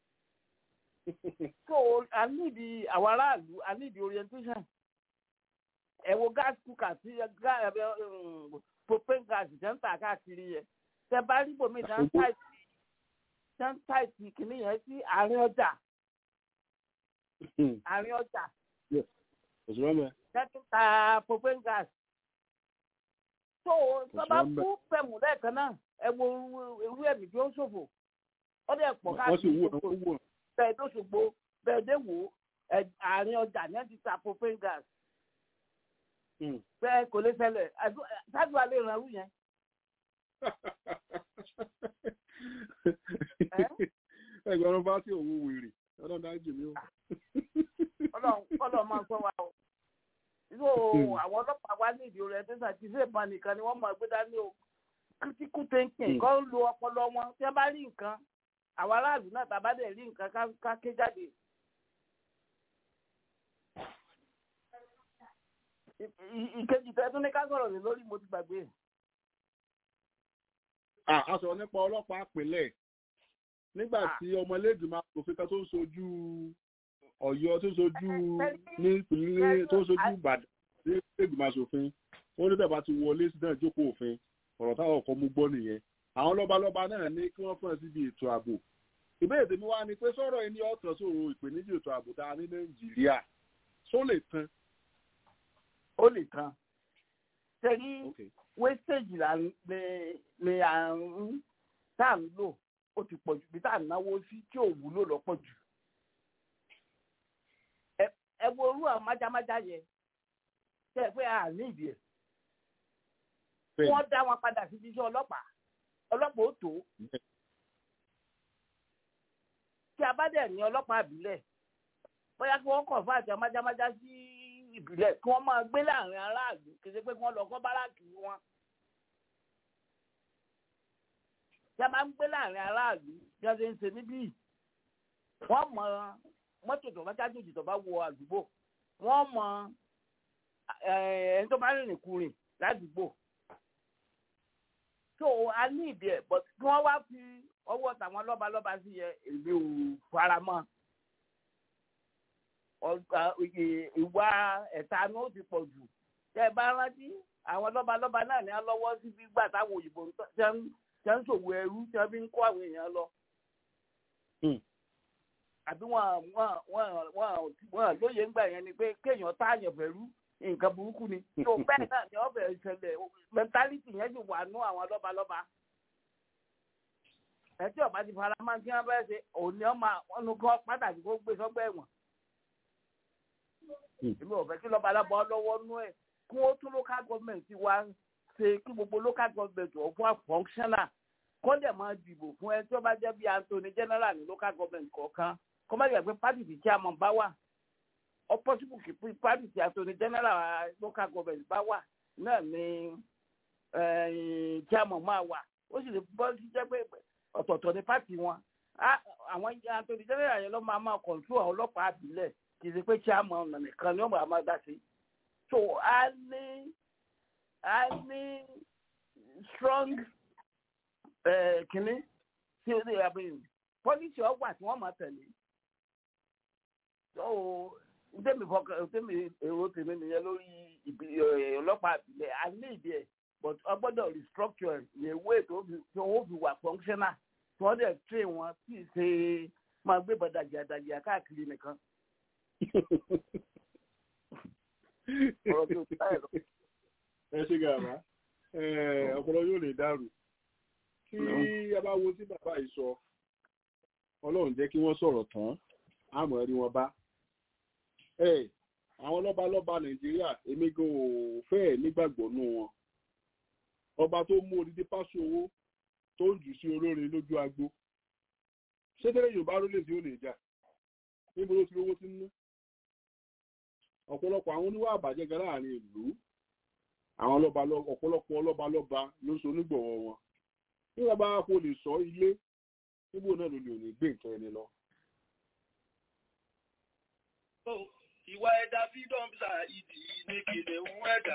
so i need the àwọn aráàlú i need the orientation ẹ wo gas cooker tí ga ẹ propane gas jẹ́ ń tà káàkiri yẹn tẹ bá rí bòmí tẹ́ ń táìtì tẹ́ ń táìtì kìíní yẹn sí àárín ọjà àárín ọjà òṣùwọ̀n mẹ́ tẹ́ tún ta propane gas so tó bá sí kú pẹ̀mù lẹ́ẹ̀kan náà ẹ wo irú ẹ̀mí tí ó ṣòfò ó dẹ̀ pọ̀ wọ́n sì káàkiri wú gbogbo ọ̀nà wú ọ̀nà bẹ́ẹ̀ tó ṣògbó bẹ́ẹ̀ dé wò ó ẹ̀, àárín ọjà ní ẹ̀ ti ta propane gas bẹ́ẹ̀ kò lè ṣẹlẹ̀ ṣáàjú alẹ́ ìrànlú yẹn ẹgbẹ̀rún bá sí òun wèrè ọlọ́run dájú mi ó. ọlọ́run máa ń sọ wa o ìlú àwọn ọlọ́pàá wa ní ìdí orientation ti ṣe ìbọn nìkan ni wọ́n mọ̀ gbé dání o critical thinking kọ́ ń lo ọpọlọ wọn tí wọ́n bá rí nǹkan àwọn aráàlú náà tá a bá dẹ̀ rí nǹkan ká ké jáde. ìkejì tẹ́ tún ní ká sọ̀rọ̀ lé lórí mo ti gbàgbé. a sọ̀rọ̀ nípa ọlọ́pàá àpilẹ̀ nígbà tí ọmọlẹ́gbìmọ̀ asòfin kan tó ń sojú ọ̀yọ́ tó ń sojú ní ìpínlẹ̀ tó ń sojú ìbàdàn ní ìgbìmọ̀ asòfin ó ní tẹ̀bá ti wọlé sí náà jókòó òfin ọ̀rọ̀ táwọn ọkọ̀ mú gbọ́ nìyẹn àwọn lọ́balọ́ba náà ní kí wọ́n fún ẹ síbi ètò ààbò ìbéèrè tèmi wá ni pé sọ̀rọ̀ ẹni ọ̀tàn sọ̀rọ̀ ìpèníjà ètò ààbò tá a ní nàìjíríà só lè tán. ó lè tán tẹ̀lé wẹ́sẹ̀jì là ní à ń tá à ń lò ó ti pọ̀ jù bí tá à ń náwó sí tí ò wúlò lọ́pọ̀ jù. ẹ wo orú àwọn májámájá yẹn tẹ́ ẹ pé a ní ìdí ẹ̀. wọ́n dá wọn padà síbi iṣẹ́ ọlọ́pàá ọlọ́pàá ó tó. tí a bá dẹ̀ ní ọlọ́pàá àbílẹ̀ bóyá kí wọ́n kàn fún àti májámájá sí ìbílẹ̀ kí wọ́n máa gbé láàrin aráàlú kì í ṣe pé kí wọ́n lọ kọ́ báràkì wọn. tí a máa ń gbé láàrin aráàlú bí wọ́n ṣe ń ṣe níbí wọ́n mọ mọ́tò tó bá jájòjì tó bá wọ àdúgbò wọ́n mọ ẹni tó bá rìnrìn kurìn ládùúgbò tó a ní ìdí ẹ̀ but kí wọ́n wá fi ọwọ́ tàwọn lọ́balọ́ba sí yẹ èmi ò fara mọ́ ìwà ẹ̀tanú ó ti pọ̀ jù tẹ́ ẹ bá rántí àwọn lọ́balọ́ba náà ní alọ́wọ́ sí gbígbà táwọn òyìnbó tẹ́ ń ṣòwò ẹrú tí wọ́n fi ń kó àwọn èèyàn lọ. àbí wọn wọn wọn wọn lóye ńgbà yẹn ni pé kéèyàn táàyàn fẹ́rú nǹkan burúkú ni. tó bẹ́ẹ̀ náà ni ọbẹ̀ ìṣẹ̀lẹ̀ mẹ́ntálítì yẹn sì wà nú àwọn lọ́balọ́ba. ẹ tí ọba ti fara máa ń tí wọ́n fẹ́ ṣe òní ọmọ ọ̀nù kan pàtàkì kó gbé sọ́gbẹ́ ẹ̀wọ̀n. èmi ò fẹ́ kí lọ́balọ́ba lọ́wọ́ nú ẹ̀ kí wọ́n tún local government wá ṣe kí gbogbo local government ọ̀ fún àfọ́nkṣánà kó dẹ̀ máa dìbò fún ẹ tí ó bá jẹ́ bí Anthony general ní local government kọ̀ọ̀kan kó má yẹ pé party tí chairman bá wà ọ possible kì í party tí Anthony general local government bá wà náà ni chairman máa wà ó sì lè bọ́ sí jẹ́ pé ọ̀tọ̀ọ̀tọ̀ ní party wọn àwọn Anthony general yẹn ló máa máa control àwọn ọlọ́pàá àbílẹ̀ kì í ṣe pé chairman nìkan ni ó máa máa dá sí so a ní a ní strong kínní tí ó lè abẹ́yìn pọ́lísì ọgbà tí wọ́n máa tẹ̀lé so ntẹ́mi fọkàn ntẹ́mi èrò tèmi nìyẹn lórí ọlọ́pàá àbílẹ̀ a ní ìdí ẹ̀ but ọ gbọ́dọ̀ restructure yẹn wé tó wọ́n fi wà functional tí wọ́n dẹ̀ train wọn tí ì ṣe máa gbé bàdàjà dàjà káàkiri nìkan ẹ ṣe gàrà ọpọlọ yóò lè dàrú tí a bá wo tí bàbá yìí sọ ọlọ́run jẹ́ kí wọ́n sọ̀rọ̀ tán àmọ́ rí wọn bá àwọn lọ́balọ́ba nàìjíríà èmi gan ò fẹ́ẹ̀ nígbàgbọ́ nú wọn ọba tó mú odidi pásù owó tó ń jù sí olórin lójú agbo ṣé tẹ́lẹ̀ yorùbá ló lè tí ó lè jà níbo ló ti rówó tí ń ná ọ̀pọ̀lọpọ̀ àwọn oníwà àbàjẹ́ gan láàrin ìlú àwọn ọ̀pọ̀lọpọ̀ ọlọ́balọ́ba ló so onígbọ̀wọ́ wọn nígbà bá kó lè sọ ilé níbo náà ló lè ní gbé nǹkan ẹni lọ. ìwà ẹ̀dá fídọ́mùsà ìdí ní kìnìún ẹ̀dá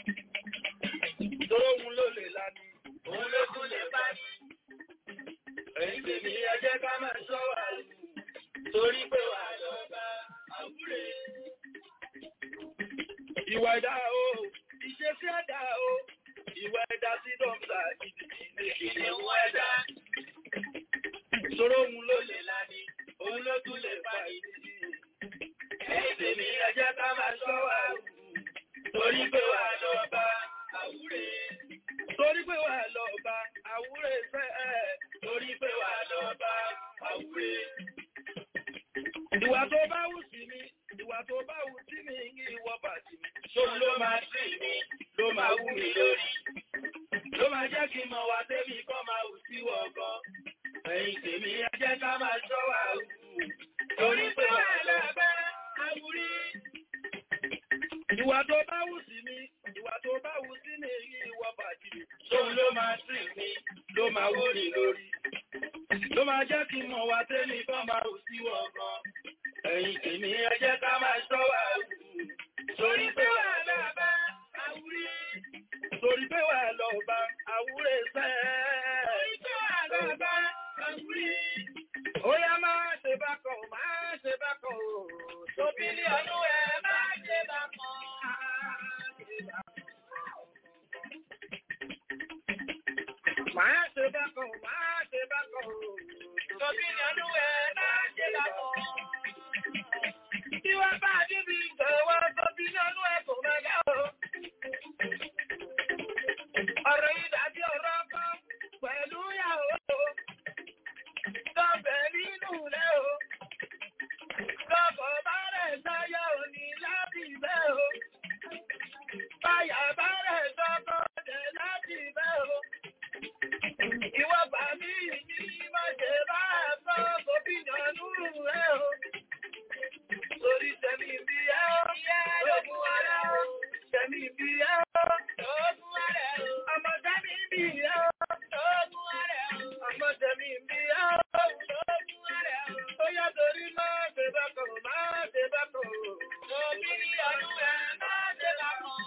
tóun ló lè lani òun ló tún lè bá ní. ẹ̀yin tèmi ẹ jẹ́ ká máa ṣọ́ wà torí pé wà lọ́ba àwúrè. ìwà ẹ̀dá o ìṣesí ẹ̀dá o ìwà ẹ̀dá fídọ́mùsà ìdí ní kìnìún ẹ̀dá. Sọ̀rọ̀ òun ló lè lani, òun ló tún lè fa ìdí. Ẹ̀yin tèmi ẹ jẹ́ ká máa ṣọ́ wa wù. Torí pé wà lọ bá àwúrè. Torí pé wà lọ bá àwúrè fẹ́ ẹ̀. Torí pé wà lọ bá àwúrè. Ìwà tó bá wù sí mi, ìwà tó bá wù sí mi ní ìwọ bàtì mi. Ṣòun ló máa sí mi, ló máa wù mí lórí. Ló máa jẹ́ kí n mọ̀ wá débi kọ́ máa wù sí wọ̀ gan. ẹ̀yin tèmi ẹ jẹ́ ká máa ṣọ́ wa o. Torí pé wà lábẹ́ àwúrí. Ìwà tó bá wù sí mi, ìwà tó bá wù sí mi yí ìwọ bàjì. Sóun ló máa sìn mi, ló máa wó ni lórí. Ló máa jẹ́ kí n mọ̀ wá tẹ́lẹ̀ kan máa rò sí wọ̀ gan. Ẹ̀yin tèmi ẹ jẹ́ ká máa ṣọ́ wa o. Torí pé wà lábẹ́ àwúrí. Torí pé wà lọ́ba àwúrẹ́ sẹ́ẹ̀. Torí pé wà lọ́ba àwúrí. Ó yá máa ṣe bákan, máa ṣe bákan o. Tóbi ní ọdún ẹ máa ṣe bákan. Máa ṣe bákan, máa ṣe bákan o. Tóbi ní ọdún ẹ máa ṣe bákan. Tí wọ́n bá débi ìgbẹ̀wọ́ tóbi ní ọdún ẹ kò máa yá o. Ọ̀rọ̀ yìí dàbí ọ̀rọ̀ kan pẹ̀lú ìyàwó. Tọ́bẹ̀ nínú rẹ̀ o. Tọ́bọ̀ bá rẹ̀ sáyà òní láti bẹ́ o. Báyà bá rẹ̀ sọ́kọ̀ jẹ́ láti bẹ́ o. Ìwọ bà mí ní má ṣe bá ẹ̀fọ́ gómìnà nínú rẹ̀ o. Torí tẹ̀mí bí ẹ́ o. Lógún ara o. Tẹ̀mí bí ẹ́ o. Lógún ara o. Ọmọ tẹ̀mí bí ẹ́ o. Lógún ara o. Ọmọ tẹ̀mí bí ẹ́ o. Lógún ara o. Ó yá torí máa ṣe bákan, máa ṣe bákan o. Òbí ní ọdún ẹ̀ máa ṣe bákan.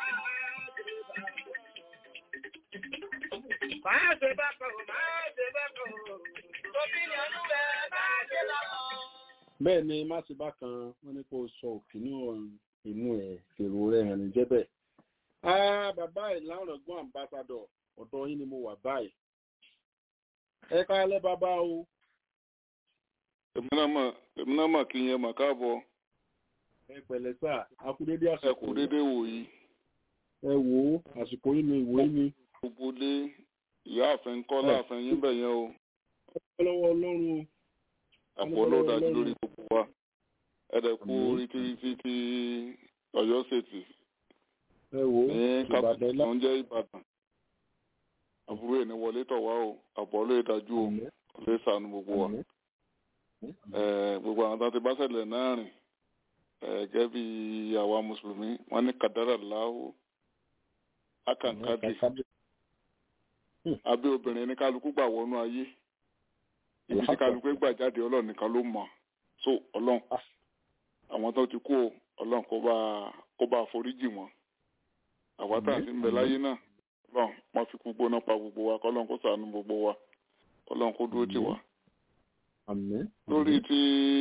Máa ṣe bákan, máa ṣe bákan o. Òbí ní ọdún ẹ̀ máa ṣe bákan. bẹ́ẹ̀ ni má ti bá kan wọ́n ní kó sọ òkìní inú ẹ̀ èrò rẹ̀ hàn ní jẹ́bẹ̀. Ah, bàbá ìlànà ọ̀gbọ́n àmbásádọ̀ ọ̀dọ̀ yín ni mo wà báyìí. ẹ káalẹ́ bàbá o èmi náà mà èmi náà mà kí yẹn mà káàbọ̀ ẹ pẹ̀lẹ́ sà akúdédé ẹ àsìkò kú dédé wò yìí ẹ wò ó àsìkò yín ni ìwé mi. gbogbo lé ìyá àfẹn kọ́ láàfin yín bẹ̀ yẹn o ọpẹ́ lọ́wọ́ ọlọ́run o. àpò olóòdájú lórí gbogbo wa ẹ dẹ̀ kú Àmín. orí tí tí tí ọ̀yọ́ ṣètì ẹ wò ó ní ìbàdàn kápẹ́tì ilá. tó ń jẹ́ ìbàdàn àbúrò ẹ̀ ní wọlé tọ̀ wá o àpò olóòdájú o Àmín. lè sànù gbogbo wa Àmín. Eh, gbogbo àwọn tó ti bá ṣẹlẹ̀ náà rìn eh, gẹ́gẹ́ bí àwa mùsùlùmí wọ́n ní kàdárà láwù akànkádì abẹ́ obìnrin ní kálukú gbà wọnú ayé ibi tí kálukú gbà jáde ọlọ́run nìkan ló mọ̀ so ọlọ́run àwọn tó ti kú o ọlọ́run kó bá kó bá foríjì wọn àwa tá à ń sí ń bẹ láyé náà ọlọ́run wọ́n fi kú gbóná pa gbogbo wa kọ́lọ́run kó ṣàánú gbogbo wa ọlọ́run kó dúró tì wá Àmín. lórí ti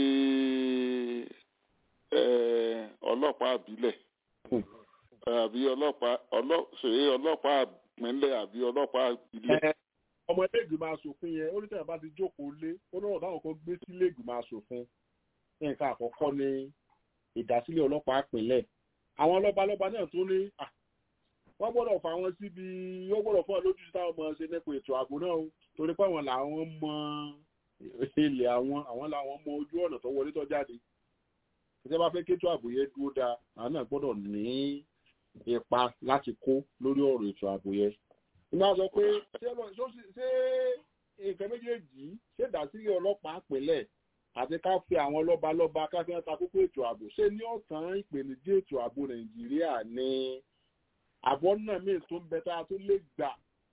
eh, ọlọ́pàá àbílẹ̀ Hmm. eh, àbí ọlọ́pàá ọlọ́- ṣe ọlọ́pàá àpínlẹ̀ àbí ọlọ́pàá ìbílẹ̀ Ẹ, ọmọ ilé ìgbìmọ̀ asòfin yẹn ó ní tẹ̀yìn bá ti jókòó lé ó náà táwọn kan gbé sílé ìgbìmọ̀ asòfin nǹkan àkọ́kọ́ ni ìdásílẹ̀ ọlọ́pàá ìpínlẹ̀ àwọn lọ́balọ́ba náà tó ní à, wọ́n gbọ́dọ̀ fà wọ́n síbi ó gbọ́dọ̀ fún ọ lójú táwọn ọmọ ṣe nípa ètò ààbò náà o torí pé àwọn làwọn mọ ilẹ̀ àwọn àwọn làwọn mọ ojú ọ̀nà tó wọlé tó jáde ìjọba bá fẹ́ kétò ààbò yẹn dúró dáa àwọn náà gbọ́dọ̀ ní ipa láti kó lórí ọ̀rọ̀ ètò ààbò yẹn ìmọ̀ sọ pé ṣé ọlọ́- ṣó sì- ṣé nǹkan méjèèjì ṣé ìdásílẹ̀ ọlọ́pàá pẹ̀lẹ́ àti ká fi àwọn lọ́ba lọ́ba ká fi hàn ta kókó ètò ààbò ṣé ní ọ̀tàn ìpèníjà ètò ààbò nàìjíríà ní àbọ̀ náà míì tó ń bẹ tá a tó lè gbà.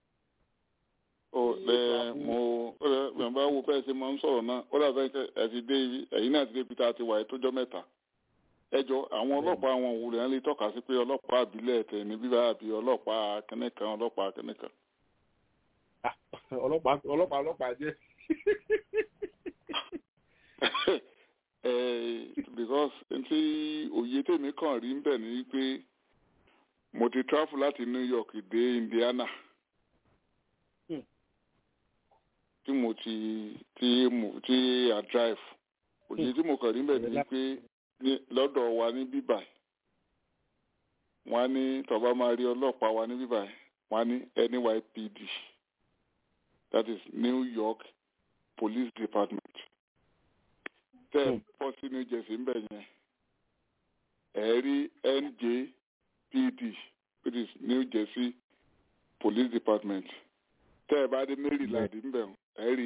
ó lẹ mo ó lẹ bẹ̀rẹ̀ bá wo bẹ́ẹ̀ ṣe máa ń sọ̀rọ̀ náà ó dàbẹ́ kẹ́ ẹ ti dé ibi ẹ̀yin náà ti dé ibi tá a ti wà yìí tójọ́ mẹ́ta ẹjọ́ àwọn ọlọ́pàá àwọn òwúrẹ̀ ń lè tọ́ka sí pé ọlọ́pàá àbílẹ̀ tẹ̀ ní bíbá àbí ọlọ́pàá kẹ́nẹ́kan ọlọ́pàá kẹ́nẹ́kan ọlọ́pàá ọlọ́pàá ọlọ́pàá jẹ́ Eh, because ntí òye tèmi kàn rí ń bẹ̀ ni pé mo ti travel láti New York dé Indiana Hmm. tí mo ti tí mo tí a drive òye tí mo kàn rí ń bẹ̀ ni pé ní lọ́dọ̀ wa ní bíbà wọ́n á ní tọ́ba máa rí ọlọ́pàá wa ní bíbà wọ́n á ní NYPD that is New York Police Department tẹ́ ẹ Hmm. bọ́ sí New Jersey ń bẹ̀ yẹn ẹ rí NJPD which is New Jersey Police Department tẹ́ ẹ bá dé maryland ńbẹ̀ ẹ rí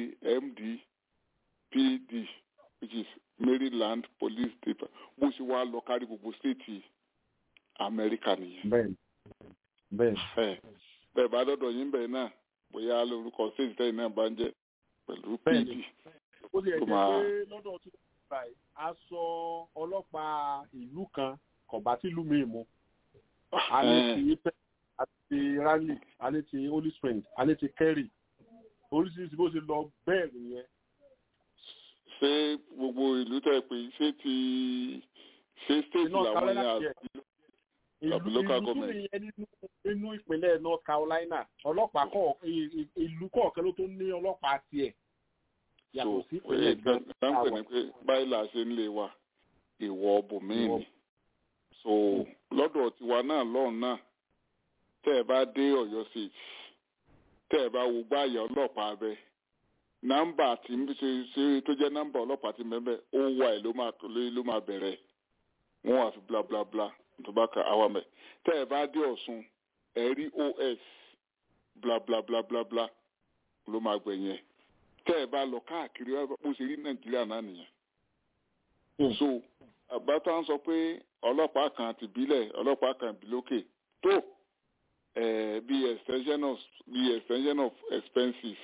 mdpd which is maryland police department bó ṣe wá lọ kárí gbogbo stéètì amẹ́ríkà nìyẹn bẹ́ẹ̀ bẹ́ẹ̀ ẹ bẹ́ẹ̀ bá dọ́dọ̀ yín bẹ́ẹ̀ náà bóyá lórúkọ stéètì tẹ́yìn náà bá ń jẹ́ pẹ̀lú pd Bẹ́ẹ̀ni. ó ti ẹ̀ tó jẹ́ máa- pé lọ́dọ̀ tí wọ́n gbà yìí aṣọ ọlọ́pàá ìlú kan kò bá tìlú mi mu a ní ti ife àti rally a ní ti holy spring a ní ti kerry oríṣiríṣi bó ṣe lọ bẹ́ẹ̀ nìyẹn ṣé gbogbo ìlú tẹ́ pé ṣé ti ṣé stéètì North làwọn Carolina yẹn tiẹ̀. àti ìlú Àbí local ìlú tún government. nìyẹn nínú nínú ìpínlẹ̀ north carolina ọlọ́pàá kọ̀ ì- ì- ìlú kọ̀ọ̀kan ló tó ní ọlọ́pàá tiẹ̀ so yàtọ̀ sí ẹ ìpínlẹ̀ gan dáńpẹ̀ ni pé báyìí là ṣe ń lè wa ìwọ bòmíì Ìwọ- ni so lọ́dọ̀ tiwa náà lọ́run náà tẹ́ ẹ bá dé ọ̀yọ́ state tẹ́ ẹ bá wo gbáàyà ọlọ́pàá abẹ nọ́mbà tí ń ṣe ṣe tó jẹ́ nọ́mbà ọlọ́pàá tí mẹ́mẹ́ ó wà ẹ̀ ló máa ló máa bẹ̀rẹ̀ wọ́n wà fi bla bla bla tó bá ka àwa mẹ́ tẹ́ ẹ bá dé ọ̀ṣun ẹ rí os bla bla bla bla bla ló máa gbẹ̀yìn ẹ̀ tẹ́ ẹ bá lọ káàkiri bó ṣe rí nàìjíríà náà nìyẹn Hmm. so àbátá ń sọ pé ọlọ́pàá kan ti bílẹ̀ ọlọ́pàá kan bí lókè tó eh, bí extension of bí extension of expenses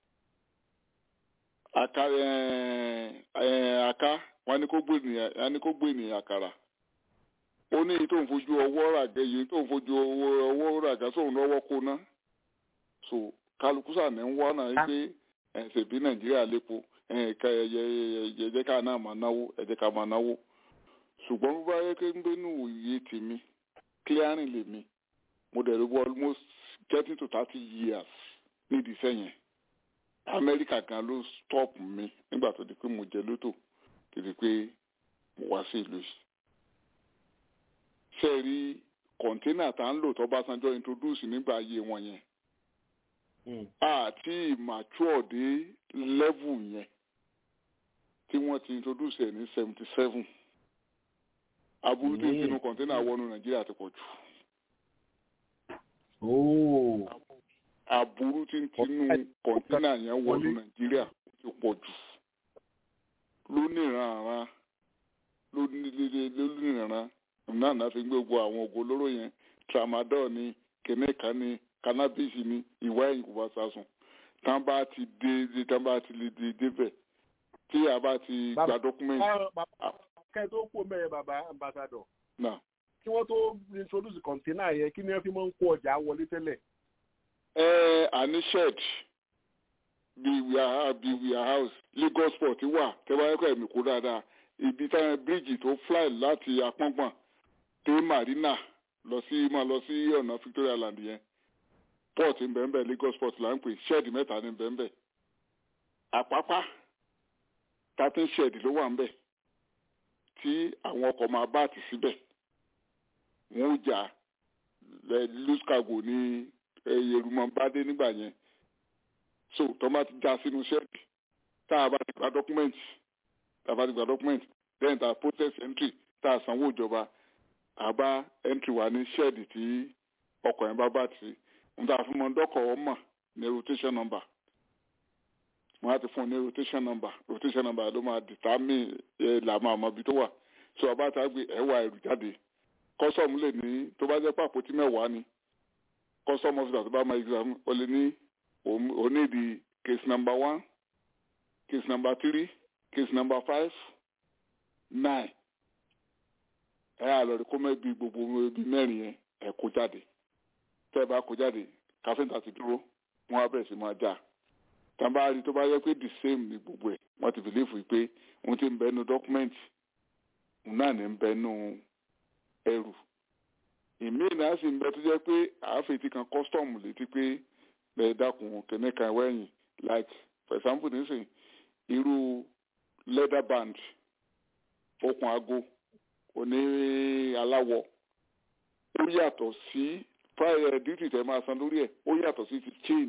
aka eh, eh, aka wọn ní kó gbé ènìyàn wọn ní kó gbé ènìyàn àkàrà ó ní èyí tó ń fojú ọwọ́ ràgẹ́ yìí tó ń fojú ọwọ́ ọwọ́ ràgẹ́ sóun lọ́wọ́ kó ná so kálukú sàní ń wọ́n náà wípé ẹ̀ ṣèbí nàìjíríà lépo ẹ̀ ká ẹ̀ ẹ̀ jẹ́ ká náà máa náwó ẹ̀ jẹ́ ká máa náwó ṣùgbọ́n bó bá yẹ kí n gbé nù òye tèmi clearing lèmi mo dẹ̀ rí wọ almost getting to thirty years nídìí sẹ́yìn amẹ́ríkà gan ló stop mi nígbà tó di pé mo jẹ lótò kìí pé mo wá sí ìlú yìí. ṣé ẹ rí kọ̀ńténà tá ń lò tó bá sanjọ́ introduce nígbà ayé wọn yẹn àti mature dé level yẹn tí wọ́n ti introduce ẹ̀ ní seventy seven aburú tí ń tinú kọ̀ńténà wọnú nàìjíríà ti pọ̀ jù ooo aburú tí ń tinú kọ̀ńténà yẹn wọnú Wọlé. nàìjíríà ti pọ̀ jù lónìrànràn lónìrànràn náà náà fi ń gbé gbogbo àwọn ògo olóró yẹn tramadol ni kẹ̀nẹ́ẹ̀ká ni cannabis ni ìwà ẹ̀yìn kò bá sásùn tán bá ti dé tán bá ti lè dé débẹ̀ tí a bá ti Bàbá- gba dọ́kúmẹ́ntì kẹ́ ẹ tó kú mẹ́rin bàbá ambassador náà. kí wọ́n tó introduce kọ̀ǹténà yẹn kí ni wọ́n fi máa ń kó ọjà wọlé tẹ́lẹ̀ ẹ àní shed bíi wíyà bíi wíyà house lagos port wà tẹ́wáyẹ́kọ̀ ẹ̀mí kó dáadáa ibi táwọn bíríìjì tó fly láti apọ́ngbọ̀n dé marina lọ sí máa lọ sí ọ̀nà victoria land yẹn port ń bẹ́ẹ̀ bẹ́ẹ̀ lagos port là ń pè shed mẹ́ta ní bẹ́ẹ̀ bẹ́ẹ̀ àpápá thirteen shed ló wà ń bẹ̀ tí àwọn ọkọ̀ máa bá àti síbẹ̀ wọ́n ó jà loose cargo ní yerumọ bá dé nígbà yẹn so tó bá ti já sínú ṣẹ́ẹ̀kì tá a bá ti gba dọ́kúmẹ́ǹtì tá a bá ti gba dọ́kúmẹ́ǹtì then tá a process entry tá a sanwó ìjọba a bá entry wà ní ṣẹ́ẹ̀dì tí ọkọ̀ yẹn bá bá ti n ta fún mọ dọ́kọ̀ ọmọ ní rotation number wọ́n á ti fún un ní rotation number rotation number ló máa determine ẹ̀ là máa mọ ibi tó wà so ọba tá a gbé ẹ̀wà ẹ̀rù jáde kọ́sọ̀mù lè ní tó bá jẹ́ pàpótí mẹ́wàá ni custom officer tó bá máa exam ó lè ní ó ní di case number one case number three case number five nine ẹ á lọ rí kó mẹ́bi gbogbo ibi mẹ́rin yẹn ẹ kó jáde tẹ́ ẹ bá kó jáde káfíńtà ti dúró wọ́n á bẹ̀rẹ̀ sí máa já tàbá rí tó bá yẹ pé the same ni gbogbo ẹ̀ wọ́n ti bìlífù pé òun ti ń bẹ nu dọ́kúmẹ́ǹtì òun náà ní ń bẹ nu ẹrù ìmí náà sì ń bẹ tó jẹ́ pé àáfẹ̀tì kan custom létí pé bẹ́ẹ̀ dákun kẹ́ní kan wẹ̀yìn like for example nísìnyí irú leather band okùn aago oní aláwọ̀ ó yàtọ̀ sí prior duty tẹ́ máa san lórí ẹ̀ ó yàtọ̀ sí ti chain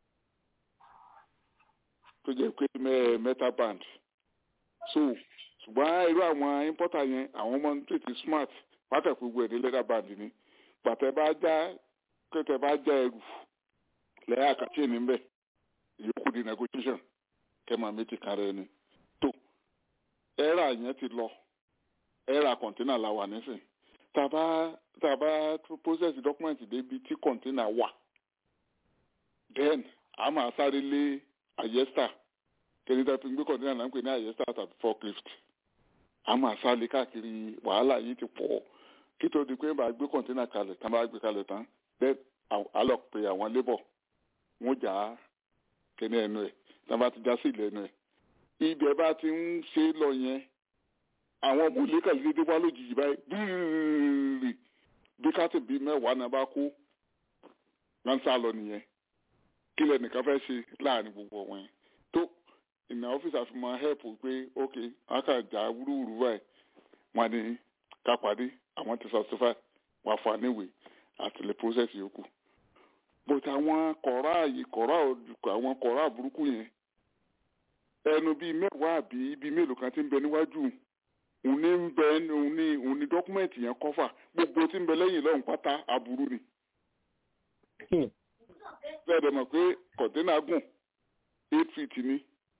tó jẹ́ pé metal band so ṣùgbọ́n irú àwọn importer yẹn àwọn ọmọ tètè smart pátá gbogbo ẹ̀ ní leather band ni pàtẹ bá já kẹtẹ bá já ẹrù lẹ́yìn àkàtì ẹ̀ níbẹ̀ ìyókù di negotiation kẹ́mà méjì kan rẹ ni tó ẹ̀rà yẹn ti lọ ẹ̀rà kọ̀ǹtínà la wà nísìn tàbá tàbá process document débi tí kọ̀ǹtínà wà then a máa sáré lé àyẹ́sà kẹ́lẹ́dà fi gbé kọ̀ǹtínà náà ń pè ní àyẹ́sà tàbí forklift a máa sáré káàkiri wàhálà yìí ti pọ̀ kí tó di pé bá gbé kọ̀ǹtínà kalẹ̀ tán bá gbé kalẹ̀ tán then a lọ pe àwọn labour wọ́n jà á kẹ́ni ẹnu ẹ̀ tán bá ti já sí ilẹ̀ ẹnu ẹ̀ ibẹ̀ bá ti ń ṣe lọ yẹn àwọn ọmọ ilé kàlẹ́ dédé wá lójijì báyìí bíìrì bí káàtì bíi mẹ́wàá náà bá kú wọ́n ń sá lọ nìyẹn kí lẹ́nìkan fẹ́ ṣe láàrin gbogbo wọn yẹn tó ìnà ọ́fíìsì àfihàn help pé ok akájà wúrúwúrú báyìí wọ́n ní ká pàdé àwọn ti satisfy wà fún àníwèé àti lè process yòókù but àwọn kọ̀ọ̀rọ̀ àyè kọ̀ọ̀rọ̀ àwọn kọ̀ọ̀rọ̀ àbúrúkú yẹn ẹnu bíi mẹ́wàá àbí bíi mélòó kan ti ń bẹ níwájú òun ní ń bẹ òun ní òun ní dọ́kúmẹ̀ntì yẹn kọ́fà gbogbo tí ń bẹ lẹ́yìn lọ́hùn pátá aburú ni. bẹ́ẹ̀ dẹ̀ mọ̀ pé kọ̀ńténà gùn eight feet ni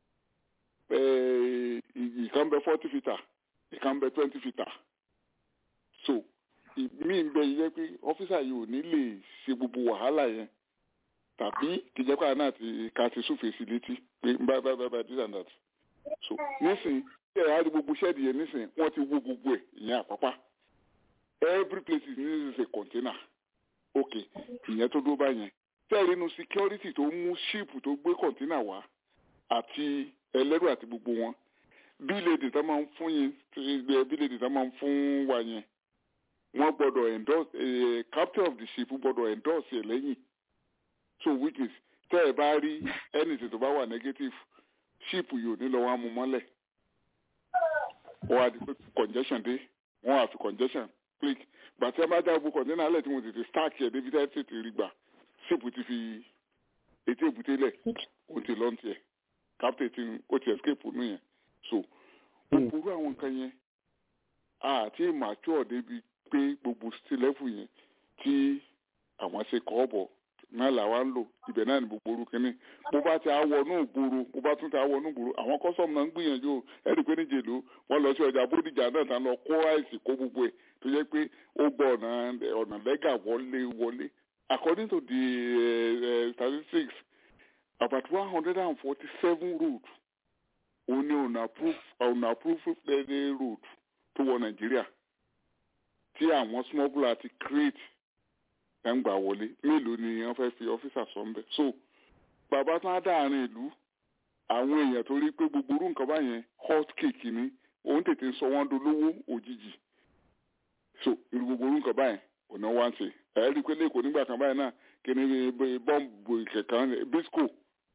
ìkan bẹ forty feet ìkan bẹ twenty feet so mí ń bẹ yẹ pé ọ́fíìsà yìí ò ní lè ṣe gbogbo wàhálà yẹn tàbí kìjẹ́pà náà ti ká ti súfèé sí létí pé bá bá bá bá this and that so nísìnyí tí ẹ̀ á rí gbogbo ṣẹ́ẹ̀dì yẹn nísìnyí wọ́n ti wó gbogbo ẹ̀ ìyẹn àpápá every place is needs a container ok ìyẹn tó dúró báyẹn tẹ́ẹ̀rí inú security tó mú ṣíìpù tó gbé container wá àti ẹlẹ́rù àti gbogbo wọn bíléèdì tó máa ń fún yín bíléèdì tó máa ń fún wa yẹn wọ́n gbọ́dọ̀ endorse eh, captain of the ship gbọ́dọ̀ endorse ẹ̀ lẹ́yìn so which is tẹ́ ẹ bá rí anything tó bá wà negative ship yóò ní lọ wọ́n á mú mọ́lẹ̀ wọ́n á di pé congestion dé wọ́n á fi congestion click gbàtí ẹ bá já gbogbo container alẹ́ tí mo tètè stack ẹ̀ débi tẹ́ tètè rí gbà ship ti fi etí èbúté lẹ̀ ó ti lọ́n tiẹ̀ captain ti ó ti escape nù yẹn so gbogbo àwọn nǹkan yẹn àti mature débi pé gbogbo still level yẹn tí àwọn ṣe kọ́ ọ̀bọ̀ náà làwa ń lò ibẹ̀ náà ní gbogbo orúkọ ní bó bá ti àwọ̀ náà gbòòrò bó bá tún ti àwọ̀ náà gbòòrò àwọn kọ́sọ̀mù náà ń gbìyànjú o ẹ̀rí pé níjẹ̀ ló wọ́n lọ sí ọjà bódìjà náà tán lọ kó àìsí kó gbogbo ẹ̀ tó jẹ́ pé ó gbọ́ ọ̀nà ọ̀nà lẹ́gà wọlé wọlé according to the uh, statistics about one hundred and forty-seven road òun ni unapproved road tó wọ nàìjíríà tí àwọn smuggler ti create ẹ̀ ń gbà wọlé mélòó ni wọ́n fẹ́ fi ọ́fíìsà sọ ń bẹ̀. so bàbá tán á dáàrin ìlú àwọn èèyàn tó rí pé gbogbo orú nǹkan báyẹn hot cake ni òun tètè sọ wọ́n dolówó òjijì so irú gbogbo orú nǹkan báyẹn ọ̀nà wá ń ṣe ẹ̀ rí i pé lẹ́kọ̀ọ́ nígbà kan báyìí náà kí ni bọ́ǹbù kẹ̀kẹ́ bisco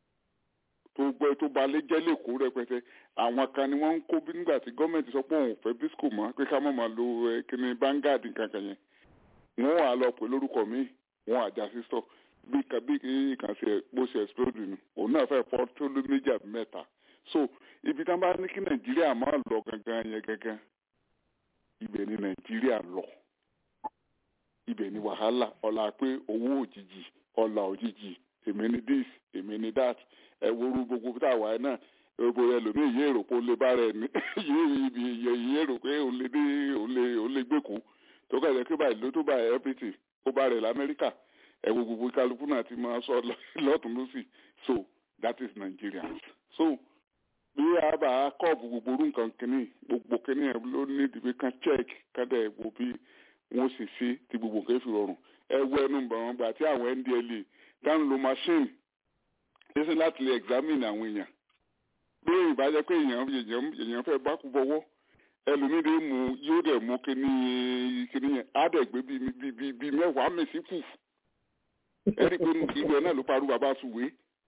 tó gbẹ tó balẹ̀ jẹ́ lẹ́kọ̀ọ́ rẹpẹtẹ àwọn kan ni wọ́n ń kó bí nígbà tí gọ́ọ̀mẹ̀ntì sọ pé òun ò fẹ́ bisco mọ́ pé ká má máa lo kíni Vanguard kankan yẹn wọ́n wà lọ pé lórúkọ mi wọ́n àjà sísọ bí bí kan ṣe bó ṣe explode nù òun náà fẹ́ fọ́ tó ló méjì àbí mẹ́ta so ibi tí wọ́n bá ní kí Nàìjíríà máa lọ gangan yẹn gangan ibẹ̀ ni Nàìjíríà lọ ibẹ̀ ni wàhálà ọ̀la pé owó òjijì ọ̀la òjijì èmi ni this èmi ni that ẹ woru gbogbo tá a wà náà gbogbo ẹlòmíì yé èrò pé ó lè bá rẹ ní yé ibi yé èrò pé òun lè dé òun lè òun lè gbèkú tó kẹ̀lẹ́ pé báyìí ló tó báyìí everything ó bá rẹ̀ lamẹ́ríkà ẹ wo gbogbo kálukú náà ti máa sọ lọ́tún lọ́sì so that is Nigeria so bí a bá kọ́ọ̀bù gbogbo orú nǹkan kìíní gbogbo kìíní ẹ̀ ló ní ìdìbò kan check kádà ẹ̀ wo bí wọ́n sì ṣe ti gbogbo nǹkan fi rọrùn ẹ wọ ẹnu bàwọn gbà tí àwọn NDLEA dáhùn lo machine ṣẹ́sẹ́ láti lè examine àwọn èèyàn bí ìbájẹ́ pé èèyàn èèyàn fẹ́ bá kú bọ́wọ́ ẹlòmídé mu yóò dẹ̀ mú kíní kíní yẹn á dẹ̀ gbé bíi bíi bíi mẹ́wàá mèsì kù ẹ̀rí pé nù ìlú ẹ̀ náà ló parú bàbá sùwé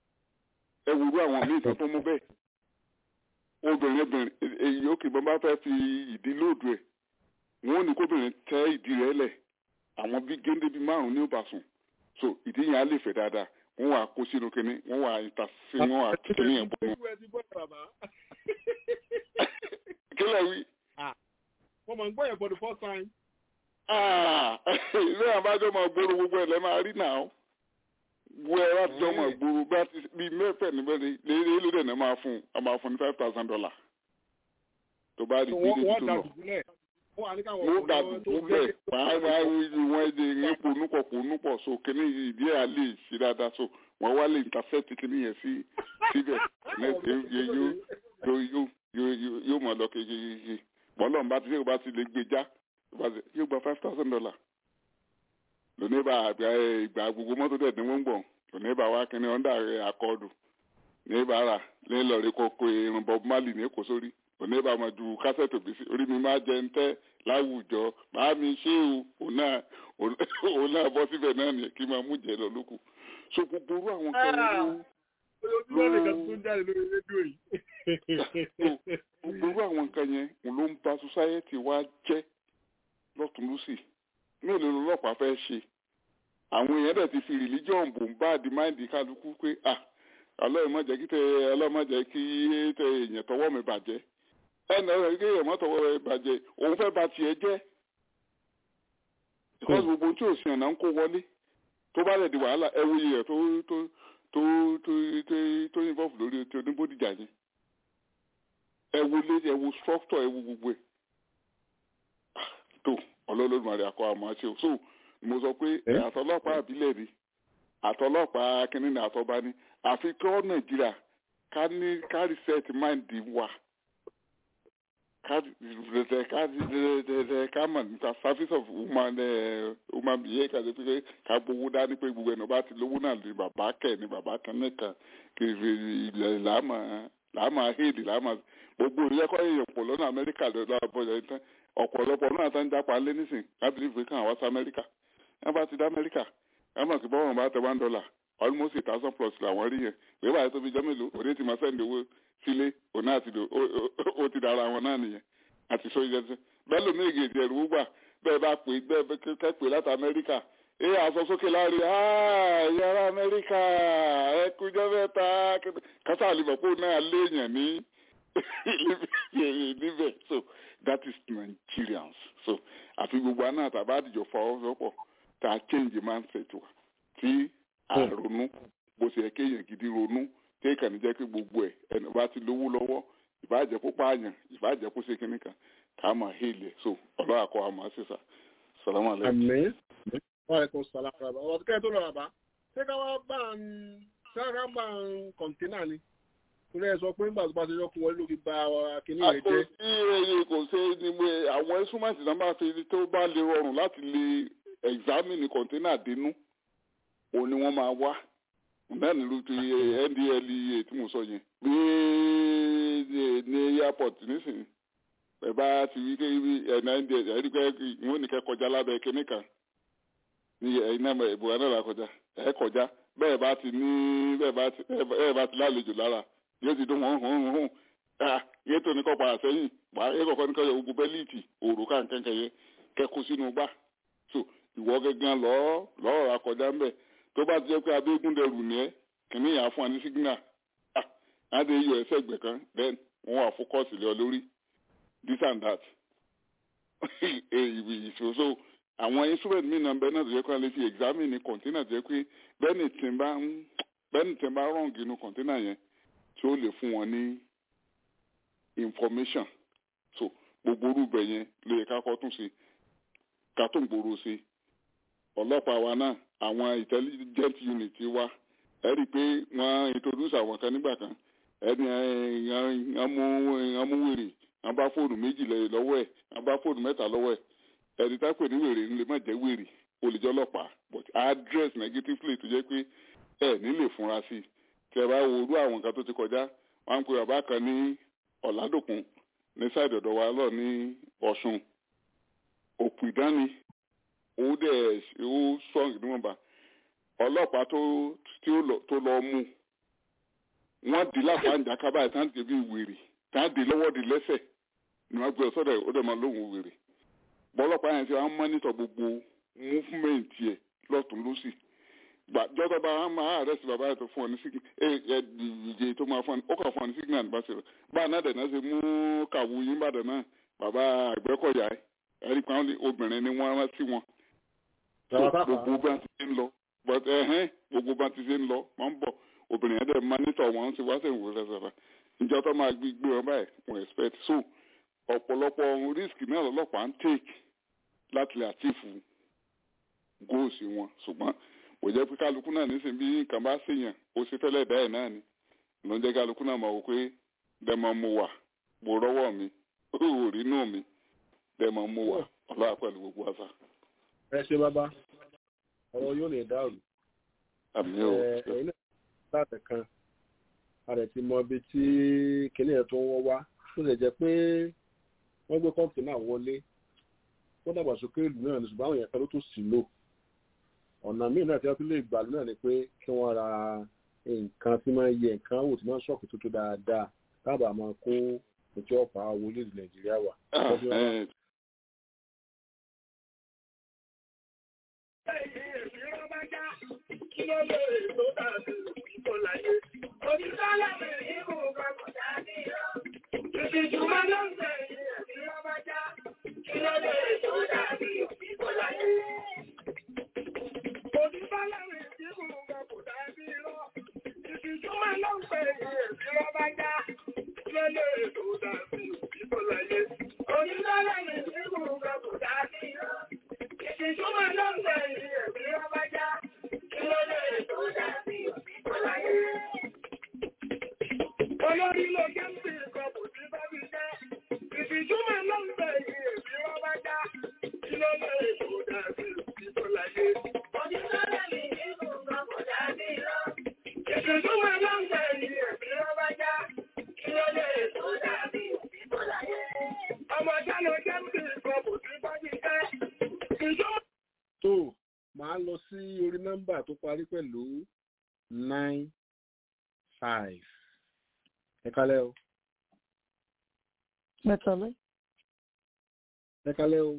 ẹ wúru àwọn míì tán tó mú bẹ́ẹ̀ obìnrin obìnrin èyí ó kì í bọ́n bá fẹ́ fi ìdí lóòdù ẹ̀ wọ́n ò ní kóbìnrin tẹ́ ìdí rẹ̀ lẹ̀ àwọn bíi géńdé bíi márùn-ún ní òbásùn so ìdí yẹn á lè fẹ̀ dáadáa wọ́n wà kó sínú kínní wọ́n wà ìta sí wọ́n wà kínní yẹn bọ́ wọn. kílẹ̀ wí. wọ́n mọ̀ ń gbọ́ yẹn for the first time. ilé àbájọ máa gbóró gbogbo ẹ̀ lẹ́ máa rí náà wo ẹ láti jọ ọmọ ìgboro bá ti bí mẹ́fẹ̀ níbẹ̀ ni léèrè ló dẹ̀ náà máa fún un a máa fún un ní five thousand dollar tó bá rí gbé débi tó lọ mo ga dùkú bẹ́ẹ̀ wàá wá wọn èdè yẹn ponúpọ̀ ponúpọ̀ so kíní ìdí ẹ̀ á lè ṣe dáadáa so wọ́n wá lè intercept kíní yẹn sí síbẹ̀ yóò mọ̀ lọ kékeré bọ́lọ̀ bá ti ṣe bá ti lè gbé já yóò gba five thousand dollar lónìí bá ìgbà gbogbo mọ́tò dẹ̀ ní wọ́n gbọ̀n lónìí bá wá kíní ọ̀ndà rẹ̀ akọ́ọ̀dù ní bàárà ní lọ́ọ̀rì kọ́kọ́ irun bob marley ní èkó sórí òní bá ma ju kásẹ̀tì òbí sí orí mi máa jẹ ń tẹ́ láwùjọ máa mi ṣé o òun náà òun náà bọ́ síbẹ̀ náà ni kí n máa mú jẹ lọ lókù so gbogbo orú àwọn kan ló gbogbo orú àwọn nǹkan yẹn òun ló ń ba society wa jẹ́ lọ́tún lọ́sì mélòó lọ́lọ́pàá fẹ́ ṣe àwọn èèyàn dẹ̀ ti fi religion bò ń bá àdìmáìdì kálukú pé ah ọlọ́run má jẹ́ kí tẹ ọlọ́run má jẹ́ kí tẹ èèyàn tọwọ́ mi bàjẹ́ ẹnì ọ̀rọ̀ kí èèyàn má tọwọ́ mi bàjẹ́ òun fẹ́ ba tiẹ̀ jẹ́ because gbogbo tí ò sí ọ̀nà ń kó wọlé tó bá lè di wàhálà ẹ wo iye tó tó tó tó tó tó involve lórí ti oníbódìjà yẹn ẹ wo lé ẹ wo structure ẹ wo gbogbo ẹ tó ọlọ́lọ́dúnmarè akọ àmọ́ àti ò so mo sọ pé àtọlọ́pàá àbílẹ̀ ni àtọlọ́pàá kínní àtọba ni àfi kọ́ nàìjíríà ká ní ká reset mind wa ká ká mọ̀ nípa service of human human being ká ṣe pé ká gbowó dání pé gbogbo ẹ̀nà bá ti lówó náà ní bàbá kẹ̀ ní bàbá kan nìkan kiri ilẹ̀ làámà làámà héèdì làámà gbogbo ìyẹ́kọ́ èèyàn pọ̀ lọ́nà amẹ́ríkà lọ́dọ̀ àbọ̀yọ̀ yìí tán ọ̀pọ̀lọpọ̀ náà tán jápa lé nísìn lábìlì ìwé kan àwọn sí amẹ́ríkà wọ́n bá ti dá amẹ́ríkà wọ́n mọ̀ sí bọ́wọ́n bá tẹ one dollar almost a thousand plus làwọn rí yẹn wíwá yẹn tó fi jẹ́ mélòó òde ti máa sẹ́ndì owó sílé òun náà ti dò ó ti dára wọn náà nìyẹn àti sọ yẹn sẹ bẹ́ẹ̀ lómi ègè ìdí ẹ̀rù gbà bẹ́ẹ̀ bá pè bẹ́ẹ̀ kẹ́ pè láti amẹ́ríkà ẹ aṣọ sókè láàrin yàrá amẹ́ríkà ẹ kújọ́ mẹ́ta kásá àlùbọ̀pọ̀ náà léèyàn ní níbẹ̀ so that is Nigerians so àfi gbogbo àná àtàbá àdìjọ fọwọ́sowọ́pọ̀ tá a change mindset wa tí àrònú bó ṣe yẹ kéèyàn gidi ronú kéèkàn ní jẹ́ pé gbogbo ẹ̀ ẹni bá ti lówó lọ́wọ́ ìbáàjẹ́ kó pààyàn ìbáàjẹ́ kó ṣe kíní kan ká á máa hélè so ọlọ́wà kọ́ àmọ́ sísà sàlámù alẹ́. àmín wàlẹ́kùn sàlámù àbá ọ̀rọ̀ kẹ́kẹ́ tó lọ àbá ṣé ká wá bá ń ṣé ká bá ń kọ̀ǹtínà ni torí ẹ sọ pé nígbà tó bá ti yọkùn wọlé ló fi ba kíní rẹ jẹ. àkóso iye kò ṣe ni pé àwọn instrument náà máa fi tó bá lè rọrùn láti lè examine kọ̀ǹtínà dínú òun ni wọ́n máa wá náà nílùú ti ndlea tí mo sọ yẹn bí ní airport nísìnyí ẹ bá ti rí pé ẹ̀nà ndl ẹ̀ rí pé ìwọ́n nìkẹ́ kọjá lábẹ́ kínní kan ní ẹ̀yin náà ìbúra náà là kọjá ẹ̀ kọjá bẹ́ẹ̀ bá ti ní bẹ́ẹ̀ bá ti bẹ́ẹ̀ bá ti lálejò lára yóò ti dún hàn hàn hàn hàn yé tó ní kọ́ padà sẹ́yìn wà á yẹ kọ́kọ́ ní kọ́ yẹ ogun bẹ́líìtì òrùka nǹkan yẹn kẹ́kù sínú gbà so ìwọ gẹ́gẹ́ lọ́ọ́ lọ́ọ́ ra kọjá ń bẹ̀ tó bá ti jẹ́ pé abégun dẹrù ní ẹ́ kìíní yà á fún wa ní sígínà ah adé yọ ẹsẹ̀ ẹgbẹ̀ kan then wọ́n wà fókọ́sì lé ọ lórí this and that ìṣòṣò àwọn instrument mi náà bẹ́ẹ̀ náà tó yẹ kó lè fi examine ní container tó yẹ pé bẹ́ẹ̀ni tí ń bá ń bẹ́ẹ̀ni tí ń bá wrong inú container yẹn tí ó lè fún wọn ní information so gbogbo orúbẹ yẹn ló yẹ ká kọ́ tún sí ká tún gbòòrò sí ọlọ́pàá wa náà àwọn intelligent unit wa ẹ rí i pé wọ́n introduce àwọn kan nígbà kan ẹni wọ́n mú wèrè wọ́n bá fóònù méjì lọ́wọ́ ẹ̀ wọ́n bá fóònù mẹ́ta lọ́wọ́ ẹ̀ ẹni tá pè ní wèrè ń lè má jẹ́ wèrè olùjọ́ ọlọ́pàá but address negatively tó jẹ́ pé ẹ nílè fúnra sí i tí ẹ bá wo orú àwọn nǹkan tó ti kọjá wọ́n ń pe bàbá kan ní ọ̀làdòkun ní sáìdì ọ̀dọ̀ wa lọ ní ọ̀ṣun òpù ìdánni ó dẹ̀ ó strong níwọ̀nba ọlọ́pàá tó tó lọ mú wọ́n di láfàájà kábàáyé tá à ń tẹ̀ bí wèrè tá à ń di lọ́wọ́ di lẹ́sẹ̀ ni wọ́n gbé ọ̀sọ́dọ̀ ó dẹ̀ máa lóhùn wèrè bọ́lọ́pàá yẹn ti wọ́n mọ́nítọ̀ gbogbo múfúmẹ́ǹtì ẹ̀ lọ́tún lọ́sì jọ́tọ̀ bá wọn máa àrẹ́sì bàbá yẹn tó fún ọ ní sígìn ẹ ẹ ìjẹ tó máa fún ọ ó kà fún ọ ní sígìn náà nípa ṣẹlẹ̀ báà náà dẹ̀ náà ṣe mú kàwú yín bàdàn náà bàbá àgbẹ̀kọ̀yà ẹ̀ ẹ̀rí pa obìnrin ni wọ́n rán sí wọn gbogbo bá ti ń lọ but ẹ̀hẹ́n gbogbo bá ti ṣe ń lọ wọ́n ń bọ̀ obìnrin yẹn dẹ̀ mánítọ̀ wọn ti wá sẹ́yìn wò lẹ́sẹ̀rẹ̀ ìjọ tó máa gbé gbé wọn báyìí wọn expect so ọ̀pọ̀lọpọ̀ ohun risk náà lọ́lọ́pàá ń take láti lè àtìfù goals wọn ṣùgbọ́n kò jẹ́ pé kálukú náà nísìnyí bí nǹkan bá ṣèyàn ó ṣe fẹ́lẹ́ dá ẹ̀ náà ni ló ń jẹ́ kálukú náà mọ̀ wò pé dẹ́mọ̀ mo wà mo rọ́wọ́ mi ó rí inú mi dẹ́mọ̀ mo wà ọlọ́wà pẹ̀lú gbogbo àṣà. ẹ ṣe bàbá ọ̀rọ̀ yóò lè dàrú. àmì ò ẹ̀yin náà láti kan a rẹ̀ ti mọ ibi tí kinní yẹn tó ń wọ́ wá ó lè jẹ́ pé wọ́n gbé kọ́ǹtì náà wọlé wọ́n dàgbàsókè ìlú náà ní ṣùgbọ́n àwọn èèyàn kan ló tó sì lò ọ̀nà míì náà tí wọ́n tún lè gbà náà ni pé kí wọ́n ra nǹkan tí máa ń yẹ nǹkan wò tí máa ń ṣọ́ọ̀kì tuntun dáadáa káàbà máa kó ètò ọ̀pá wọlé ìlú nàìjíríà wà. Kí ló lè tó dàbí ìbò láyé? Onísọ́lá mi ìbò papọ̀ dání lọ. Ìfìjùmọ̀ ló ń tẹ̀lé ẹ̀mí lọ́bàjá. Kí ló lè tó dàbí ìbò láyé? Onísọ́lá mi ìbò papọ̀ dání lọ. Ìfìjùmọ̀ ló ń tẹ̀lé ẹ̀mí lọ́bàjá. Kí ló lè tó dàbí ìbò láyé? Onísọ́lá mi ìbò papọ̀ dání lọ. Ìfìjùmọ̀ ló ń tẹ̀lé ẹ̀mí lọ́bàjá. Kí ló lè tó dàbí ìbò láyé? Olórí ló jẹ́ ń pè kan kò sí bá mi jẹ́. Ìfìjúmọ̀ ló ń bẹ̀ yìí èmi wọ́n bá já. Kí ló lè tó dàbí ìbò láyé? Onísọ́lẹ̀ mi ní nǹkan kò dàbí lọ. Ìfìjúmọ̀ ló ń bẹ̀ yìí èmi wọ́n bá já. Kí ló lè tó dàbí ìbò láyé? Ọmọ já ló jẹ́ ń pè kan kò sí bá mi jẹ́. Ìfìjúmọ̀. tó máa lọ sí orí nọ́mbà tó parí pẹ̀lú nine five ẹ kálẹ́ o mẹ́tàlẹ́ ẹ kálẹ́ o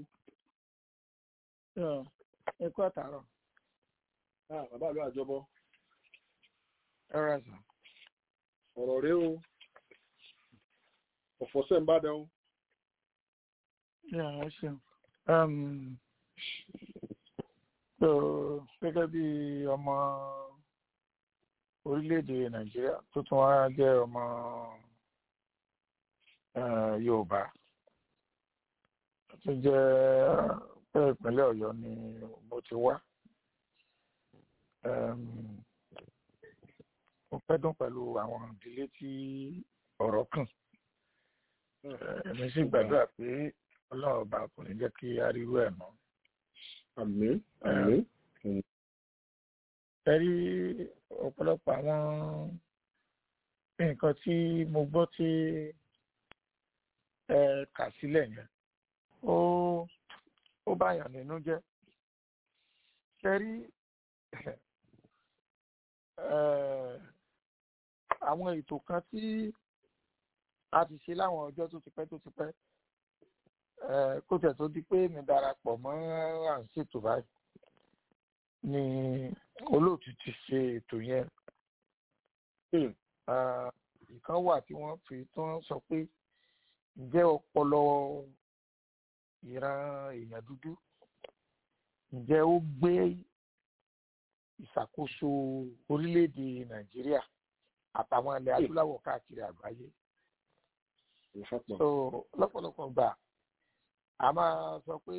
ẹ kú àtàrọ̀ ah bàbá àlọ́ àjọbọ ẹ rà sàn. ọ̀rọ̀ rẹ o ọ̀fọ̀ sẹ́ ń bá dán o Yeah, ẹ ṣeun. Um, so, gẹ́gẹ́ bí ọmọ orílẹ̀-èdè Nàìjíríà tó tún wá jẹ́ ọmọ eh, Yorùbá tó jẹ́ pé ìpínlẹ̀ Ọ̀yọ́ ni mo ti wá. Um, mo fẹ́ dún pẹ̀lú àwọn ìdílé tí ọ̀rọ̀ kàn. Èmi sì gbàdúrà pé ọlọ́run ọba kò ní jẹ́ kí a rí irú ẹ̀ mọ́. àmín àmín ẹ rí ọ̀pọ̀lọpọ̀ àwọn nǹkan tí mo gbọ́ tí ẹ kà sílẹ̀ yẹn ó ó báyàn nínú jẹ́ ṣe rí àwọn ètò kan tí a ti ṣe láwọn ọjọ́ tó ti pẹ́ tó ti pẹ́ kó tẹ̀ tó di pé mi darapọ̀ mọ́ à ń ṣètò báyìí ni olóòtú ti ṣe ètò yẹn ìkan wà tí wọ́n fi tí wọ́n sọ pé ǹjẹ́ ọpọlọ ìran èèyàn dúdú ǹjẹ́ ó gbé ìṣàkóso orílẹ̀-èdè nàìjíríà àtàwọn ilẹ̀ adúláwọ̀ káàkiri àgbáyé so lọ́pọ̀lọpọ̀ gbà a máa sọ pé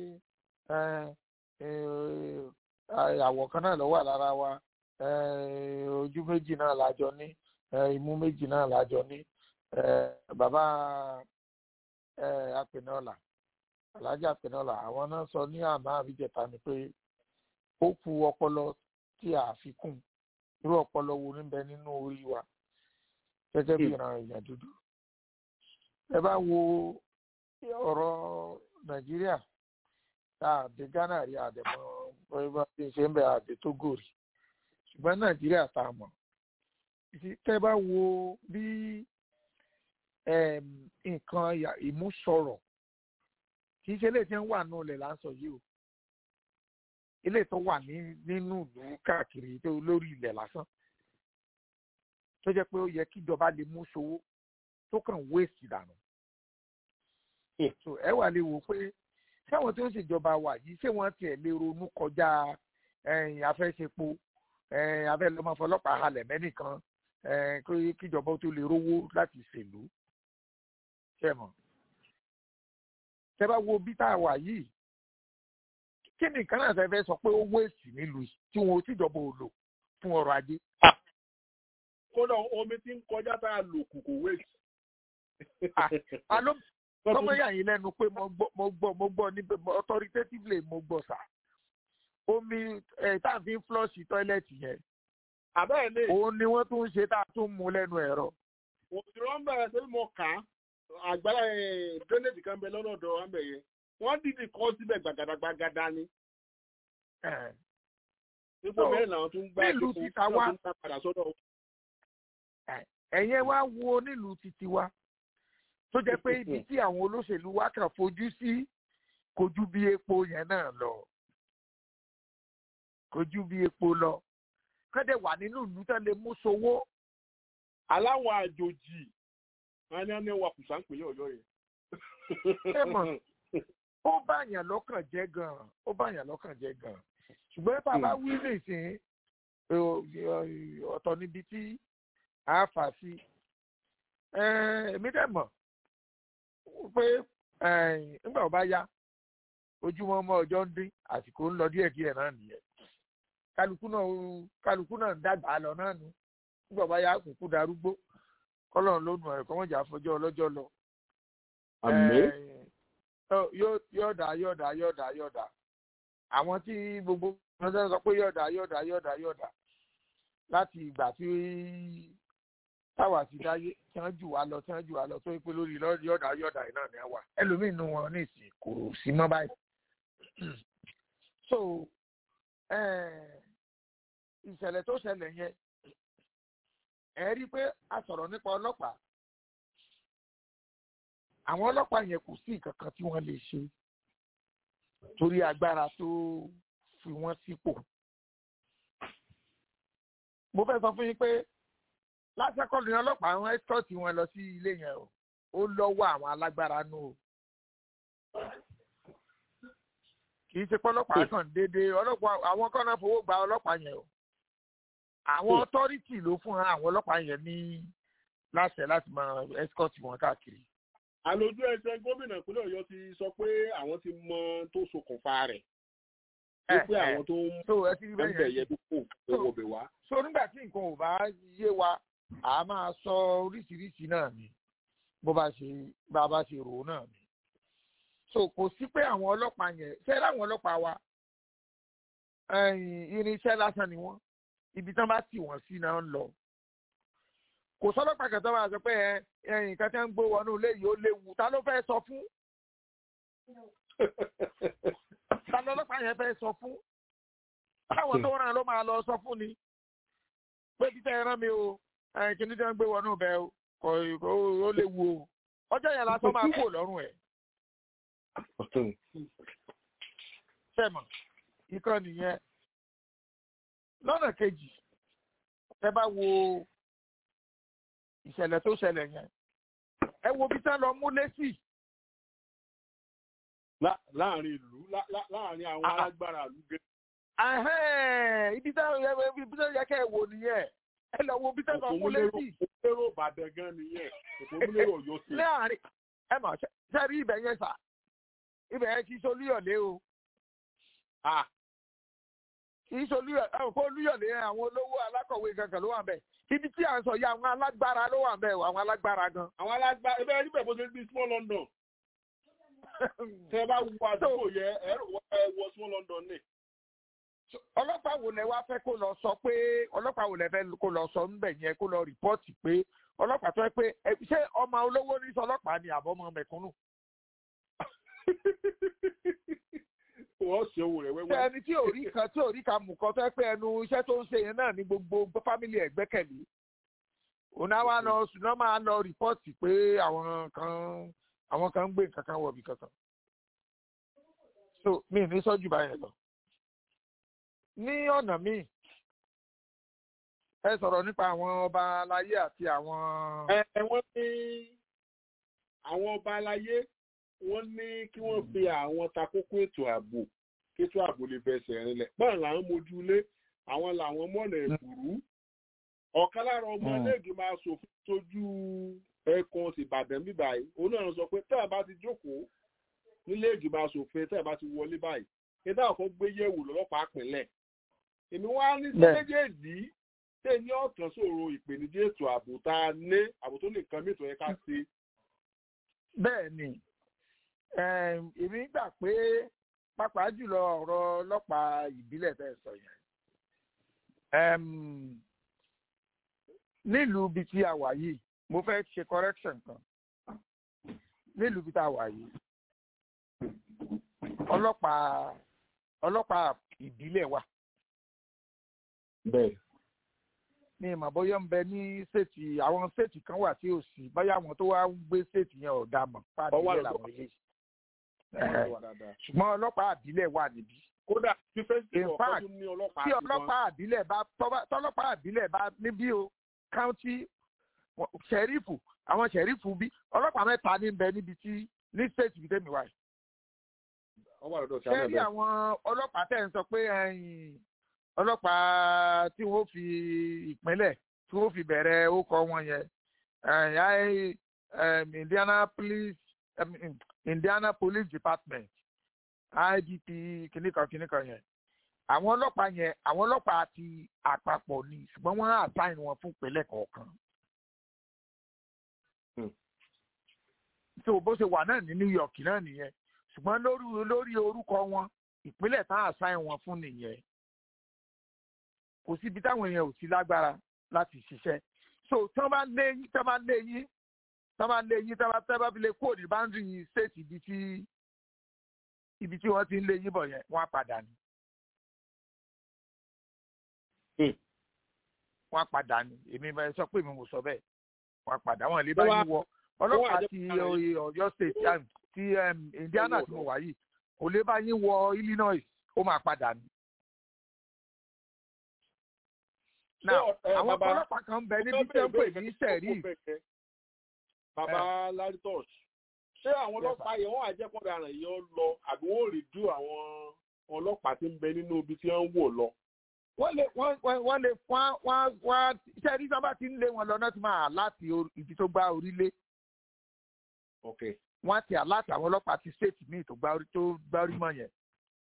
àwọ̀ kan náà ló wà lára wa ojú méjì náà lájọ ní imú méjì náà lájọ ní bàbá apẹ̀nọ́là alájà apẹ̀nọ́là àwọn náà sọ ní àná àbíjẹta ni pé ó ku ọpọlọ tí a fi kún irú ọpọlọ wo níbẹ̀ nínú orí wa gẹ́gẹ́ bí ìran èèyàn dúdú ẹ bá wo ọ̀rọ̀ nàìjíríà tá a dé ghana rí àdèmọ́ bóyá bí ṣe ń bẹ àdè togo rí ṣùgbọ́n nàìjíríà tá a mọ̀ tẹ́ bá wo bí nǹkan ìmúsọ̀rọ̀ kì í ṣe eléyìí tí ń wà nù lẹ̀ láǹsọ yìí o eléyìí tó wà nínú ìlú káàkiri tó lórí ilẹ̀ lásán tó jẹ́ pé ó yẹ kíjọba lè mú sowó tó kàn wéèsì dànù ètò ẹ wà lè wò pé sáwọn tó ń ṣèjọba wà yìí ṣé wọ́n tiẹ̀ lè ronú kọjá ẹ̀yìn afẹ́ṣepo ẹ̀yìn afẹ́lọ́mọ fọlọ́pàá halẹ̀ mẹ́nìkan ẹ̀yìn kí- kíjọba tó lè rówó láti ṣèlú ṣẹ́mọ̀ tẹ́ bá wo bí tá a wà yìí kí ni nǹkan náà fẹ́ fẹ́ sọ pé ó wéèsì nílùú yìí tí wọn ò tíjọba ò lò fún ọrọ̀ ajé. kódà omi tí ń kọjá tá a lò kù kò wéètì. alo tọmọ yà yín lẹ́nu pé mo gbọ́ mo gbọ́ mo gbọ́ ní authoritatively mo gbọ́ sà omi ẹ tá a fi ń flush tọ́ílẹ̀tì yẹn àbẹ́ẹ̀ lè òun ni wọ́n tún ń ṣe tá a tún mú lẹ́nu ẹ̀rọ. òṣìṣẹ́ ń bẹ̀rẹ̀ sí mo kà á àgbàlá drainage kan bẹ lọ́nà ọ̀dọ̀ wa ń bẹ̀ yẹn wọ́n dìde kọ́ síbẹ̀ gbàgàdàgbàgàdà ni Ẹ̀, ipò So, mẹ́rin làwọn tún gbá nílùú ipò títa wá- tún gbá padà sọ́dọ̀ wọn. ẹ̀yin ẹ wá wo nílùú títí wa tó jẹ́ pé ibi tí àwọn olóṣèlú wa kàn fojú sí kò ju bí epo yẹn náà lọ kò ju bí epo lọ kọ́dẹ̀ wà nínú ìlú tán lè mú sowó aláwọ̀ àjòjì wọn ní wọn ní wakùsà ń pèlè ọ̀yọ́ yẹn. Ẹ mọ̀. ó báyàn lọ́kàn jẹ́ gan-an ó báyàn lọ́kàn jẹ́ gan-an ṣùgbọ́n tá a bá wí nìsín ò- ò- ọ̀tọ̀ níbi tí a fà sí Ẹ̀, èmi dẹ̀ mọ̀ pé ẹ̀, nígbà ó bá yá ojúmọ́ ọmọ ọjọ́ ń dín àsìkò ń lọ díẹ̀díẹ̀ náà nìyẹn kálukú náà ó- kálukú náà ń dàgbà lọ náà nù nígbà ó bá yá kúkú darúgbó kọ́lọ́run ló nù ẹ̀ kọ́mọ̀jà fọjọ́ ọlọ́jọ́ lọ àmín. Eh, yóò yóò dá yóò dá yóò dá yóò dá àwọn tí gbogbo ọjọ́ sọ pé yóò dá yóò dá yóò dá yóò dá láti ìgbà tí táwa ti dáyé tí wọ́n jù wá lọ tí wọ́n jù wá lọ tó yẹ pé lórí lọ- yóò dá yóò dá yìí náà ni a wà ẹlòmíín nu wọn ní ìsìn kò sí mọ́ báyìí so eh, ìṣẹ̀lẹ̀ tó ṣẹlẹ̀ yẹn ẹ rí i pé a sọ̀rọ̀ nípa ọlọ́pàá àwọn ọlọ́pàá yẹn kò sí nǹkan kan tí wọ́n lè ṣe torí agbára tó fi wọ́n sípò. mo fẹ́ sọ fún yín pé lásìkò ní ọlọ́pàá àwọn ẹ́sítọ́ọ̀tì wọn lọ sí ilé yẹn o ó lọ́wọ́ àwọn alágbára nù o. kì í ṣe pé ọlọ́pàá kàn déédéé ọlọ́pàá àwọn kan náà fowó gba ọlọ́pàá yẹn o. àwọn ọtọ́rìtì ló fún àwọn ọlọ́pàá yẹn ní láṣẹ láti máa ẹ́sítọ́ọ̀tì wọn káàkiri. àlòjù ẹsẹ̀ gómìnà ìpínlẹ̀ ọ̀yọ́ ti sọ pé àwọn ti mọ tó ṣokùnfà rẹ̀ wípé Eh, eh. àwọn tó ń so ẹ ti rí ń bẹ́ẹ̀ bẹ̀ yẹn yẹ dúpọ̀ owó bẹ̀ wá. so nígbà tí nǹkan ò bá yé wa a máa sọ oríṣiríṣi náà ni bó bá ṣe bá a bá ṣe rò ó náà ni so kò sí pé àwọn ọlọ́pàá yẹn ṣé láwọn ọlọ́pàá wa ẹ̀yìn irinṣẹ́ lásán ni wọ́n ibi tán bá tì wọ́n sí náà ń lọ kò sọ́lọ́pàá kan tó máa sọ pé ẹ ẹ̀yìn kan tí wọ́n ń gbé wọnú ilé yìí ó léwu ta ló fẹ́ sọ fún ta lọ́lọ́pàá yẹn fẹ́ sọ fún táwọn tó ràn ló máa lọ sọ fún ni pé títẹ ẹran mi o ẹ kìíní tí wọn gbé wọnú bẹ o kò kò ó lè wu o ọjọ́ yẹn lásán máa kúrò lọ́rùn ẹ̀ sẹ́mọ̀ ikán nìyẹn lọ́nà kejì ẹ bá wo ìṣẹ̀lẹ̀ tó ṣẹlẹ̀ yẹn ẹ wo bí tán lọ mú lẹ́sì Lá- láàrin ìlú lá- lá- láàrin àwọn Ah, ah. alágbára ìlú gẹ. Ahẹ́n, ibi tán ibi tán yẹ kẹ́ ẹ wò nìyẹn ẹ lọ wo bí tán lọ mú lẹ́sì. òpómúlérò ìbàdàn gan nìyẹn òpómúlérò ọ̀yọ́ sí. láàrin ẹ mà ṣe ṣe rí ibẹ̀ yẹn sà ibẹ̀ yẹn kì í solúyọ̀lé o Ah, kì í solúyọ̀lé ẹ kó olúyọ̀lé yẹn àwọn olówó alákọ̀wé kankan ló wà ń bẹ̀ ibi tí à ń sọ yìí àwọn alágbára ló wà ń bẹ̀ o, àwọn alágbára gan. àwọn alágbára ẹgbẹ́ ẹni bẹ̀ bó ṣe bí small london tẹ ẹ bá wọ àdúgbò yẹ ẹ rò wọ- ẹ wọ small london ní. ọlọ́pàá wo lẹ wá fẹ́ kó lọ sọ pé ọlọ́pàá wo lẹ fẹ́ kó lọ sọ ńbẹ̀ yẹn kó lọ rìpọ́ọ̀tì pé ọlọ́pàá tó yẹ pé ẹ, ṣé ọmọ olówó ní sọ ọlọ́pàá ni àbọ̀mọ mẹ̀kúnnù. wọ́n ṣe owó rẹ̀ ṣé wẹ́wẹ́. ẹni tí ò rí kan tí ò rí kan mú kan tó yẹ pé ẹnu iṣẹ́ tó ń ṣe yẹn náà ní gbogbo fámìlì ẹ̀ gbẹ́kẹ̀lé òun á wá lọ ṣùgbọ́n máa lọ rìpọ́ọ̀tì pé àwọn kan àwọn kan ń gbé nǹkan kan wọ̀bì kankan so mi ì ní sọ́jú báyẹn lọ ní ọ̀nà míì ẹ sọ̀rọ̀ nípa àwọn ọba aláyé àti àwọn ẹ ẹ wọ́n ní àwọn ọba aláyé wọ́n ní kí wọ́n fi àwọn takókó ètò ààbò kí kétó ààbò lè fẹsẹ̀ rinlẹ̀ báyìí làwọn mojú ilé àwọn làwọn mọ̀nà ẹ̀kúrú ọ̀kan lára ọmọ iléègbé máa ṣòfin tójú ẹkùn ìbàdàn bíbá yìí òun náà sọ pé tẹ́ ẹ̀ bá ti jókòó nílé ìgbìmọ̀ asòfin tẹ́ ẹ̀ bá ti wọlé báyìí ẹ̀dá ọ̀kan gbé yẹ̀wò lọ́lọ́pàá pínlẹ̀ èmi wá ní sí méjèèjì tẹ̀ ní ọ̀tàn sòro ìpèníjà ètò ààbò tá a ní ààbò tó nìkan mìíràn yẹ ká ṣe. bẹ́ẹ̀ ni èmi gbà pé pàápàá jùlọ ọ̀rọ̀ ọlọ́pàá ìbílẹ̀ tẹ́ ẹ sọ yẹn nílùú bíi tí a wà yìí mo fẹ́ ṣe correction kan nílùú bíi tí a wà yìí ọlọ́pàá ọlọ́pàá ìbílẹ̀ wà. bẹ́ẹ̀. ní ìmọ̀ bóyá ń bẹ ní ṣètì àwọn ṣètì kan wà tí ò sí bóyá àwọn tó wá ń gbé ṣètì yẹn ò dá mọ̀ fáàdìlẹ̀ làwọn ilé. ṣùgbọ́n ọlọ́pàá ìbílẹ̀ wà níbí. kódà tí fẹ́sítì in fact tí ọlọ́pàá àbílẹ̀ bá tọ́lọ́pàá àbílẹ̀ bá níbí o county ṣẹ̀rífù àwọn ṣẹ̀rífù bí ọlọ́pàá mẹ́ta ní bẹ níbi tí ní state bíi tẹ́mi wáyé. ṣé rí àwọn ọlọ́pàá tẹ̀ ń sọ pé ọlọ́pàá tí wọ́n fi ìpínlẹ̀ tí wọ́n fi bẹ̀rẹ̀ ókọ wọn yẹn Indiana police Indiana police department IDP kìnìkan kìnìkan yẹn àwọn ọlọ́pàá yẹn àwọn ọlọ́pàá ti àpapọ̀ ni ṣùgbọ́n wọ́n á àtàyìn wọn fún ìpínlẹ̀ kọ̀ọ̀kan. tó bó ṣe wà náà ní New York náà nìyẹn ṣùgbọ́n lórí lórí orúkọ wọn ìpínlẹ̀ tá a àtàyìn wọn fún nìyẹn. kò síbi táwọn èèyàn ò sí lágbára láti ṣiṣẹ́ so tí wọ́n bá lé yín tí wọ́n bá lé yín tí wọ́n bá lé yín tí wọ́n bá fi lè kó ní báńdì state ibi tí ibi tí wọ́n ti ń lé yín bọ̀ yẹn wọ́n á padà ní. wọ́n padà ní èmi bá sọ pé mi mo sọ bẹ́ẹ̀ wọ́n padà wọ́n lè bá yín wọ ọlọ́pàá ti Ọ̀yọ́ state ti Indiana tí mo wà yìí kò lè bá yín wọ Illinois ó máa padà ní. now àwọn ọlọ́pàá kan bẹ níbi tí wọ́n pè ní sẹ̀rí. bàbá laritos ṣé àwọn ọlọ́pàá yẹn wọ́n àjẹpọ̀dà rẹ̀ yọ lọ àbí wọ́n rí ju àwọn ọlọ́pàá tí ń bẹ nínú ibi tí wọ́n ń wò lọ wọ́n lè wọ́n lè fún wọ́n wọ́n iṣẹ́ ní sábà tí ń lé wọn lọ náà ti máa láti ibi tó gbá orílẹ̀. wọ́n ti àláti àwọn ọlọ́pàá ti ṣéètì míì tó gbá orí mọ́ yẹn.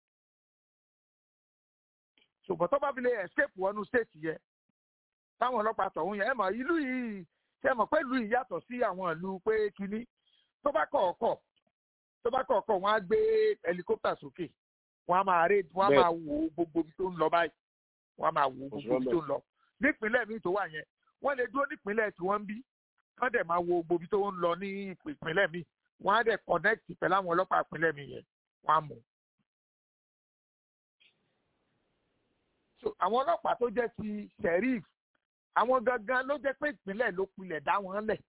ṣùgbọ́n tó bá fi lè escape wọnú ṣéètì yẹn táwọn ọlọ́pàá tọ̀hún yẹn ẹ mọ̀ ìlú yìí ṣe mọ̀ pé ìlú yìí yàtọ̀ sí àwọn ìlú pé kínní tó bá kọ̀ ọ̀kọ̀ tó bá kọ̀ ọ̀kọ̀ wọ́n á gbé helicopter sókè wọ́n á máa raid wọ́n á máa wo gbogbo ibi tó ń lọ báyìí wọ́n máa wo gbogbo ibi tó ń lọ nípínlẹ̀ míì tó wà yẹn wọ́n lè dúró nípínlẹ̀ tí wọ́n ń bí wọ́n dẹ̀ máa wo gbogbo ibi tó ń lọ ní ìpínlẹ̀ míì wọ́n á dẹ̀ connect pẹ̀lú àwọn ọlọ́pàá ìpínlẹ̀ míì yẹn wọ́n á mú. so àwọn ọlọ́pàá tó jẹ́ ti sheriff àwọn gangan ló jẹ́ pé ìpínlẹ̀ ló pilẹ̀ dá wọn lẹ̀.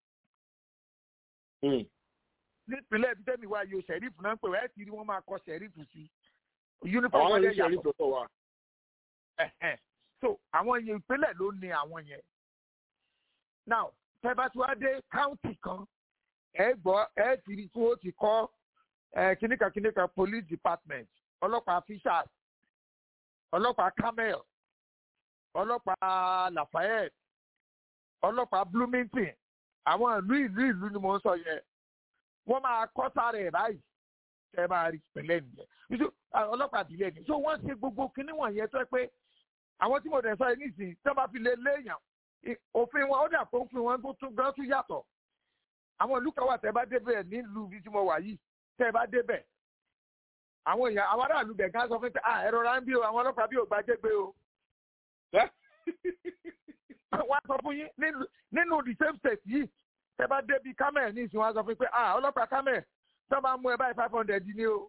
nípínlẹ̀ ibi tẹ́mi wá yo sheriff náà ń pè wá ẹ̀ ti rí wọ́n máa kọ sheriff sí uniform wọn lè yàtọ̀ so àwọn yẹn ìpínlẹ̀ ló ní àwọn yẹn now tẹ́bátúwádé county kan ẹ gbọ́ ẹ ti rí tí ó ti kọ́ kìnìkan kìnìkan police department ọlọ́pàá fishers ọlọ́pàá camel ọlọ́pàá lafayette ọlọ́pàá bloomington àwọn ìlú ìlú ìlú ni mo ń sọ yẹn wọ́n máa kọ́ sára ẹ̀ báyìí tẹ́ máa rí ìpínlẹ̀ nìyẹn ọlọ́pàá àdìlẹ̀ ni so wọ́n ṣe gbogbo kinní wọ̀nyẹn tó pé àwọn tí mo dẹ̀ sọ yìí nísìnyí tí wọ́n bá fi lè léèyàn òfin wọn ó dà pé òfin wọn tún gan tún yàtọ̀ àwọn ìlú kan wà tẹ́ bá débẹ̀ nílùú bí tí mo wà yìí tẹ́ bá débẹ̀ àwọn èèyàn àwọn aráàlú bẹ̀ gán sọ fún mi pé à ẹ̀rọ ra ń bí o àwọn ọlọ́pàá bí ò gba jẹ́gbé o. wọ́n á sọ fún yín nínú the same state yìí tẹ́ bá débi kámẹ́ ní ìsìn wọn á sọ fún mi pé à ọlọ́pàá kámẹ́ tó bá mú ẹ báyìí five hundred ní o.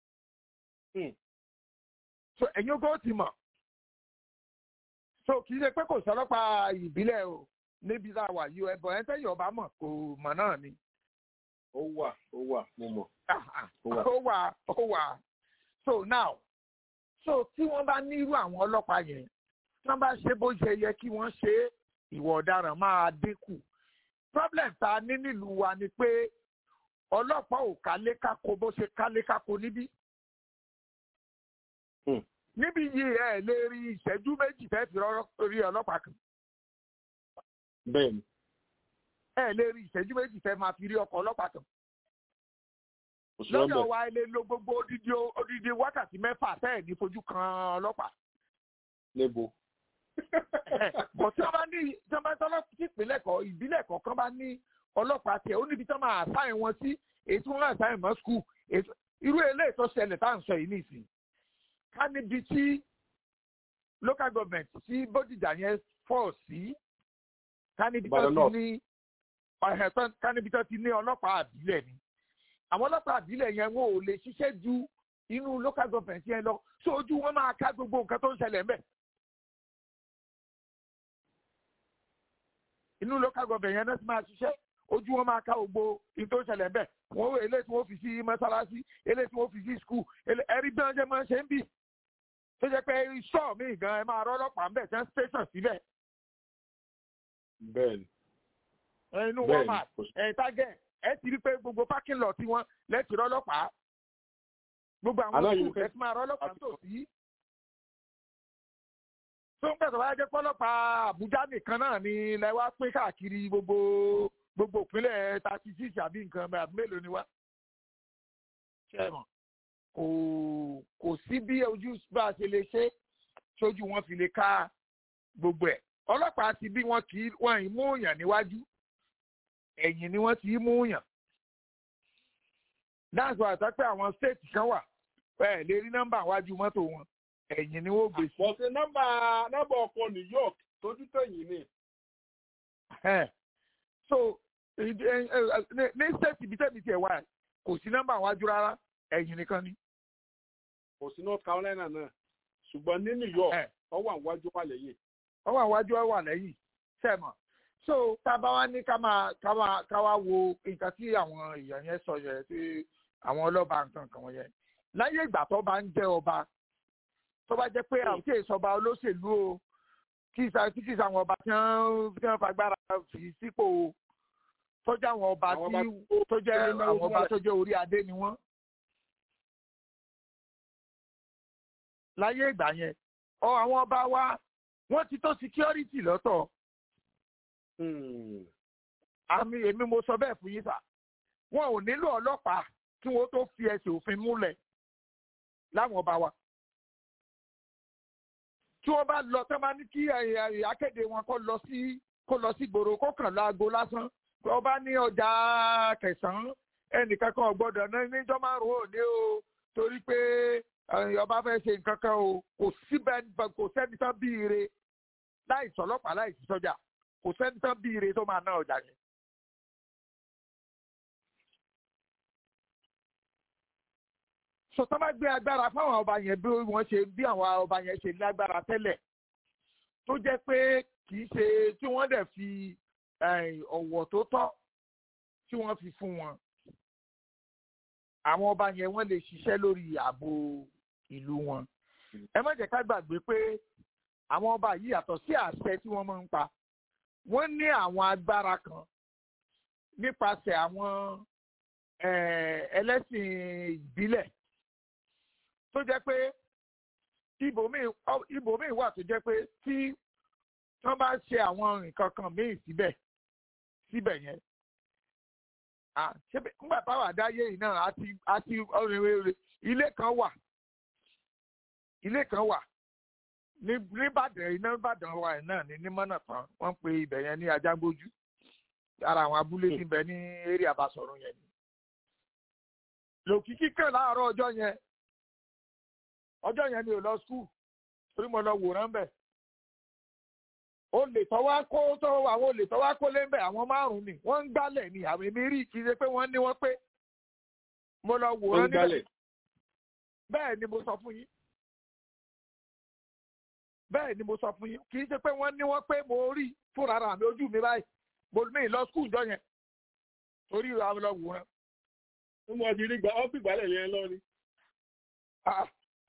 so ẹ̀yin ogó ti mọ̀ so kì í ṣe pé kò sọlọ́pàá ìbílẹ̀ o níbi tá a wà yìí ẹ̀bọ̀n ẹ̀ tẹ́yìn ọba mọ̀ kò mọ̀ náà ni. ó wà ó wà mo mọ̀. ó wà ó wà so now so tí wọ́n bá ní irú àwọn ọlọ́pàá yẹn tí wọ́n bá ṣe bó ṣe yẹ kí wọ́n ṣe ìwà ọ̀daràn máa dínkù problem tá a ní nílùú wa ni pé ọlọ́pàá ò kálékáko bó ṣe kálékáko níbí níbi yìí ẹ lè rí ìṣẹ́jú méjì fẹ́ fi rí ọlọ́pàá kan bẹ́ẹ̀ni ẹ lè rí ìṣẹ́jú méjì fẹ́ máa fi rí ọkọ̀ ọlọ́pàá kan kò sí lọ́dọ̀ ọbẹ̀ wa ẹ lè lo gbogbo odidi odidi wákàtí mẹ́fà fẹ́ẹ̀ ní fojú kan ọlọ́pàá lébo bọ̀ tí wọ́n bá ní tí wọ́n bá tọ́lọ́ sí ìpínlẹ̀ kọ̀ ìbílẹ̀ kọ̀ọ̀kan bá ní ọlọ́pàá tiẹ̀ ó níbi tí wọ́n máa àṣàyàn wọn sí èyí tí wọ́n máa àṣàyàn mọ́ skul irú eléyìí tó ṣẹlẹ̀ tá à ń sọ yìí nìsín ká níbi tí local government tí bódìjà yẹn fọ̀ sí ká níbi tó Ìbàdàn ti North. ní ọ̀hẹ̀ tó- ká níbi tó ti ní ọlọ́pàá àbílẹ̀ ni àwọn ọlọ́pàá àbílẹ̀ yẹn wọn ò lè ṣiṣẹ́ ju inú local government yẹn lọ sójú wọn máa ká gbogbo nǹkan tó ń ṣẹlẹ̀ ńbẹ̀. inú local government yẹn náà ti máa ṣiṣẹ́ ojú wọn máa ká gbogbo ní tó ń ṣẹlẹ̀ ńbẹ̀ wọ́n wọ eléyìí tí wọ́n fi sí mọ́sálásí eléyìí tí wọ́n fi sí skul ẹ̀rí bí wọ́n ṣe máa ń ṣe ń bì tó jẹ́ pé iṣọ́ mi gan ẹ máa rọ́ ọlọ́pàá ńbẹ̀ tẹ́ ń station síbẹ̀ bẹ́ẹ̀ni inú Bẹ́ẹ̀ni, walmart kò sí- ẹ̀ target ẹ ti rí pé gbogbo parking lot tiwọn lẹ́tì rọ́ ọlọ́pàá gbogbo àwọn Àná yìí skul fẹ́- ẹ ti máa rọ́ ọlọ́pàá tó sí. tó ń pẹ̀sọ̀ wáyé jẹ́ pọ́lọ́pàá àbújá nìkan náà ni ilẹ̀ wa pín káàkiri gbogbo gbogbo ìpínlẹ̀ thirty six àbí nǹkan bẹ́ẹ̀ àbí mélòó ni wá. ṣé ẹ mọ̀ kò kò sí bí ojú bá a ṣe lè ṣe sójú wọn fi lè ká gbogbo ẹ̀ ọlọ́pàá ti bí wọn kì í wọn ì mú yàn níwájú ẹ̀yìn ni wọ́n ti mú yàn. dáàsì wa àtàpẹ́ àwọn stéètì kan wà ẹ lè rí nọ́mbà wájú mọ́tò wọn ẹ̀yìn ni wọ́n gbé sí. bọ̀sẹ̀ nọ́mbà nọ́mbà ọkọ̀ new york tójú tẹ̀yìn ni Ẹ̀. so ìdí- ẹ- ẹ- ní- ní stéètì ibi tẹ́mi tiẹ̀ wá kò sí nọ́mbà wájú rárá ẹ̀yìn nìkan ni. kò sí north carolina náà ṣùgbọ́n ní new york Ẹ̀. ọwọ́ àwájú wà lẹ́yìn wọ́n wà wájú wọ́n wà lẹ́yìn sẹ́mọ̀ so tá a bá wá ní ká máa ká máa ká wá wo nǹkan tí àwọn èèyàn yẹn sọ yẹn tí àwọn ọlọ́ba nǹkan kan wọ̀nyẹn láyé ìgbà tó bá ń jẹ́ ọba tó bá jẹ́ pé àwọn tí èso ọba olóṣèlú o kí ìsà tí kì í sàwọn ọba tí wọ́n tí wọ́n fagbára fi sípò o tó jẹ́ àwọn ọba Àwọn tí ọba tó jẹ́ tó ní àwọn ọba mẹ́rin tó jẹ́ orí adé ni wọ́n. láyé ìgbà yẹn ọ àwọn ọba wa wọ́n ti tó security lọ́tọ̀ àmì èmi mo sọ bẹ́ẹ̀ fún yín sà wọn ò nílò ọlọ́pàá kí wọ́n tó fi ẹsẹ̀ òfin múlẹ̀ láwọn ọba wa tí wọ́n bá lọ tẹ́ bá ní kí ẹ, ẹ, akéde wọn kó lọ sí kó lọ sí gbòòrò kó kàn láago lásán tí wọ́n bá ní ọjà kẹsàn-án ẹnìkan kan ò gbọ́dọ̀ ná níjọ́ márùn-ún òní o torí pé ẹ, ọba fẹ́ ṣe nǹkan kan o kò síbẹ̀ kò sẹ́ni tán bí ire láì sọlọ́pàá láì sí sọ́jà kò sẹ́ni tán bí ire tó máa ná ọjà yẹn. sọtọ́ bá gbé agbára fáwọn ọba yẹn bí wọ́n ṣe bí àwọn ọba yẹn ṣe lágbára tẹ́lẹ̀ tó jẹ́ pé kì í ṣe tí wọ́n dẹ̀ fi eh, ọ̀wọ̀ tó tọ́ tí wọ́n fi fún wọn àwọn ọba yẹn wọ́n lè ṣiṣẹ́ lórí ààbò ìlú wọn ẹ má jẹ́ ká gbàgbé pé àwọn ọba yìí yàtọ̀ sí àṣẹ tí wọ́n máa ń pa wọ́n ní àwọn agbára kan nípasẹ̀ àwọn eh, ẹlẹ́sìn ìbílẹ̀ tó jẹ́ pé ibòmíì ọ- ibòmíì wà tó jẹ́ pé tí wọ́n bá ṣe àwọn nǹkan kan míì síbẹ̀ síbẹ̀ yẹn ah, ṣé bí- nígbà táwọn àdáyé yìí náà àti àti ọ̀rẹ́rẹ́ ilé kan wà ilé kan wà ní nìbàdàn iná nìbàdàn wà yìí náà ní nímọ̀nà tán wọ́n ń pe ibẹ̀ yẹn ní ajágbójú ara àwọn abúlé tí ń bẹ ní eré àbásọ̀rọ̀ yẹn ni lòkìkí kan láàárọ̀ ọjọ́ yẹn ọjọ́ yẹn mi ò lọ skul torí mo lọ wòran bẹ̀. olè tọ́wá kó tó àwọn olè tọ́wá kó lé ń bẹ̀ àwọn márùn-ún ni wọ́n ń gbálẹ̀ ni àwọn èmi rí kì í ṣe pé wọ́n ní wọ́n pé mo lọ wọ́n wòran ń gbálẹ̀ níbẹ̀ bẹ́ẹ̀ ni mo sọ fún yín bẹ́ẹ̀ ni mo sọ fún yín kì í ṣe pé wọ́n ní wọ́n pé mo rí fúnra ara mi ojú mi báyìí mo ní lọ skul ìjọ yẹn torí àwọn lọ wòran. wọ́n mú ọtí rí gba ọ́ fi gbálẹ̀ yẹn lọ ni. Ah.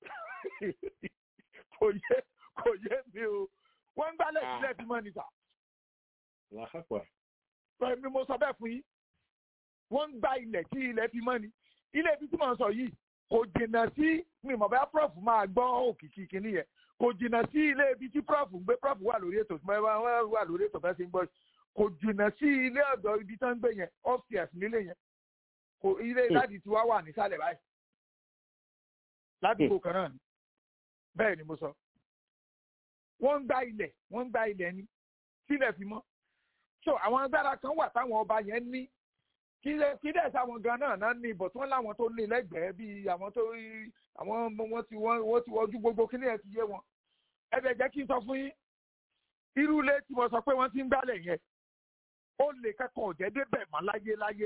kò yé kò yé mi o wọ́n ń gbálẹ̀ Ah. sílẹ̀ tí mọ́ ni sà làákàpà mi mo sọ bẹ́ẹ̀ fún yín wọ́n ń gba ilẹ̀ tí ilẹ̀ fi mọ́ ni ilé ibi tí mò ń sọ yìí kò jìnnà sí mi mọ̀ bá prof máa gbọ́ òkìkí kìíní yẹn kò jìnnà sí ilé ibi tí prof ń gbé prof wà lórí ètò wọ́n wà lórí ètò fẹ́ sí ń gbọ́ kò jìnnà sí ilé ọ̀dọ̀ ibi tó ń gbé yẹn upstairs nílé yẹn kò ilé láti tí wá wà nísàlẹ̀ báyìí ládùúgbò kan náà ni bẹ́ẹ̀ ni mo sọ wọ́n ń gba ilẹ̀ wọ́n ń gba ilẹ̀ ni sílẹ̀ fi mọ́ so àwọn agbára kan wà táwọn ọba yẹn ní kí dẹ̀ sáwọn gan náà náà ní ìbọ̀ tí wọ́n láwọn tó ní lẹ́gbẹ̀ẹ́ bíi àwọn tó rí àwọn wọ́n ti wọ́n ti wọ́jú gbogbo kí ni ẹ ti yé wọn ẹ bẹ̀ jẹ́ kí n sọ fún yín irú ilé tí mo sọ pé wọ́n ti ń gbálẹ̀ yẹn ó lè kẹ́kọ̀ọ́ ọ̀jẹ́ débẹ̀ mọ́ láyé láyé.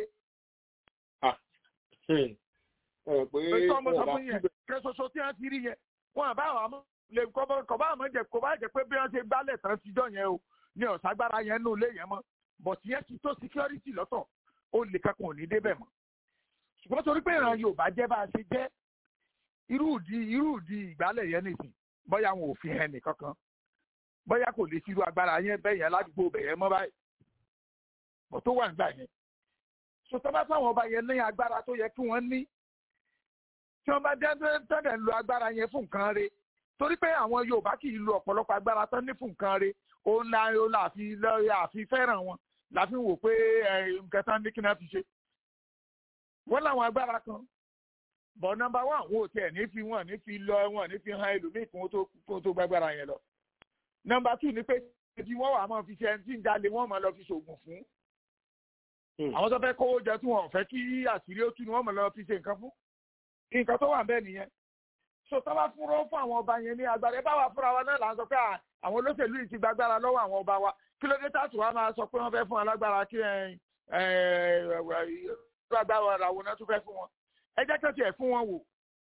pé ọmọ sọ fún yẹn kẹ ṣoṣo tí wọ́n ti rí yẹn wọn àbá àwọn àmọ́ lè kọ́ bá àmọ́ jẹ kó bá jẹ pé bí wọ́n ṣe gbálẹ̀ tán tíjọ́ yẹn o ní ọ̀ságbára yẹn nù lé yẹn mọ́ bọ̀tí yẹn ti tó security lọ́tọ̀ ó lè kankan ò ní débẹ̀ mọ́ ṣùgbọ́n torí pé ìran Yorùbá jẹ́ bá a ṣe jẹ́ irú ìdí irú ìdí ìgbálẹ̀ yẹn nìsín bóyá wọn ò fi hàn nìkankan bóyá kò lè ṣírú agbára yẹn bẹ́ẹ̀ yẹn ládùúgbò bẹ̀ yẹn mọ́ báyìí bọ̀ tó wà nígbà yẹn sọtọ́ bá fáwọn ọba yẹn ní agbára tó yẹ kí wọ́n ní tí wọ́n bá dẹ́dẹ́ tẹ́lẹ̀ lo agbára yẹn fún nǹkan re torí pé àwọn Yorùbá kì í lo ọ̀pọ̀lọpọ̀ agbára tán ní fún nǹkan re òun la òun la àfi àfi fẹ́ràn wọn la fi wò pé nǹkan tán ní kí náà fi ṣe wọ́n láwọn agbára kan bọ̀ nọ́mbà wán wọn ò tiẹ̀ ní fi wọn ní fi lọ wọn ní fi hàn ẹlòmíì kí wọ́n tó gbàgbára yẹn lọ nọ́mbà tù ní pé tí wọ́n wà máa fi ṣe ẹni tí ń jalè wọ́n máa lọ fi ṣoògùn fún àwọn tó fẹ́ kówó jẹ tí wọn ò fẹ́ kí àṣírí ó tú ni wọ́n máa lọ fi ṣe nǹkan fún nǹkan tó wà bẹ́ẹ̀ nìyẹn so tó bá fúnra fún àwọn ọba yẹn ní agbára ẹ bá wà fúnra wa náà là ń sọ pé àwọn olóṣèlú yìí ti gbàgbára lọ́wọ́ àwọn ọba wa kí ló dé tààtù wa máa sọ pé wọ́n fẹ́ fún alágbára kí ẹ ẹ agbára làwọn náà tún fẹ́ fún wọn ẹ jẹ́ kí wọ́n tiẹ̀ fún wọn wò.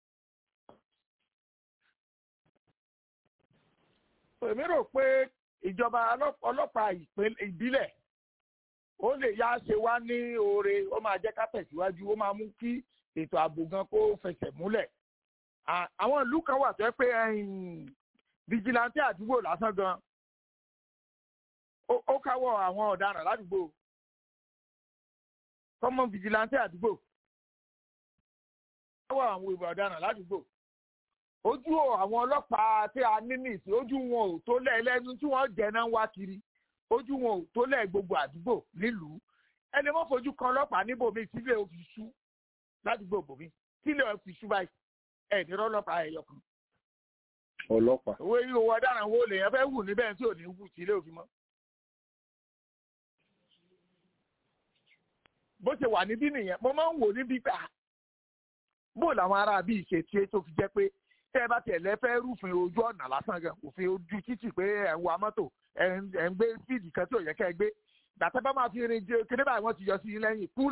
èmi rò pé ìjọba ọlọ́pàá ìbílẹ̀ ó lè yá ṣe wá ní oore ó máa jẹ́ ká tẹ̀síwájú ó máa mú kí ètò ààbò gan kó fẹsẹ̀ múlẹ̀ àwọn ìlú kan wà tó yẹ pé vigilante àdúgbò lásán gan ó káwọ́ àwọn ọ̀daràn ládùúgbò common vigilante àdúgbò káwọ́ àwọn ìwà ọ̀daràn ládùúgbò ojú àwọn ọlọ́pàá tí a ní nìsí ojú wọn ò tó lẹ̀ lẹ́nu tí wọ́n jẹ́ náà wá kiri ojú wọn ò tó lẹ̀ gbogbo àdúgbò nílùú ẹni wọ́n fojú kan ọlọ́pàá níbòmí sílẹ̀ ó fi sú ládùúgbò bòmí sílẹ̀ ó fi sú báyìí ẹ̀ ní ọlọ́pàá ẹ̀yọ kan. ọlọ́pàá. owó yìí owó ọ̀daràn wo lèèyàn fẹ́ wù níbẹ̀ tí ò ní wù sílẹ̀ òfin mọ́. bó ṣe wà níbí nìyẹn mo máa ń wò níbí gbà bó làwọn ará bíi ṣe tiẹ̀ tó fi jẹ́ pé tẹ́ ẹ bá tiẹ̀ lẹ́fẹ́ rúfin ojú ọ̀nà lásán gan òfin ojú títì pé ẹ̀ ń wa mọ́tò ẹ̀ ń gbé fíìdì kan tí ò yẹ kẹ́ ẹ gbé gbàtẹ́ bá máa fi rin jẹ kéde báyìí wọ́n ti yọ sí lẹ́yìn kúl.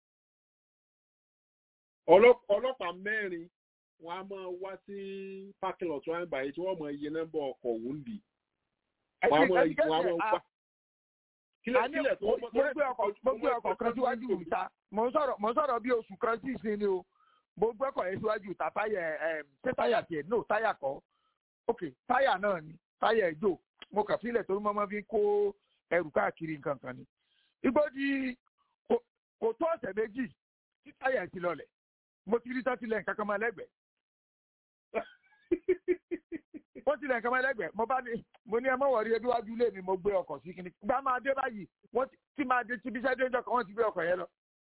ọlọ́pàá mẹ́rin wọn a máa wá sí parking lot wọn báyìí tí wọ́n mọ iye nọ́mbà ọkọ̀ wúndì. wọ́n a máa wá. kílẹ̀ tó mo gbé ọkọ̀ kan síwájú ìta mo ń sọ̀rọ̀ bí oṣù kan sí ìsinmi o mo gbé ọkọ̀ yẹn síwájú ìta táyà ẹ̀ ṣé táyà tiẹ̀ no táyà kọ́ ok táyà náà ni táyà ẹ̀jọ̀ mo kàn sílẹ̀ torí mo máa fi kó ẹrù káàkiri nǹkan kan ni. igbó di kò tó ọ̀sẹ̀ méjì tí táyà ti lọlẹ̀ mo ti rí sátìlẹ̀ nǹkan kan máa lẹ́gbẹ̀ẹ́. wọ́n ti lẹ̀ nǹkan máa lẹ́gbẹ̀ẹ́ mo bá ní mo ní ẹ mọ̀ wọ̀rí ẹbí wájú ilé mi mo gbé ọkọ̀ sí kíní. gbá máa dé báyìí wọ́n ti máa dé tíbi iṣẹ́ déjọ́ kan wọ́n ti gbé ọkọ̀ yẹn lọ.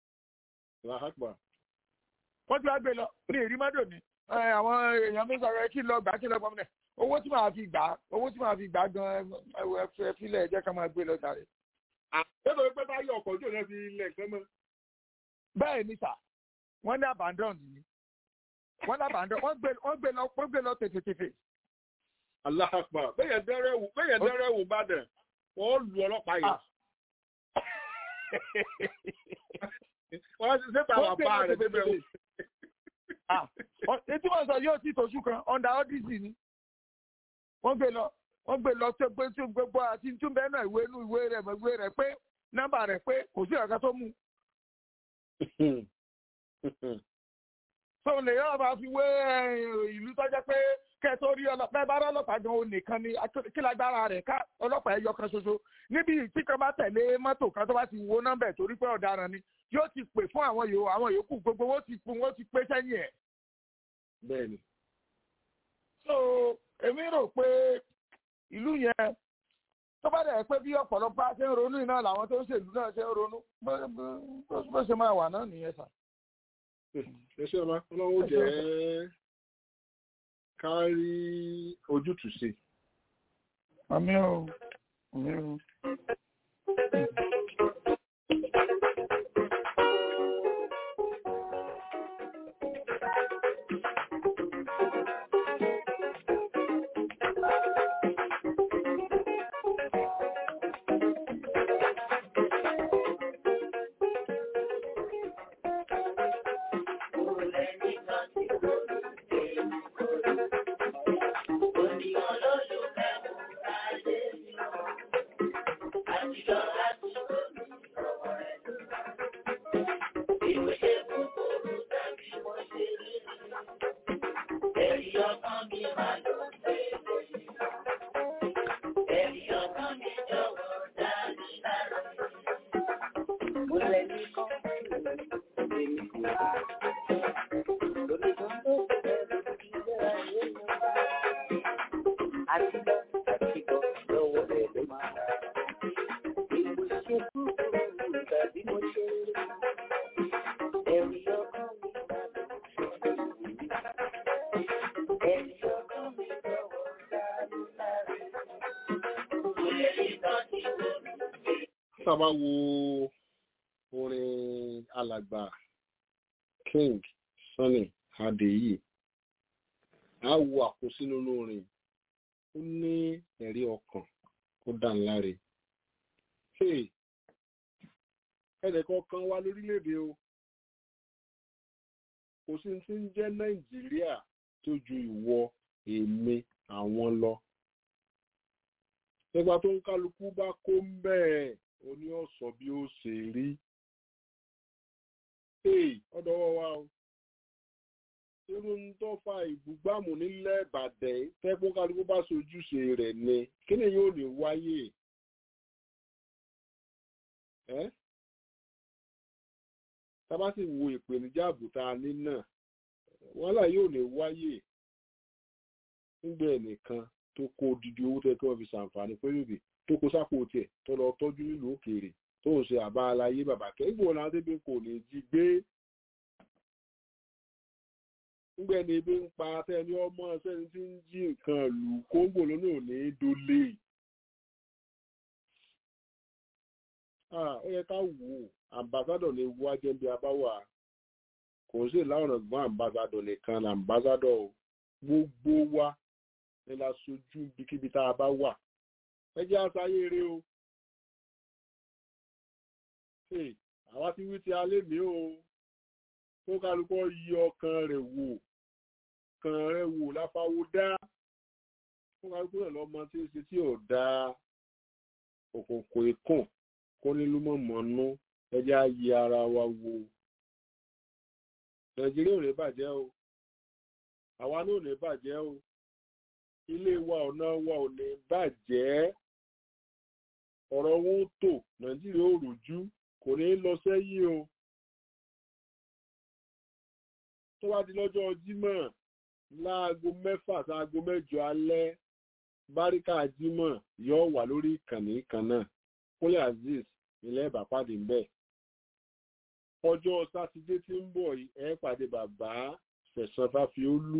wọ́n ti wá gbé lọ ní èrí mọ́dò ni àwọn èèyàn mi sọ̀rọ̀ kí lọ gbà kí lọ gbọ́mọdé owó tí màá fi gbà owó tí màá fi gbà gan ẹ filẹ̀ ẹ jẹ́ ká máa gbé lọ sáré. àtẹ́tọ̀ pé báyọ̀ ọkọ̀ ojú ọ̀nà fi ilẹ̀ kan mọ́. bẹ́ẹ̀ ni sà wọ́n ní abandon ni wọ́n ní abandon wọ́n gbé wọ́n gbé lọ wọ́n gbé lọ tètètètè. aláàpá bẹ́yẹn dẹ́rẹ́ wò bẹ́yẹn dẹ́rẹ́ wò bá dẹ̀ wọ́n lu ọlọ́pàá yìí. wọ́n ti sẹ́ta wà bá rẹ̀ débẹ̀ wò. etí wọ́n sọ yóò ti tòṣù kan under odyssey ni wọ́n gbé lọ wọ́n gbé lọ tó gbé tó gbogbo àti tún bẹ́ẹ̀ náà ìwé inú ìwé rẹ̀ ìwé rẹ̀ pé nọ́mbà rẹ̀ pé kò sí ọ̀gá tó mú. so lè yọ̀ bá fi wé ìlú tó jẹ́ pé kẹ́ tó rí ọlọ́pàá bá rí ọlọ́pàá gan òun nìkan ni kí lágbára rẹ̀ ká ọlọ́pàá ẹyọ kan ṣoṣo níbi tí kan bá tẹ̀lé mọ́tò kan tó bá ti wo nọ́mbà torí pé ọ̀daràn ni yóò ti pè fún àwọn yòó àwọn yòókù gbogbo wọ́n ti wọ́n ti pé sẹ́yìn ẹ̀ bẹ́ẹ̀ ni. so èmi rò pé ìlú yẹn tó bá dẹ̀ pé bí ọ̀pọ̀lọpọ̀ ṣe ń ronú iná làwọn tó ń ṣèlú náà ṣe ń ronú bó ṣe máa wà náà nìyẹn sà. ẹ ṣe ọba ọlọ́run jẹ́ ká rí ojútùú sí. àmì ò àmì ò. sábà wo orin alàgbà king sunny adeyi a wo àkósínú orin ó ní ẹ̀rí ọkàn ó dà ńláre ẹnìkan kan wá lórílẹ̀‐èdè o kò sí ti ń jẹ́ nàìjíríà tó ju ìwọ èmi àwọn lọ nígbà tó ń kálukú bá kó ń bẹ́ẹ̀ ó ní ọ̀sọ̀ bí ó ṣe rí ọ̀dọ̀ wọ́n wá o irú ń tó fa ìbúgbàmù nílẹ̀ ìbàdàn tẹ́kún kálukú bá sojúṣe rẹ̀ ni kí ni yóò lè wáyé ẹ́ tábà sì wo ìpèníjà àbùtà ní náà wàhálà yóò lè wáyé nígbà ẹnìkan tó kó odidi owó tẹ́ kí wọ́n fi ṣàǹfààní pẹ́lúbì tó kó sápò tiẹ̀ tó lọ tọ́jú nílùú òkèèrè tó ń ṣe àbá aláyé bàbá kẹ́gbò náà débi kò ní jí gbé nígbà ẹni ebi ń pa sẹ́ni ọmọ sẹ́ni tí ń jí nǹkan lù kóńgò lónà ò ní dólé ó yẹ ká wò ó ambassadọ lè wá jẹ́ bí a bá wà kò sí láwọn ọ̀gbọ́n ambassadọ nìkan ní ambassadọ gbogbo wa ní la sojú ibikíbi tá a bá wà ẹ jẹ́ àṣàyè eré o àwa ti wí ti alẹ́ mi o kó kálukọ́ yí ọkàn rẹ̀ wò kan rẹ̀ wò láfáwó dá kó kálukọ́ rẹ̀ lọ́mọ tí ó ṣe tí ò dá òkùnkùn ikùn kó nílùú mọ̀mọ́nú ẹ jẹ́ á yí ara wa wò nàìjíríà ò ní bàjẹ́ o àwa náà ò ní bàjẹ́ o ilé wa ọ̀nà wa ò ní bàjẹ́ ọ̀rọ̀ wọn ó tò nàìjíríà ò rújú kò ní lọ sẹ́yìn o tó bá di lọ́jọ́ jímọ̀ láago mẹ́fà sáago mẹ́jọ alẹ́ báríkà jímọ̀ yóò wà lórí ìkànnì kan náà kúnlẹ̀ azeez ilẹ̀ ìbàpàdé ń bẹ̀ ọjọ́ sátidé tí ń bọ̀ yìí ẹ pàdé bàbá fẹ̀sán fáfiólú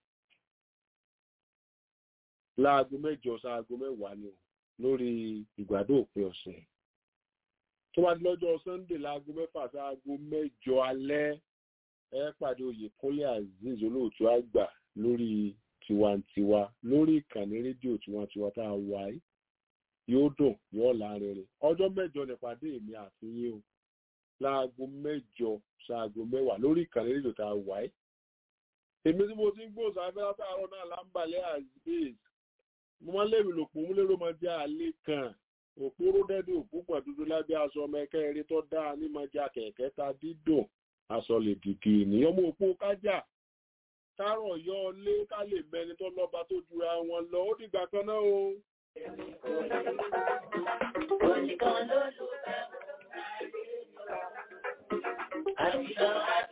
láago mẹ́jọ sáago mẹ́wàá ni o lórí ìgbádùn òpin ọ̀sẹ̀ tó bá di lọ́jọ́ sunday láago mẹ́fà sáago mẹ́jọ alẹ́ ẹ pàdé oyèkúnlé azeez olóòtú àgbà lórí tiwantiwa lórí ìkànnì rédíò tiwantiwa tá a wà yìí yóò dùn yóò lárinrin ọjọ́ mẹ́jọ nípàdé èmi àti yín o láago mẹ́jọ ṣaago mẹ́wàá lórí ìkànnì rédíò tá a wà yìí èmi tí mo ti ń gbòòsà abẹ́rẹ́ látàárọ̀ náà lámbàlẹ́ azeez mo máa ń lérò lòpọ̀ mú lérò máa jẹ́ àlẹ́ kan òpóró dẹ́dẹ́ òpó pọ̀ dúdú lábẹ́ aṣọ ọmọ ẹ̀kẹ́ eré tó dáa ní máa jẹ́ akẹ̀kẹ́ ta dídùn aṣọ lè dìgì ènìyàn mú òpó kájà kárọ̀ yọ ọ lé ká lè mẹni tó lọ́ba tó jura wọn lọ ó dìgbà kan náà o. Oníkan ló lù bẹ́ẹ̀ mọ́. Àtijọ́